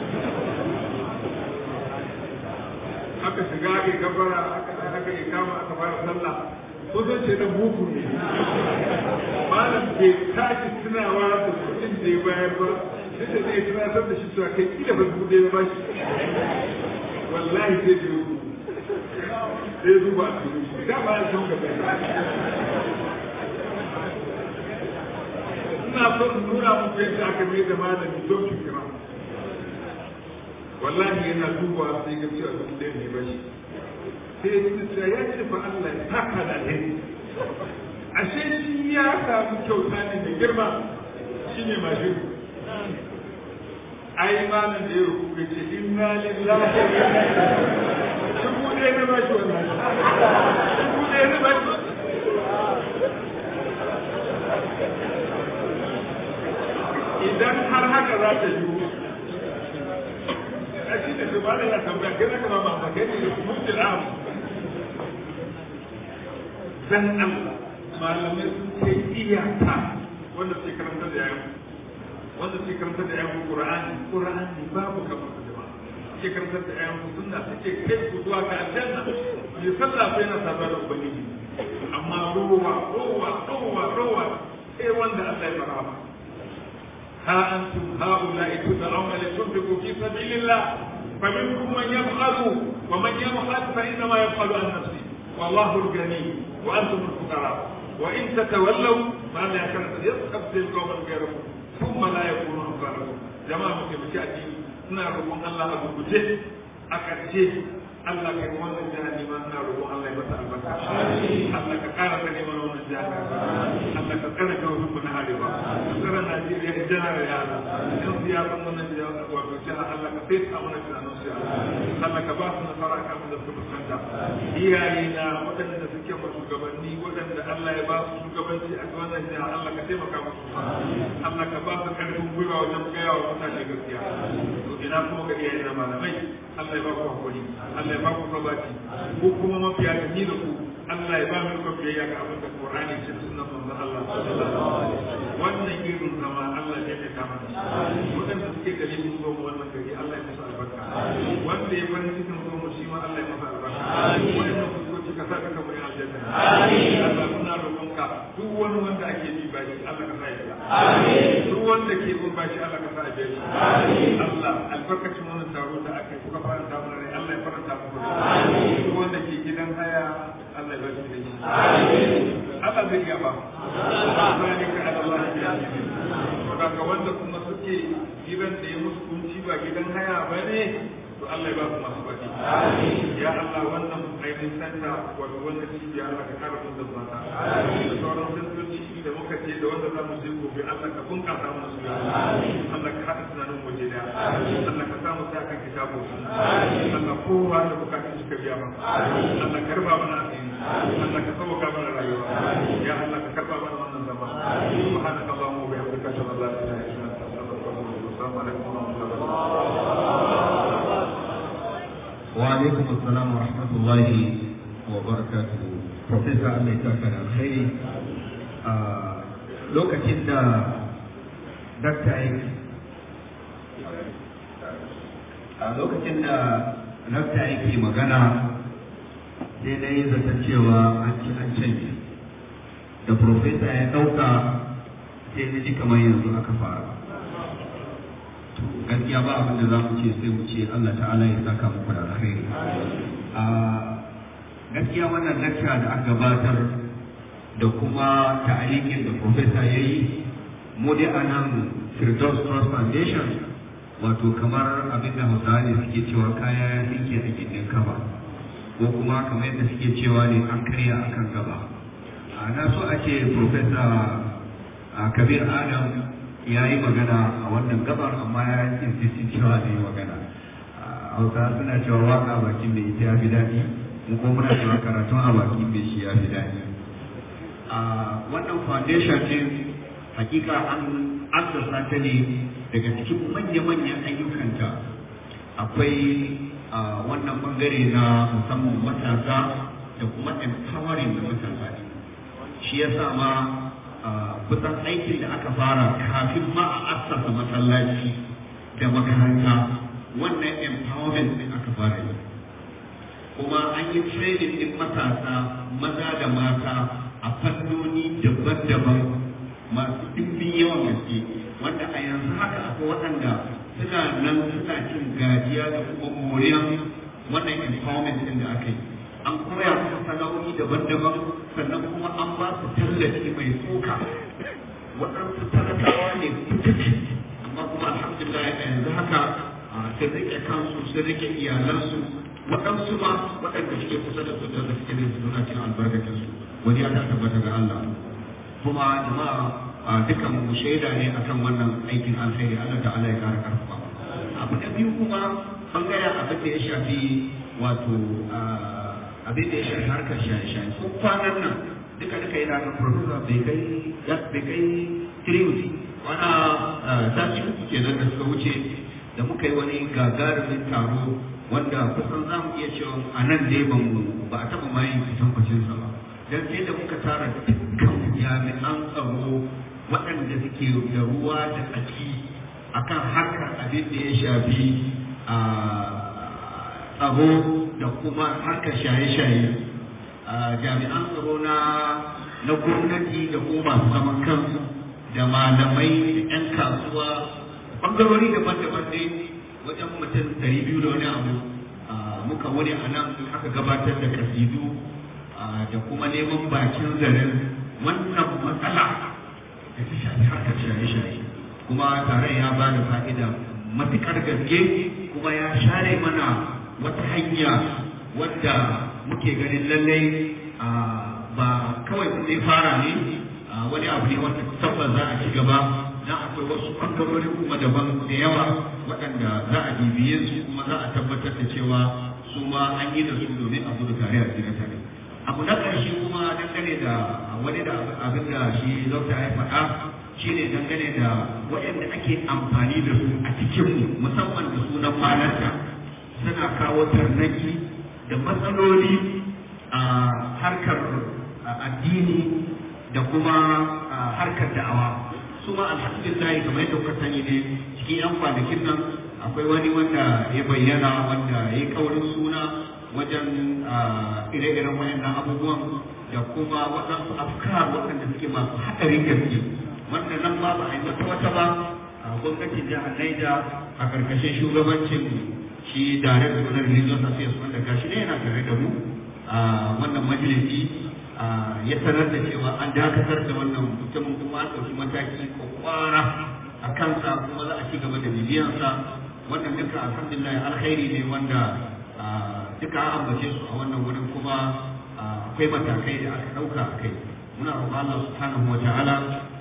aka shiga aka yi gabara aka aka yi kama aka fara sallah kusan ce na buku ne malam bai tashi tunawa da kuɗin da ya bayar ba sai da zai tunatar da shi cewa kai kila ba dubu ɗaya ba shi wallahi sai da yau sai zuba a cikin da ba ya san gaba ina so in nuna muku yadda aka mai da malami don ki kira wallahi yana duba sai ga cewa duk da ne ba shi sai ya ce ya ce fa Allah ya taka da ne ashe shi ya samu kyauta ne da girma shine mashin ai malam da ya rubuta ce inna lillahi wa inna ilaihi dubu ɗaya na bashi wannan dubu ɗaya na bashi idan har haka za ta yi a shi da shugaba da ya tambaya kai zaka ba ma kai ne mutul am dan Allah malamai sun kai iyaka wanda suke karanta da yayin wanda suke karanta da yayin Qur'ani Qur'ani babu kamar suke karantar da ƴaƴan sunna suke kai su zuwa ga aljanna mai sallah sai na saba da ubangiji amma rowa rowa rowa rowa sai wanda Allah ya fara ba ha antum haula'i tud'auna li tunfiqu fi sabilillah فمنكم من يبخل ومن يبخل فإنما يبخل عن نفسه والله الغني وأنتم الفقراء وإن تتولوا فأنا كانت يستبدل قوما غيركم ثم لا يكونوا أمثالكم جماعة مسلمين الدين ina roƙon Allah a guguje a ƙarshe Allah kai wannan jihar neman ina roƙon Allah ya masa albarka Allah ka ƙara ka neman wannan jihar Allah ka ƙara ka wasu na arewa ka ƙara Najeriya ya jana da yara yan siyasan wannan jihar wato jihar Allah ka sai su amana tunanin su Allah ka ba su nasara kan da suka fuskanta iyaye na waɗanda suke ma shugabanni waɗanda Allah ya ba su shugabanci a wannan jihar Allah ka taimaka musu Allah ka ba su ƙarfin gwiwa wajen gaya wa mutane gaskiya ina kuma ga iyayen na malamai Allah ya ba ku hakuri Allah ya ba ku gabaci ko kuma mafiya da ni da ku Allah ya ba mu ku biyayya ga abin da Qur'ani ce da sunnar manzon Allah sallallahu alaihi wasallam wannan irin zama Allah ya mai kama shi wadanda suke gari mun zo mu wannan gari Allah ya masa albarka wanda ya farin cikin zo mu shi ma Allah ya masa albarka wannan fuskoki ka saka ka bari aljanna amin Allah muna roƙonka duk wani wanda ake bi bashi Allah ka sa ya amin duk wanda ke bin bashi Allah ka sa ya amin Allah albarkacin wannan taro da aka yi kuka fara samun rai Allah ya faranta muku duk wanda ke gidan haya Allah ya bashi da shi Allah Allah zai iya ba zalika ala Allah ya saboda wanda kuma suke gidan da ya musu kunci ba gidan haya ba ne to Allah ya ba su masu baki ya Allah wannan ainihin santa wato wannan cibiya Allah ka kara sun zama ta da sauran santoci da muka ce da wanda za mu je gobe Allah ka bunkasa mana su ya Allah ka haɗa tunanin waje da Allah ka samu sa kan kitabu Allah kowa da bukatun suka biya ba Allah ka raba mana asiri Allah ka sauka mana rayuwa ya Allah ka karba mana wannan zama subhanaka allahumma wa bihamdika ashhadu an la ilaha illa anta astaghfiruka wa atubu ilaik assalamu alaikum wa rahmatullahi wa barakatuh wa alaikum assalam wa rahmatullahi wa barakatuhu professor Allah ya saka da alkhairi a lokacin da dakta yake a lokacin da dakta yake magana sai na yi zata cewa an ci an canje da professor ya ɗauka sai na ji kamar yanzu aka fara to gaskiya ba abin da za mu ce sai mu ce Allah ta'ala ya saka muku da alkhairi a gaskiya wannan lecture da aka gabatar da kuma ta'alikin da professor ya yi mu dai a nan Firdaus Trust Foundation wato kamar abin da Hausawa ne suke cewa kaya ya tsinke a gindin kaba ko kuma kamar yadda suke cewa ne an karya akan gaba a na so a ce professor Kabir Adam ya yi magana a wannan gabar amma ya yi insistin cewa zai yi magana hausa suna cewa waka bakin mai ita ya fi daɗi mu ko muna cewa karatun a bakin mai shi ya fi daɗi a wannan foundation din hakika an assasa ta ne daga cikin manya-manyan ayyukanta akwai wannan bangare na musamman matasa da kuma empowering da matasa ne shi ya sa ma kusan aikin da aka fara kafin ma a assasa masallaci da makaranta wannan empowerment din aka fara yi kuma an yi training din matasa maza da mata a fannoni daban-daban masu ɗimbin yawan gaske wanda a yanzu haka akwai waɗanda suna nan suna cin gajiya da kuma moriyan wannan empowerment din da aka yi an koya musu sana'o'i daban-daban sannan kuma an ba su tallafi mai tsoka waɗansu talakawa ne fitaci amma kuma alhamdulillah yanzu haka sun rike kansu sun rike iyalansu waɗansu ma waɗanda suke kusa da su da suke da su suna cin albarkacin su wani ya tabbata ga Allah kuma jama'a dukkan mu shaida ne akan wannan aikin alheri Allah ta'ala ya kara karfafa abu na biyu kuma bangaren abin da ya shafi wato abin da ya shafi harkar shaye-shaye ko kwanan nan duka duka yana ga professor bai kai bai kai trinity wana sati uku kenan da suka wuce da muka yi wani gagarumin taro wanda kusan za mu iya cewa a nan dai ba mu ba a taɓa ma yin fitan sa ba dan sai da muka tara dukkan jami'an tsaro waɗanda suke da ruwa da tsaki akan harkar abin da ya shafi a tsaro da kuma harkar shaye-shaye jami'an tsaro na na gwamnati da kuma masu zaman kansu da malamai da 'yan kasuwa ɓangarori daban-daban ne wajen mutum ɗari biyu da wani abu muka wani a nan aka gabatar da kasidu da kuma neman bakin zaren wannan matsala da ta shafi harkar shaye-shaye kuma taron ya ba da fa'ida matuƙar gaske kuma ya share mana wata hanya wadda muke ganin lallai ba kawai zai fara ne wani abu ne wanda tabbas za a ci gaba dan akwai wasu ɓangarori kuma daban da yawa waɗanda za a bibiye su kuma za a tabbatar da cewa su ma an yi da su domin a gudu tare a tsira tare abu na ƙarshe kuma dangane da wani da abin da shi dokta ya faɗa shine dangane da waɗanda ake amfani da su a cikinmu musamman da sunan malanta suna kawo tarnaki da matsaloli a harkar addini da kuma harkar da'awa su ma alhamdulillah kamar yadda kuka sani ne cikin yan kwanakin nan akwai wani wanda ya bayyana wanda ya yi kaurin suna wajen ire-iren wayannan abubuwan da kuma waɗansu afkar waɗanda suke masu haɗarin gaske wanda nan ba ba a yi wata ba gwamnatin jihar Naija a ƙarƙashin shugabancin shi director na religious affairs wanda gashi ne yana tare da mu a wannan majalisi ya sanar da cewa an dakatar da wannan mutumin kuma an ɗauki mataki kwakwara a kansa kuma za a ci gaba da bibiyansa wannan duka alhamdulillah alkhairi ne wanda duka an ambace su a wannan wurin kuma akwai matakai da aka ɗauka a kai muna roƙon Allah subhanahu wa ta'ala